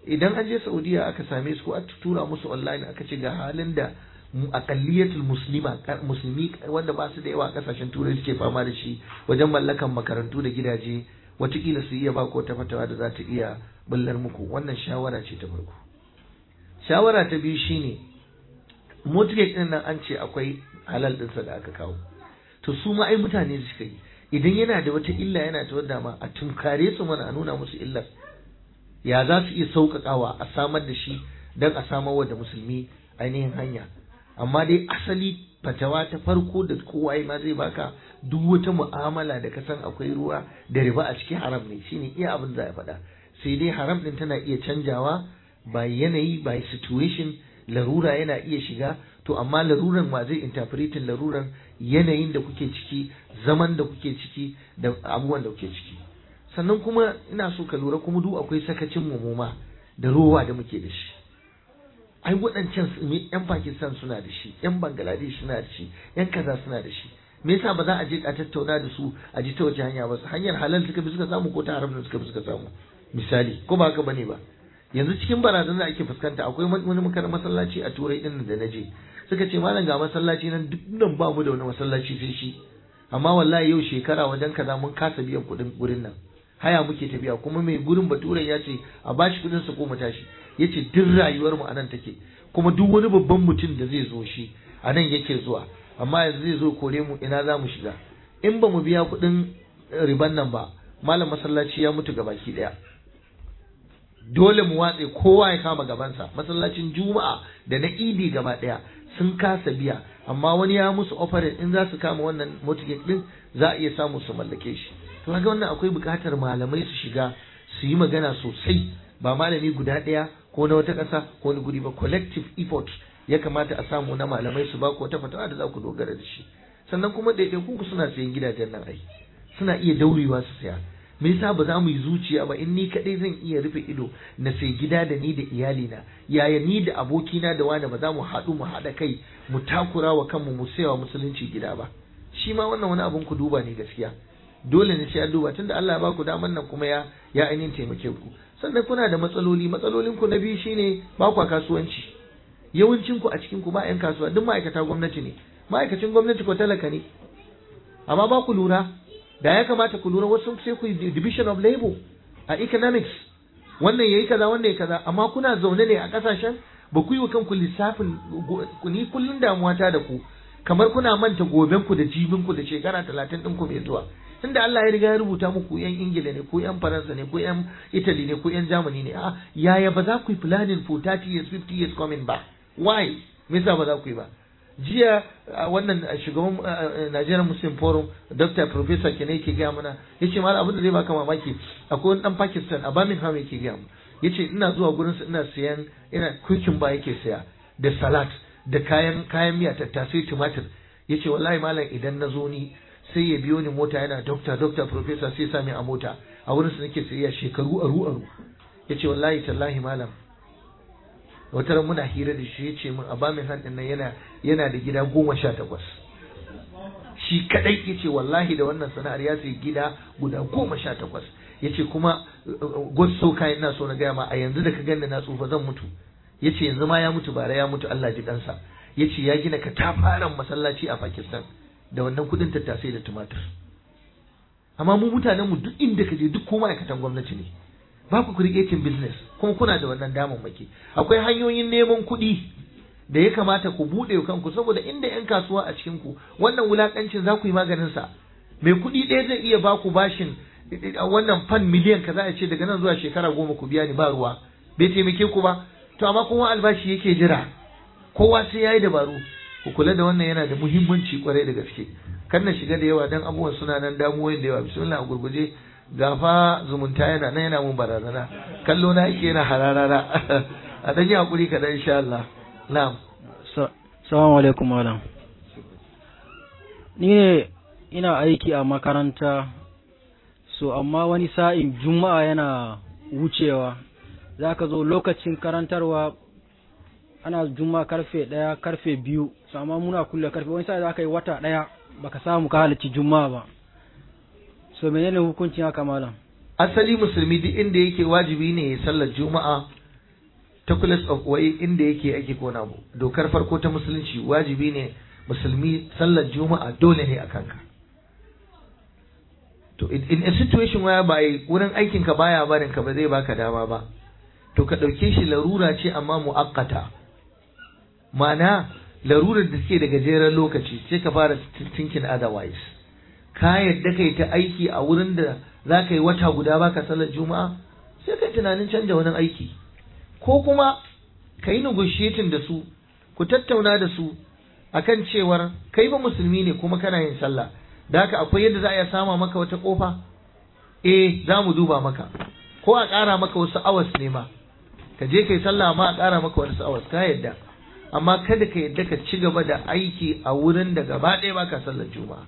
idan an je saudiya aka same su ko aka tura musu online aka ce ga halin da akalliyatul muslima musulmi wanda ba su da yawa a kasashen turai suke fama da shi wajen mallakan makarantu da gidaje watakila su iya ba ko ta fatawa da za ta iya bullar muku wannan shawara ce ta farko shawara ta biyu shine mortgage din nan an ce akwai halal ɗinsa da aka kawo to su ma ai mutane suka yi idan yana da wata illa yana ta wadda ma a tunkare su mana a nuna musu illar ya za su iya sauƙaƙawa a samar da shi don a samar da musulmi ainihin hanya amma dai asali fatawa ta farko da kowa ma zai baka duk wata mu'amala da ka san akwai ruwa da riba a cikin haram ne shine iya abin da ya faɗa sai dai haram din tana iya canjawa by yanayi by situation larura yana iya shiga to amma laruran ma zai interpretin laruran yanayin da kuke ciki zaman da kuke ciki da abubuwan da kuke ciki sannan kuma ina so ka lura kuma duk akwai sakacin mu ma da rowa da muke da shi ai waɗancan yan Pakistan suna da shi yan Bangladesh suna da shi yan kaza suna da shi me yasa ba za a je a tattauna da su a ji ta wace hanya ba hanyar halal suka bi suka samu ko ta haram suka bi suka samu misali ko ba haka bane ba yanzu cikin barazan da ake fuskanta akwai wani makarar masallaci a turai din da na je suka ce malam ga masallaci nan duk nan ba mu da wani masallaci sai shi amma wallahi yau shekara wajen kaza mun kasa biyan kuɗin gurin nan haya muke tafiya kuma mai gurin bature ya ce a bashi kuɗin sa ko mu tashi ya ce duk rayuwar mu anan take kuma duk wani babban mutum da zai zo shi anan yake zuwa amma yanzu zai zo kore mu ina za mu shiga in ba mu biya kuɗin riban nan ba malam masallaci ya mutu gabaki ɗaya dole mu watse kowa ya kama gabansa masallacin juma'a da na idi gaba daya sun kasa biya amma wani ya musu offering in za su kama wannan mortgage din za a iya samu su mallake shi to kaga wannan akwai buƙatar malamai su shiga su yi magana sosai ba malami guda ɗaya ko na wata ƙasa ko wani guri ba collective effort ya kamata a samu na malamai su ba ku wata fatawa da za ku dogara da shi sannan kuma ɗaiɗaikun ku suna sayan gidajen nan ai suna iya daurewa su saya me yasa ba za mu yi zuciya ba in ni kadai zan iya rufe ido na sai gida da ni da iyalina yaya ni da abokina da wani ba za mu haɗu mu haɗa kai mu takura wa kanmu mu sayawa musulunci gida ba shi ma wannan wani abun ku duba ne gaskiya dole ne sai an duba tunda Allah ya ba ku daman nan kuma ya ya ainihin taimake ku sannan kuna da matsaloli matsalolin ku na biyu shine ba ku kasuwanci yawancin ku a cikin ku ba yan kasuwa duk ma'aikata gwamnati ne ma'aikacin gwamnati ko talaka ne amma ba ku lura da ya kamata ku lura wasu sai ku division of labor a economics wannan yayi kaza wannan yayi kaza amma kuna zaune ne a kasashen ba ku yi wa kanku lissafin ku ni kullun damuwa ta da ku kamar kuna manta goben ku da jibin ku da shekara talatin ɗin ku mai zuwa tunda Allah ya riga ya rubuta muku yan Ingila ne ko yan Faransa ne ko yan Italy ne ko yan Germany ne a yaya ba za ku yi planning for 30 years 50 years coming ba why me yasa ba za ku yi ba jiya wannan shugaban Nigerian Muslim Forum Dr. Professor Kene yake gaya mana yace malam abin da zai baka mamaki akwai wani dan Pakistan a Birmingham yake gaya mu yace ina zuwa gurin ina siyan ina cooking ba yake saya da salad da kayan kayan miya tattasai tumatir yace wallahi malam idan na zo ni sai ya biyo ni mota yana doctor doctor professor sai sami a mota a wurin su nake sayayya shekaru aru aru yace wallahi tallahi malam wata muna hira da shi yace min a bamin hadin nan yana yana da gida goma sha takwas shi kadai yace wallahi da wannan sana'ar ya sayi gida guda goma sha takwas yace kuma god so kai ina so na gaya ma a yanzu da ka ganni na tsufa zan mutu yace yanzu ma ya mutu bara ya mutu Allah ji kansa yace ya gina katafaren masallaci a Pakistan da wannan kudin tattasai da tumatir amma mu mutanen mu duk inda ka je duk ko ma'aikatan gwamnati ne ba ku creating business kuma kuna da wannan damammaki akwai hanyoyin neman kuɗi da ya kamata ku buɗe kanku saboda inda yan kasuwa a cikin ku wannan wulakancin za ku yi maganin sa mai kuɗi ɗaya zai iya ba ku bashin wannan fan miliyan kaza ya ce daga nan zuwa shekara goma ku biya ni ba ruwa bai taimake ku ba to amma kuma albashi yake jira kowa sai yayi dabaru ku kula da wannan yana da muhimmanci kwarai da gaske kan na shiga da yawa dan abubuwan suna nan damuwoyin da yawa bismillah a gurguje gafa zumunta yana nan yana mun barazana kallo na yake yana hararara a dan yi hakuri kadan insha Allah na'am assalamu alaikum malam ni ne ina aiki a makaranta so amma wani sa'in juma'a yana wucewa za ka zo lokacin karantarwa ana juma karfe ɗaya karfe biyu so amma muna kulle karfe wani sa'i za ka yi wata ɗaya baka samu ka halarci juma'a ba so menene hukuncin haka malam asali musulmi duk inda yake wajibi ne ya sallar juma'a particulars of wai inda yake ake kona abu dokar farko ta musulunci wajibi ne musulmi sallar juma'a dole ne a kanka to in in a situation where by wurin aikin ka baya barin ka ba zai baka dama ba to ka dauke shi larura ce amma muakkata ma'ana larurar da suke da gajeren lokaci sai ka fara thinking otherwise ka yadda kai ta aiki a wurin da za ka yi wata guda baka sallar juma'a sai kai tunanin canja wani aiki ko kuma ka yi negotiating da su ku tattauna da su akan cewar kai ba musulmi ne kuma kana yin sallah da haka akwai yadda za a iya sama maka wata kofa eh za mu duba maka ko a ƙara maka wasu awas ne ma ka je kai sallah ma a ƙara maka wasu awas ka yadda amma kada ka yadda ka ci gaba da aiki a wurin da gaba ɗaya baka sallar juma'a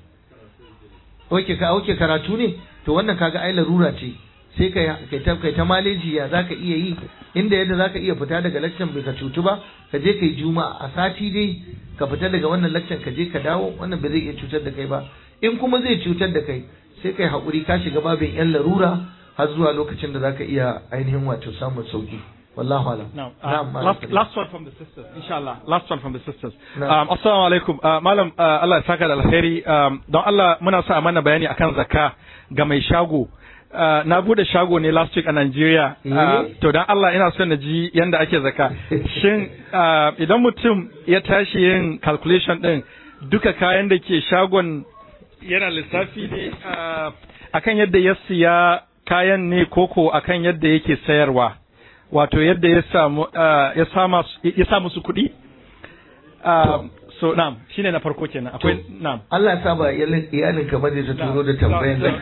oke ka oke karatu ne to wannan kaga ai larura ce sai kai kai ta kai ta maleji ya zaka iya yi inda yadda zaka iya fita daga lecture bai ka cutu ba ka je kai juma'a a sati dai ka fita daga wannan lecture ka je ka dawo wannan bai zai iya cutar da kai ba in kuma zai cutar da kai sai kai haƙuri ka shiga babin yan larura har zuwa lokacin da zaka iya ainihin wato samun sauki wallahu alam Now, uh, Na'am, Malam last, Sadiq. last one from the sisters, inshallah. Last one from the sisters. Na'am. Um, assalamu alaikum. Uh, Malam, uh, Allah ya saka da alheri. Um, don Allah muna sa a mana bayani akan zakka ga mai shago. Uh, na bude shago ne last week a Nigeria. Uh, Eh? to don Allah ina son na ji yanda ake zakka. Shin uh, idan mutum ya tashi yin calculation din duka kayan da ke shagon yana lissafi ne uh, akan yadda ya siya kayan ne koko akan yadda yake sayarwa. wato yadda ya samu uh, ya sama ya sa musu kuɗi uh, so na'am shine na farko kenan akwai na'am Allah ya saba iyalin iyalin kamar da ta turo da tambayan nan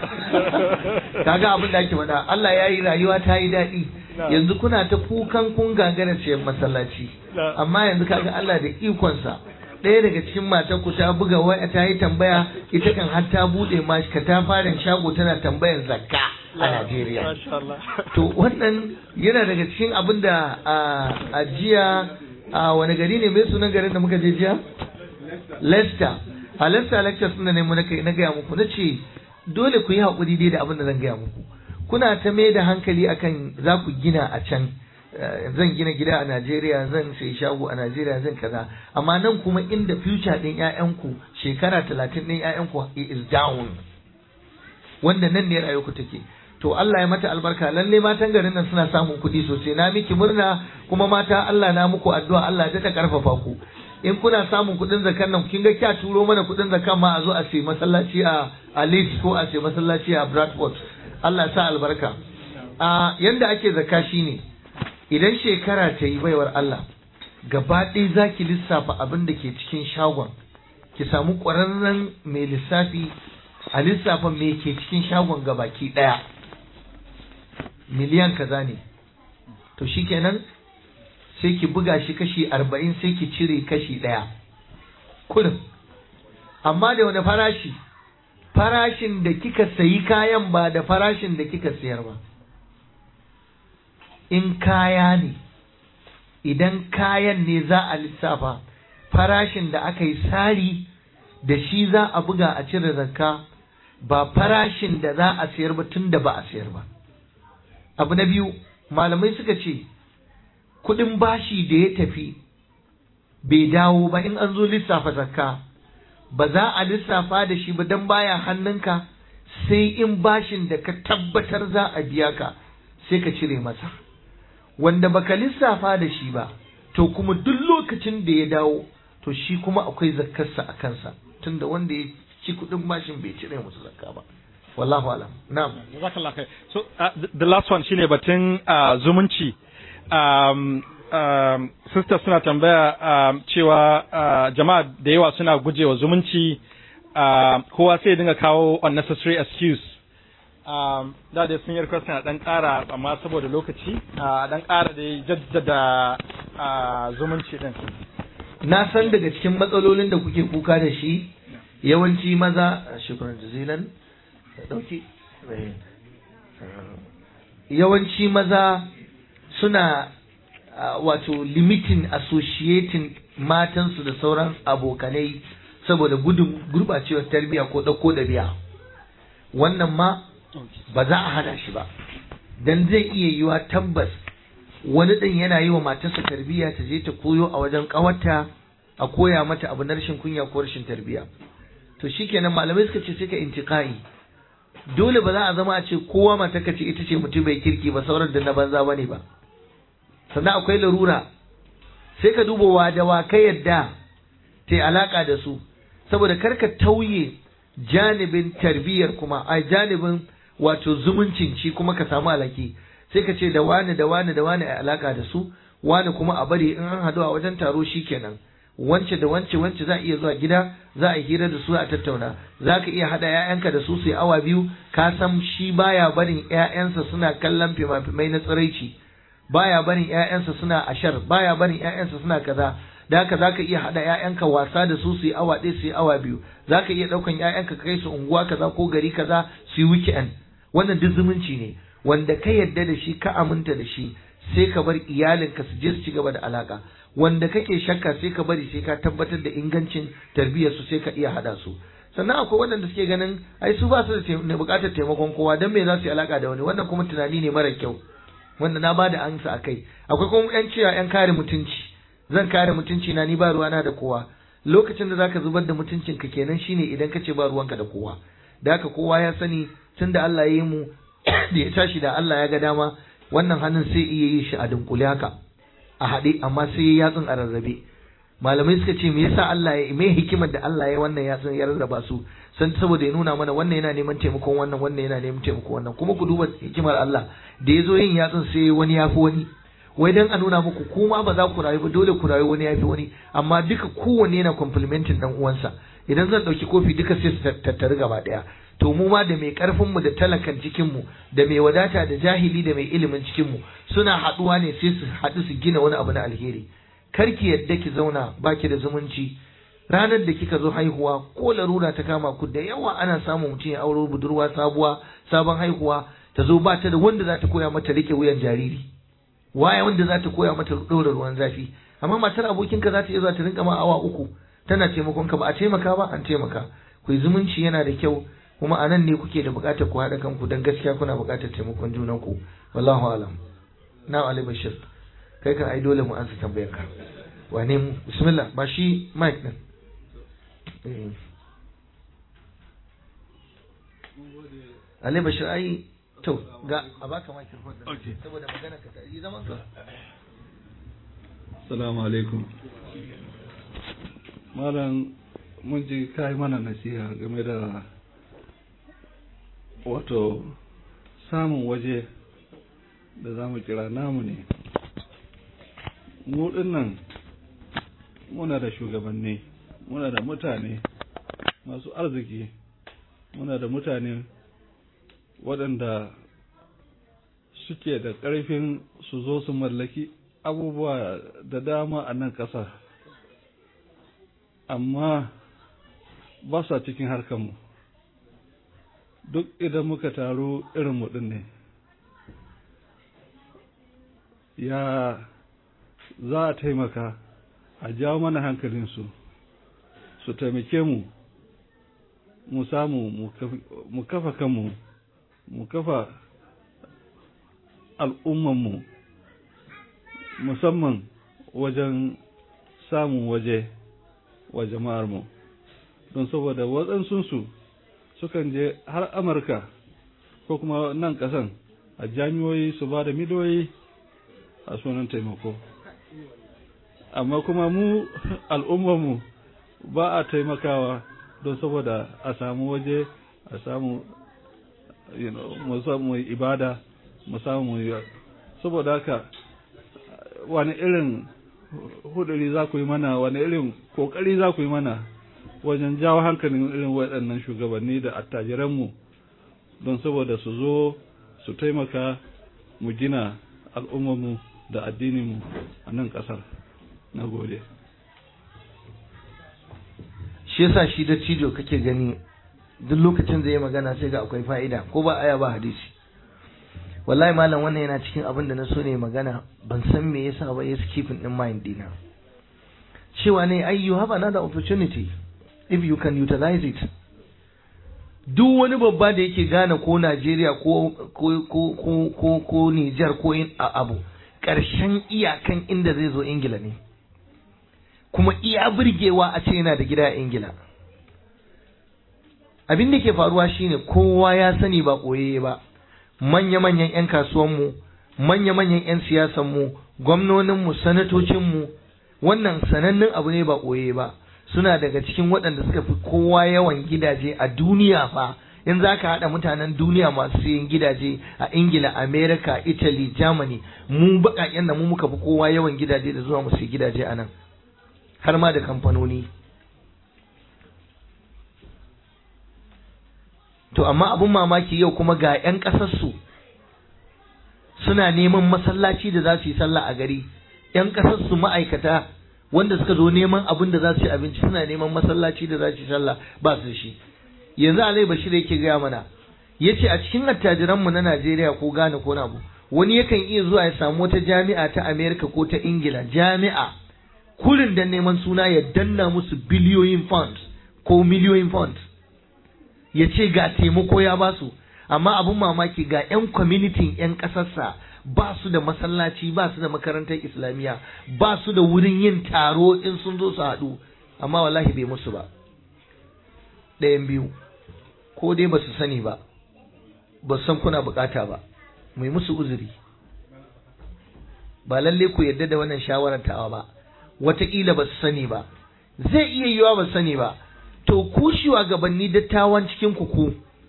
kaga abin da ake faɗa Allah ya yi rayuwa ta yi daɗi Na'am. yanzu kuna ta kukan kun gagara ce masallaci Na'am. amma yanzu kaga Allah da ikonsa ɗaya daga cikin matan ku ta buga waya ta yi tambaya ita kan har ta buɗe ma ka ta fara shago tana tambayan zakka a Najeriya Masha Allah. to wannan yana daga cikin abin da a- a jiya a wani gari ne mai sunan garin da muka je jiya Leicester a Leicester lectures ɗin da ne mu na kai na gaya muku na ce dole ku yi haƙuri dai da abin da zan gaya muku kuna ta mai da hankali akan za ku gina a can eh, zan gina gida a Najeriya zan sai shago a Najeriya zan kaza amma nan kuma inda future ɗin 'ya'yanku shekara talatin ɗin 'ya'yanku is down wanda nan ne rayuwarku take to Allah ya mata albarka lalle matan garin nan suna samun kuɗi sosai na miki murna kuma mata Allah na muku addu'a Allah ya ta karfafa ku in kuna samun kuɗin zakan nan kin ga kya turo mana kuɗin zakan ma a zo a sai masallaci a a Leeds ko a sai masallaci a Bradford Allah ya sa albarka a yanda ake zakka shine idan shekara ta yi baiwar Allah gaba ɗaya zaki lissafa abin da ke cikin shagon ki samu ƙwararren mai lissafi a lissafa me ke cikin shagon gabaki ɗaya miliyan kaza ne to shikenan sai ki buga shi kashi arba'in sai ki cire kashi ɗaya kurin amma da wani farashi farashin da kika sayi kayan ba da farashin da kika sayar ba in kaya ne idan kayan ne za a lissafa farashin da aka yi sari da shi za a buga a cire zakka ba farashin da za a sayar ba tun da ba a sayar ba abu na biyu malamai suka ce kudin bashi da ya tafi bai dawo ba in an zo lissafa zakka ba za a lissafa da shi ba don baya hannunka sai in bashin da ka tabbatar za a biya ka sai ka cire masa wanda baka lissafa da shi ba to kuma duk lokacin da ya dawo to shi kuma akwai zakkarsa a kansa tunda wanda ya ci kudin bashin bai cire musu zakka ba wallahu alam na'am Jazakallah khair. So uh, the, the last one shine batun uh, zumunci. Um, um, sisters suna tambaya um, cewa uh, jama'a da yawa suna gujewa zumunci uh, kowa sai ya dinga kawo unnecessary excuse. Um, da dai sun yi request na dan ƙara amma saboda lokaci a dan ƙara da jaddada uh, zumunci din. na san daga cikin matsalolin da kuke kuka da shi yawanci maza shukran jazilan dauki yawanci maza suna uh, wato limiting associating matansu da sauran abokanai saboda gudun gurbacewar tarbiyya ko ɗauko ɗabi'a wannan ma ba za a hana shi ba dan zai iya yiwa tabbas wani ɗin yana yi wa matarsa tarbiyya ta je ta koyo a wajen ƙawarta a koya mata abu na rashin kunya ko rashin tarbiyya to shikenan malamai suka ce sai ka intiqai dole ba za a zama a ce kowa matarka ce ita ce mutum bai kirki ba sauran da na banza bane ba sannan akwai larura sai ka duba wa da wa ka yadda ta alaka da su saboda karka tauye janibin tarbiyyar kuma a janibin wato zumuncin shi kuma ka samu alaki sai ka ce da wani da wani da wani a alaka da su wani kuma a bari in an haɗu a wajen taro shi kenan wance da wance wance za a iya zuwa gida za a hira da su a tattauna za ka iya haɗa 'ya'yanka da su su yi awa biyu ka san shi baya barin 'ya'yansa suna kallon fima-fimai na tsiraici baya barin 'ya'yansa suna ashar baya barin 'ya'yansa suna kaza da haka za ka iya haɗa 'ya'yanka wasa da su su yi awa ɗaya su yi awa biyu za ka iya ɗaukan 'ya'yanka kai su unguwa kaza ko gari kaza su yi weekend wannan duk zumunci ne wanda ka yadda da shi ka aminta da shi sai ka bar iyalinka su je su ci gaba da alaka wanda kake shakka sai ka bari sai ka tabbatar da ingancin tarbiyyar su sai ka iya hada su sannan akwai waɗanda suke ganin ai su ba su da buƙatar taimakon kowa dan me za su yi alaka da wani wannan kuma tunani ne mara kyau wanda na bada ansa akai akwai kuma yan cewa yan kare mutunci zan kare mutunci na ni ba ruwana da kowa lokacin da zaka zubar da mutuncin ka kenan shine idan ka ce ba ruwanka da kowa da haka kowa ya sani tunda Allah ya yi mu da ya tashi da Allah ya ga dama wannan hannun sai iya yi shi a dunkule haka a haɗe amma sai ya yatsun a rarrabe malamai suka ce me yasa Allah ya me hikimar da Allah ya wannan yatsun ya rarraba su san saboda ya nuna mana wannan yana neman taimakon wannan wannan yana neman taimakon wannan kuma ku duba hikimar Allah da ya zo yin yatsun sai wani ya fi wani wai dan a nuna muku kuma ba za ku rayu ba dole ku rayu wani ya fi wani amma duka kowanne yana complimenting dan uwansa idan zan ɗauki kofi duka sai su tattari gaba ɗaya to mu ma da mai karfin mu da talakan cikin mu da mai wadata da jahili da mai ilimin cikin mu suna haduwa ne sai su haɗu su gina wani abu na alheri karki yadda ki zauna baki da zumunci ranar da kika zo haihuwa ko larura ta kama ku da yawa ana samun mutum ya auro budurwa sabuwa sabon haihuwa ta zo ba ta da wanda za ta koya mata rike wuyan jariri waye wanda za ta koya mata ɗora ruwan zafi amma matar abokinka za ta iya zuwa ta rinka ma awa uku tana taimakon ka ba a taimaka ba an taimaka ku zumunci yana da kyau kuma a nan ne kuke da buƙatar ku haɗa kanku don gaskiya kuna buƙatar taimakon junanku wallahu alam na ali bashir kai kan ai dole mu ansa tambayar ka wane mu bismillah ba shi mic din Ali Bashir ai to ga a baka microphone din saboda magana ka ta yi zaman ka Assalamu alaikum Malam mun ji kai mana nasiha game da wato samun waje da za mu kira namu ne mu nan muna da shugabanni muna da mutane masu arziki muna da mutane waɗanda suke da ƙarfin su zo su mallaki abubuwa da dama a nan ƙasa amma ba sa cikin harkarmu duk idan muka taru irin mu ne ya za a taimaka a jawo mana hankalinsu su taimake mu mu samu mu kafa kanmu mu kafa al'ummanmu musamman wajen samun waje wa jama'armu don saboda waɗansunsu sukan je har amurka ko kuma nan ƙasan a jami'oyi su ba da miliyoyi a sunan taimako amma kuma mu al'ummarmu ba a taimakawa don saboda a samu waje a samu mu samu ibada mu samu saboda haka wani irin huduri za ku yi mana wani irin kokari za ku yi mana wajen jawo hankalin irin waɗannan shugabanni da attajiranmu don saboda su zo su taimaka mu gina al'ummarmu da addininmu a nan ƙasar na gode shi yasa shi da cijo kake gani duk lokacin da ya magana sai ga akwai fa'ida ko ba aya ba hadisi wallahi malam wannan yana cikin abin da na so ne magana ban san me yasa ba ya keeping in mind dina cewa ne ai you have another opportunity if you can utilize it duk wani babba da yake gane ko Najeriya ko ko ko ko ko ko Niger ko abu ƙarshen iyakan inda zai zo ingila ne kuma iya burgewa a ce yana da gida a ingila abin da ke faruwa shine kowa ya sani ba ɓoye ba manya-manyan 'yan kasuwanmu manya-manyan 'yan siyasanmu gwamnoninmu sanatocinmu wannan sanannen abu ne ba ɓoye ba suna daga cikin waɗanda suka fi kowa yawan gidaje a duniya fa in za ka haɗa mutanen duniya masu yin gidaje a ingila america italy germany mu baƙaƙen da mu muka fi kowa yawan gidaje da zuwa mu sai gidaje a nan har ma da kamfanoni to amma abin mamaki yau kuma ga 'yan ƙasarsu suna neman masallaci da za su yi sallah a gari 'yan ƙasarsu ma'aikata wanda suka zo neman abin da za su yi abinci suna neman masallaci da za su yi sallah ba su shi yanzu alai bashir yake gaya mana ya ce a cikin attajiranmu na najeriya ko ghana ko nabu wani yakan iya zuwa ya samu wata jami'a ta amerika ko ta ingila jami'a kurin da neman suna ya danna musu biliyoyin funds ko miliyoyin funds ya ce ga taimako ya ba su amma abin mamaki ga 'yan kwamitin 'yan ƙasarsa ba su da masallaci ba su da makarantar islamiyya ba su da wurin yin taro in sun zo su haɗu amma wallahi bai musu ba ɗayan biyu ko dai ba su sani ba ba san kuna bukata ba mai musu uzuri ba lalle ku yarda da wannan shawarar tawa ba wataƙila ba su sani ba zai iya yiwa ba sani ba to ku shugabanni dattawan cikin ku ku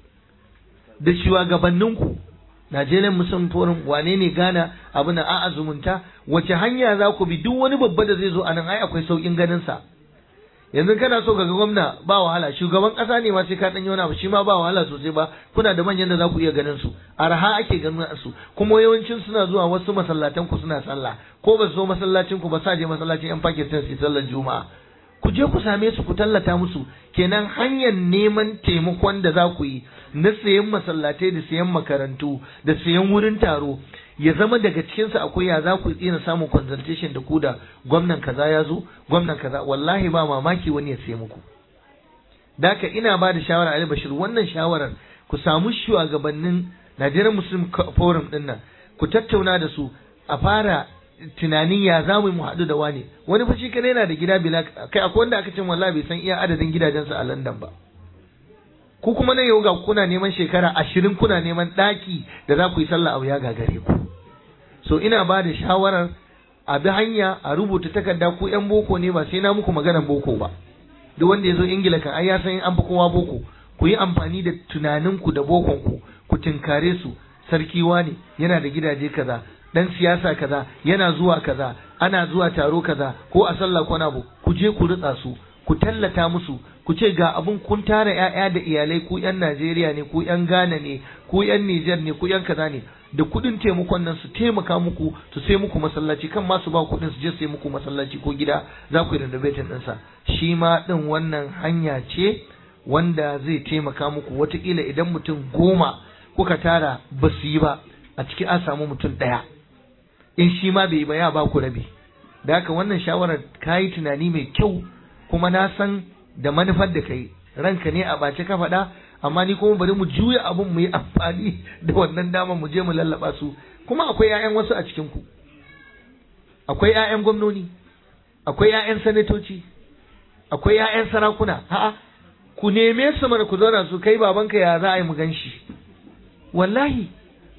da shugabanninku Najeriya Muslim Forum wane ne Ghana abu na a'a zumunta wace hanya za ku bi duk wani babba da zai zo a nan ai akwai saukin ganin sa yanzu kana so kaga gwamna ba wahala shugaban kasa ne ma sai ka dan wani shi ma ba wahala sosai ba kuna da manyan da za ku iya ganin su arha ake ganin su kuma yawancin suna zuwa wasu masallatan ku suna sallah ko ba su zo masallacin ku ba sa je masallacin yan Pakistan su sallar juma'a ku je ku same su ku tallata musu kenan hanyar neman taimakon da za ku yi na sayan masallatai da sayan makarantu da sayan wurin taro ya zama daga cikinsa akwai ya za ku tsina samun consultation da ku da gwamnan kaza ya zo gwamnan kaza wallahi ba mamaki wani ya sayi muku daka ina ba da shawara Ali Bashir wannan shawarar ku samu shugabannin Nigerian Muslim Forum din nan ku tattauna da su a fara tunanin ya za mu haɗu da wani wani fa shi kadai yana da gida bila kai akwai wanda aka ce wallahi bai san iya adadin gidajensa a London ba ku kuma nan yau ga kuna neman shekara ashirin kuna neman ɗaki da za ku yi sallah abu ya gagare ku so ina ba da shawarar a bi hanya a rubuta takarda ku yan boko ne ba sai na muku maganar boko ba duk wanda ya zo ingila kan ai ya san an fi kowa boko ku yi amfani da tunaninku da bokonku ku tinkare su sarki ne yana da gidaje kaza dan siyasa kaza yana zuwa kaza ana zuwa taro kaza ko a sallah ko na ku je ku ritsa su ku tallata musu ku ce ga abun kun tara ƴaƴa da iyalai ku ƴan Najeriya ne ku ƴan Ghana ne ku ƴan Niger ne ku ƴan kaza ne da kuɗin taimakon nan su taimaka muku su sai muku masallaci kan ma su ba kuɗin su je sai muku masallaci ko gida za ku yi renovating ɗinsa shi ma ɗin wannan hanya ce wanda zai taimaka muku watakila idan mutum goma kuka tara ba su yi ba a ciki an samu mutum ɗaya in shi ma bai yi ba ya ba ku rabi da haka wannan shawarar ka yi tunani mai kyau kuma na san da manufar da kai ranka ne a bace ka faɗa amma ni kuma bari mu juya abun mu yi amfani da wannan dama mu je mu lallaba su kuma akwai 'ya'yan wasu a cikin ku akwai 'ya'yan gwamnoni akwai 'ya'yan sanatoci akwai 'ya'yan sarakuna a'a ku neme su mana ku zauna su kai babanka ya za a yi mu gan shi wallahi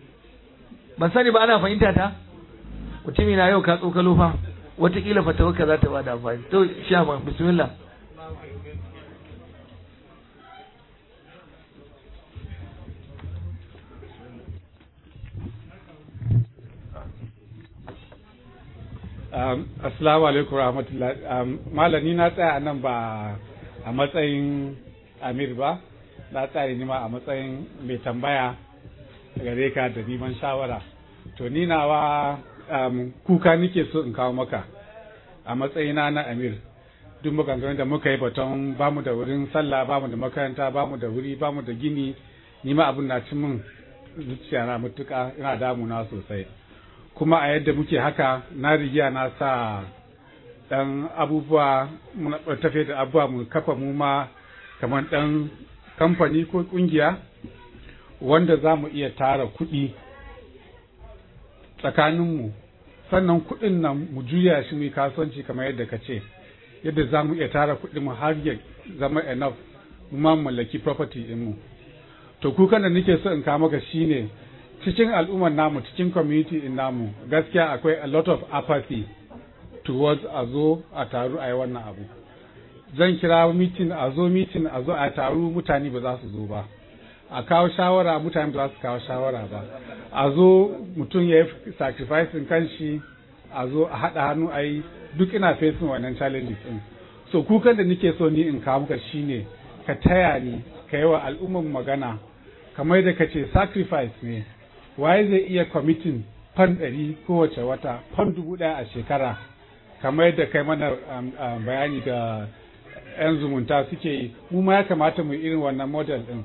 ban sani ba ana fahimta ta mutumi na yau ka tsokalo fa watakila fatawarka za ta bada amfani to shama bismillah Um, assalamu alaikum rahmatullah um, malami na tsaya a nan ba a matsayin amir ba na tsaya ni ma a matsayin mai tambaya gare ka da neman shawara to ni nawa um, kuka nike so in kawo maka a matsayina na amir duk maganganun da muka yi baton bamu da wurin sallah bamu da makaranta bamu da wuri bamu da gini ni ma abin na cin min zuciya na mutuka ina damuna sosai kuma a yadda muke haka na rigiya na sa dan abubuwa muna tafe da abubuwa mu kafa mu ma kamar dan kamfani ko kungiya wanda za mu iya tara kuɗi tsakaninmu sannan kuɗin nan mu juya shi mu yi kasuwanci kamar yadda ka ce yadda za mu iya tara kuɗin mu har ya zama enough mu ma mallaki property din mu to kukan da nake so in kawo maka shine cikin al'ummar namu cikin community din namu gaskiya akwai a lot of apathy towards a zo a taru a yi wannan abu zan kira meeting a zo meeting a zo a taru mutane ba za su zo ba a kawo shawara mutane ba za su kawo shawara ba a zo mutum ya yi sacrificing kanshi a zo a haɗa hannu a yi duk ina facing wannan challenges din so kukan da nake so ni in kawo maka shine ka taya ni ka yi wa al'umman magana kamar da ka ce sacrifice ne waye zai iya committing fan ɗari kowace wata fan dubu ɗaya a shekara kamar yadda kai mana um, um, bayani da 'yan zumunta suke yi mu ma ya kamata mu irin wannan model ɗin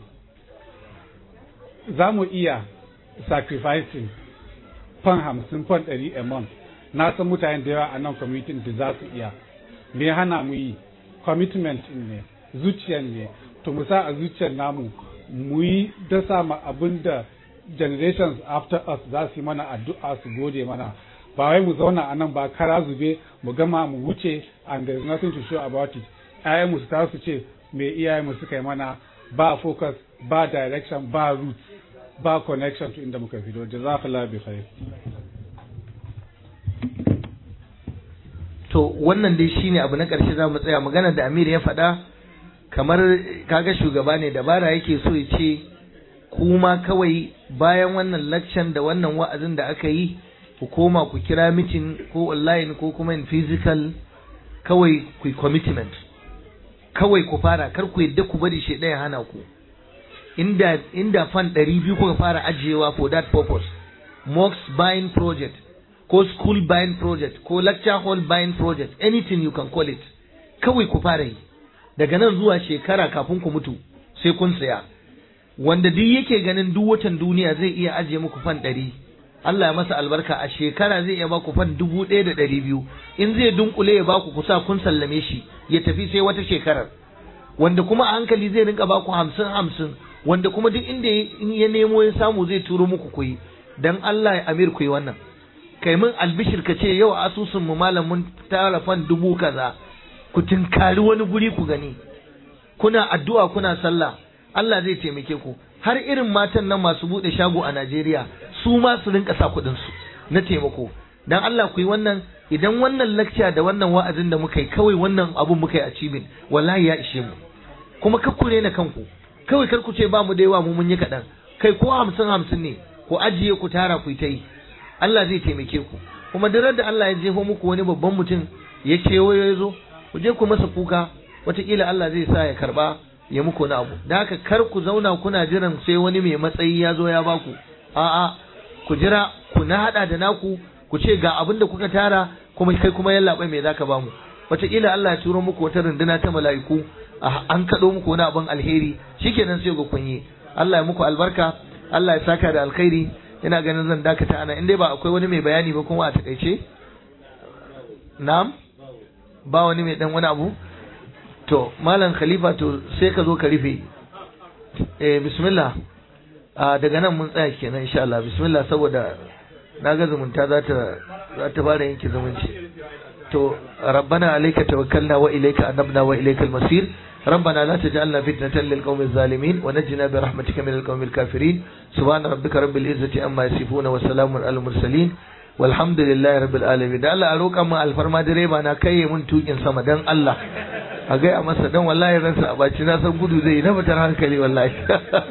za mu iya sacrificing fan hamsin fan ɗari a month na san mutane da yawa a nan community da za su iya me hana mu yi commitment ne zuciyar ne to mu sa a zuciyar namu mu yi dasa ma abin da generations after us za su yi mana addu'a su gode mana ba wai mu zauna a nan ba kara zube mu gama mu wuce and there is nothing to show about it ƴaƴan mu su ta su ce me iyayen mu suka yi mana ba focus ba direction ba route ba connection to inda muka fito jazakallahu bi khair to wannan dai shine abu na ƙarshe za mu tsaya magana da Amir ya faɗa kamar kaga shugaba ne dabara yake so ya ce kuma kawai bayan wannan laccan da wannan wa'azin da aka yi ku koma ku kira mitin ko online ko kuma in physical kawai ku yi commitment kawai ku fara kar ku yadda ku bari shi ɗaya hana ku inda inda fan ɗari biyu kuka fara ajiyewa for that purpose mosque buying project ko school buying project ko lecture hall buying project anything you can call it kawai ku fara yi daga nan zuwa shekara kafin ku mutu sai kun saya wanda duk yake ganin duk watan duniya zai iya ajiye muku fan ɗari Allah ya masa albarka a shekara zai iya baku fan dubu ɗaya da ɗari biyu in zai dunkule ya baku kusa kun sallame shi ya tafi sai wata shekarar wanda kuma a hankali zai rinka baku hamsin hamsin wanda kuma duk inda ya nemo ya samu zai turo muku kuyi dan Allah ya amir ku yi wannan kai min albishir ka ce yau asusun mu malam mun tara fan dubu kaza ku tinkari wani guri ku gani kuna addu'a kuna sallah Allah zai taimake ku har irin matan nan masu bude shago a Najeriya su ma su rinka sa kuɗin su na taimako dan Allah ku yi wannan idan wannan lecture da wannan wa'azin da muka yi kawai wannan abun muka yi achieving wallahi ya ishe mu kuma kakkure na kanku kawai kar ku ce ba mu da yawa mu mun yi kaɗan kai ko hamsin hamsin ne ku ajiye ku tara ku ta yi Allah zai taimake ku kuma duk da Allah ya jefo muku wani babban mutum ya kewayo ya zo ku je ku masa kuka wataƙila Allah zai sa ya karba ya muku wani abu da haka kar ku zauna kuna jiran sai wani mai matsayi ya zo ya baku a'a ku jira ku na hada da naku ku ce ga abin da kuka tara kuma kai kuma yallaɓai me zaka bamu wataƙila Allah ya turo muku wata runduna ta mala'iku an kaɗo muku wani abin alheri shikenan sai ga kun yi Allah ya muku albarka Allah ya saka da alkhairi ina ganin zan dakata ana in dai ba akwai wani mai bayani ba kuma a takaice na'am ba wani mai dan wani abu to malam khalifa to sai ka zo ka rufe eh bismillah a daga nan mun tsaya kenan insha Allah bismillah saboda na ga zumunta za ta za ta fara yanke zumunci to rabbana alayka tawakkalna wa ilayka anabna wa ilaykal masir ربنا لا تجعلنا فتنة للقوم الظالمين ونجنا برحمتك من القوم الكافرين سبحان ربك رب العزة أما يصفون وسلام على المرسلين والحمد لله رب العالمين da Allah a roƙa mu alfarma direba na kai mun tukin sama dan Allah a gaya masa dan wallahi ransa a baci na san gudu zai na fitar hankali wallahi